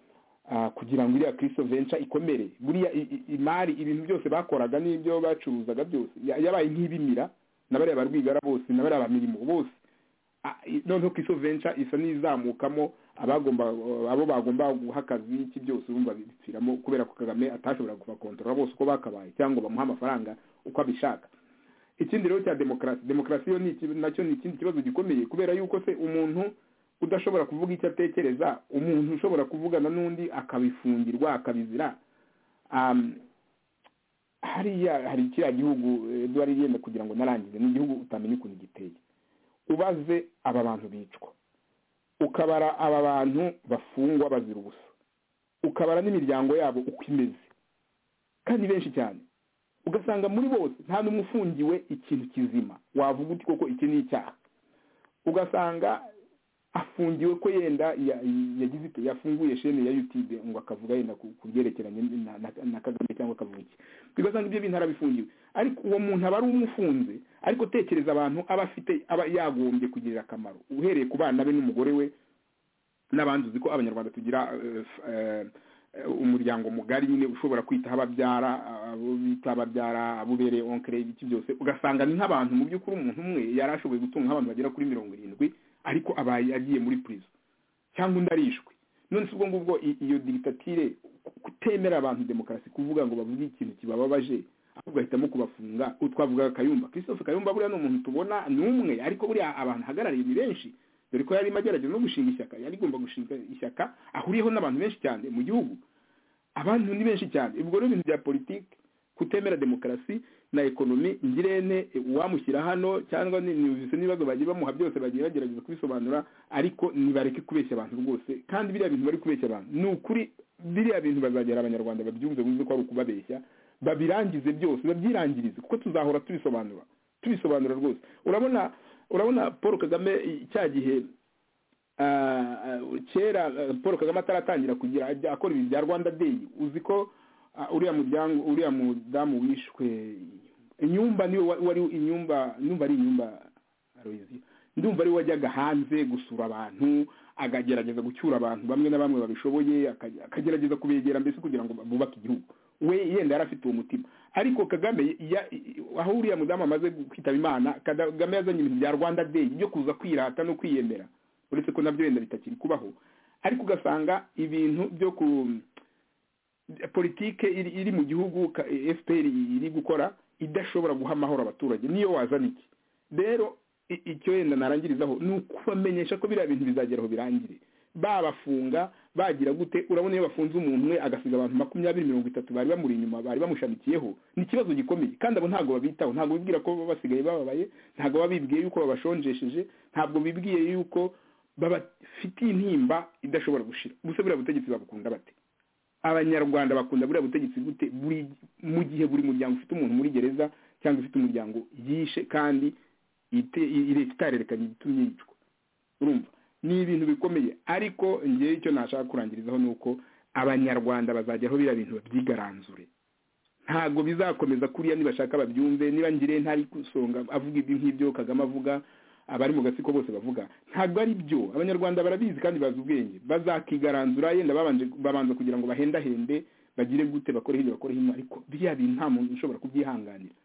kugira ngo iriya kirisito venca ikomere buriya imari ibintu byose bakoraga n'ibyo bacuruzaga byose yabaye nk'ibimira na bariya ba rwigara bose na bariya ba mirimo bose noneho kirisito venca isa n'izamukamo abo bagomba guha akazi iki byose urumva bipfiramo kubera ko kagame atashobora kubakontorora bose uko bakabaye cyangwa bamuha amafaranga uko abishaka ikindi rero cya demokarasi demokarasi yo nacyo ni ikindi kibazo gikomeye kubera yuko se umuntu udashobora kuvuga icyo atekereza umuntu ushobora kuvugana n'undi akabifungirwa akabizira hariya hari kiriya gihugu eduwari yenda kugira ngo narangize ni igihugu utamenya ukuntu giteye ubaze aba bantu bicwa ukabara aba bantu bafungwa bazira ubusa ukabara n'imiryango yabo uko imeze kandi benshi cyane ugasanga muri bose nta n'umwe ufungiwe ikintu kizima wavuga uti koko iki ni icyaha ugasanga afungiwe ko yenda yagize yafunguye shene ya yutube ngo akavuga yenda ku byerekeranye na kagame cyangwa akavuki ugasanga ibyo bintu arabifungiwe ariko uwo muntu aba ari umufunze ariko tekereza abantu aba afite aba yagombye kugirira akamaro uhereye ku bana be n'umugore we n'abandi uzi ko abanyarwanda tugira umuryango mugari nyine ushobora kwitaho ababyara abo bita ababyara abo ubereye onkere ibiki byose ugasanga ni nk'abantu mu by'ukuri umuntu umwe yari ashoboye gutunga nk'abantu bagera kuri mirongo irindwi ariko abaye agiye muri purizo cyangwa undi arishwe none si ubwo ngubwo iyo digitatire kutemera abantu demokarasi kuvuga ngo bavuge ikintu kibababaje ahubwo bahitamo kubafunga twavugaga kayumba christophe kayumba buriya ni umuntu tubona ni umwe ariko buriya abantu ahagarariye ni benshi dore ko yarimo agerageza no gushinga ishyaka yari igomba gushinga ishyaka ahuriyeho n'abantu benshi cyane mu gihugu abantu ni benshi cyane ubwo rero ibintu bya politiki kutemera demokarasi na ekonomi ngirente uwamushyira hano cyangwa ntibivise n'ibibazo bagiye bamuha byose bagiye bagerageza kubisobanura ariko ntibareke kubeshya abantu rwose kandi biriya bintu bari kubeshya abantu ni ukuri biriya bintu bazagera abanyarwanda babyumve bumve ko ari ukubabeshya babirangize byose babyirangirize kuko tuzahora tubisobanura tubisobanura rwose urabona urabona paul kagame cya gihe kera paul kagame ataratangira kugira akora ibintu bya rwanda deyi uzi ko uriya muryango uriya mudamu wishwe inyumba niwe wari inyumba numva ari inyumba ndumva ari wajyaga hanze gusura abantu akagerageza gucyura abantu bamwe na bamwe babishoboye akagerageza kubegera mbese kugira ngo bubake igihugu we yenda yari afite uwo mutima ariko kagame aho uriya mudamu amaze kwitaba imana kagame yazanye ibintu bya rwanda deyi byo kuza kwirata no kwiyemera uretse ko nabyo wenda bitakiri kubaho ariko ugasanga ibintu byo ku politike iri mu gihugu fpr iri gukora idashobora guha amahoro abaturage niyo wazana iki rero icyo wenda narangirizaho ni ukubamenyesha ko biriya bintu bizageraho birangire babafunga bagira gute urabona iyo bafunze umuntu umwe agasiga abantu makumyabiri mirongo itatu bari bamuri inyuma bari bamushamikiyeho ni ikibazo gikomeye kandi abo ntabwo babitaho ntabwo bibwira ko basigaye bababaye ntabwo babibwiye yuko babashonjesheje ntabwo bibwiye yuko babafitiye intimba idashobora gushira gusa buriya butegetsi babukunda bate abanyarwanda bakunda buriya butegetsi gute mu gihe buri muryango ufite umuntu muri gereza cyangwa ufite umuryango yishe kandi itarerekanye igitumye yicwa urumva ni ibintu bikomeye ariko ngewe icyo nashaka kurangirizaho ni uko abanyarwanda bazajyaho biriya bintu babyigaranzure ntabwo bizakomeza kuriya nibashaka babyumve niba ngire ntari gusonga avuga ibyo nk'ibyo kagame avuga abari mu gatsiko bose bavuga ntabwo ari byo abanyarwanda barabizi kandi bazi ubwenge bazakigaranzura yenda babanza kugira ngo bahendahende bagire gute bakore hirya bakore hino ariko biriya bintu nta muntu ushobora kubyihanganira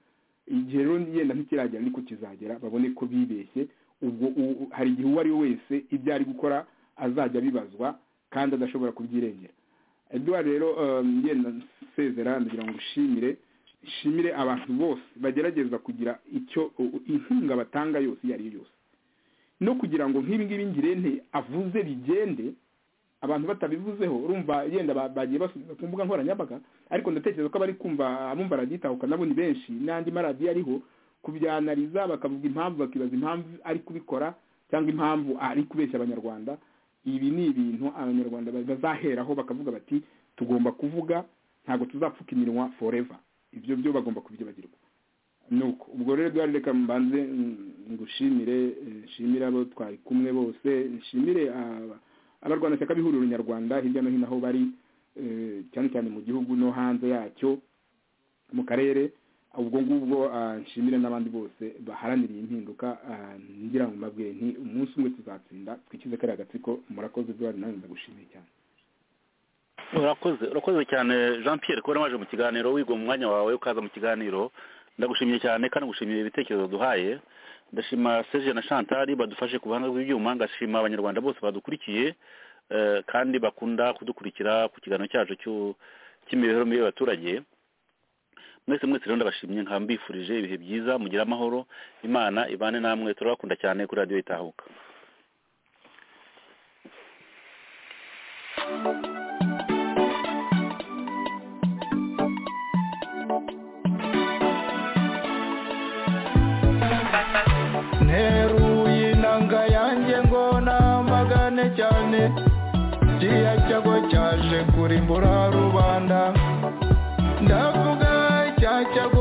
igihe rero yenda ntikiragera ariko kizagera babone ko bibeshye ubwo hari igihe uwo ari we wese ibyo ari gukora azajya abibazwa kandi adashobora kubyirengera eduwari rero yenda nsezera ndagira ngo ushimire ishimire abantu bose bagerageza kugira icyo inkunga batanga yose iyo ari yo yose no kugira ngo nk'ibi ngibi ngirente avuze bigende abantu batabivuzeho urumva yenda bagiye basubiza ku mbuga nkoranyambaga ariko ndatekereza ko abari kumva abumva radiyo itahuka nabo ni benshi n'andi maradiyo ariho kubyanariza bakavuga impamvu bakibaza impamvu ari kubikora cyangwa impamvu ari kubeshya abanyarwanda ibi ni ibintu abanyarwanda bazaheraho bakavuga bati tugomba kuvuga ntabwo tuzapfuka iminwa foreva ibyo byo bagomba kubyibagirwa nuko ubwo rero duhari reka mbanze ngushimire nshimire abo twari kumwe bose nshimire abarwanashyaka b'ihuriro nyarwanda hirya no hino aho bari cyane cyane mu gihugu no hanze yacyo mu karere ubwo ngubwo nshimire n'abandi bose baharanira iyi mpinduka ngira ngo mbabwire nti umunsi umwe tuzatsinda twikize kariya gatsiko murakoze duhari nawe ndagushimiye cyane urakoze urakoze cyane jean Pierre kubona waje mu kiganiro wigwa mu mwanya wawe ukaza mu kiganiro ndagushimiye cyane kandi gushimira ibitekerezo duhaye ndashima Serge na Chantal badufashe ku ruhande rw'ibyuma ngashima abanyarwanda bose badukurikiye kandi bakunda kudukurikira ku kiganiro cyacu cy'imibereho mibi y'abaturage mwese mwese rero ndabashimye nkaba mbifurije ibihe byiza mugira amahoro imana ibane namwe turabakunda cyane kuri radiyo itahuka nteruye inanga yanjye ngo namagane cyane kiriya cyago cyaje kurimbura rubanda ndavuga cya cyago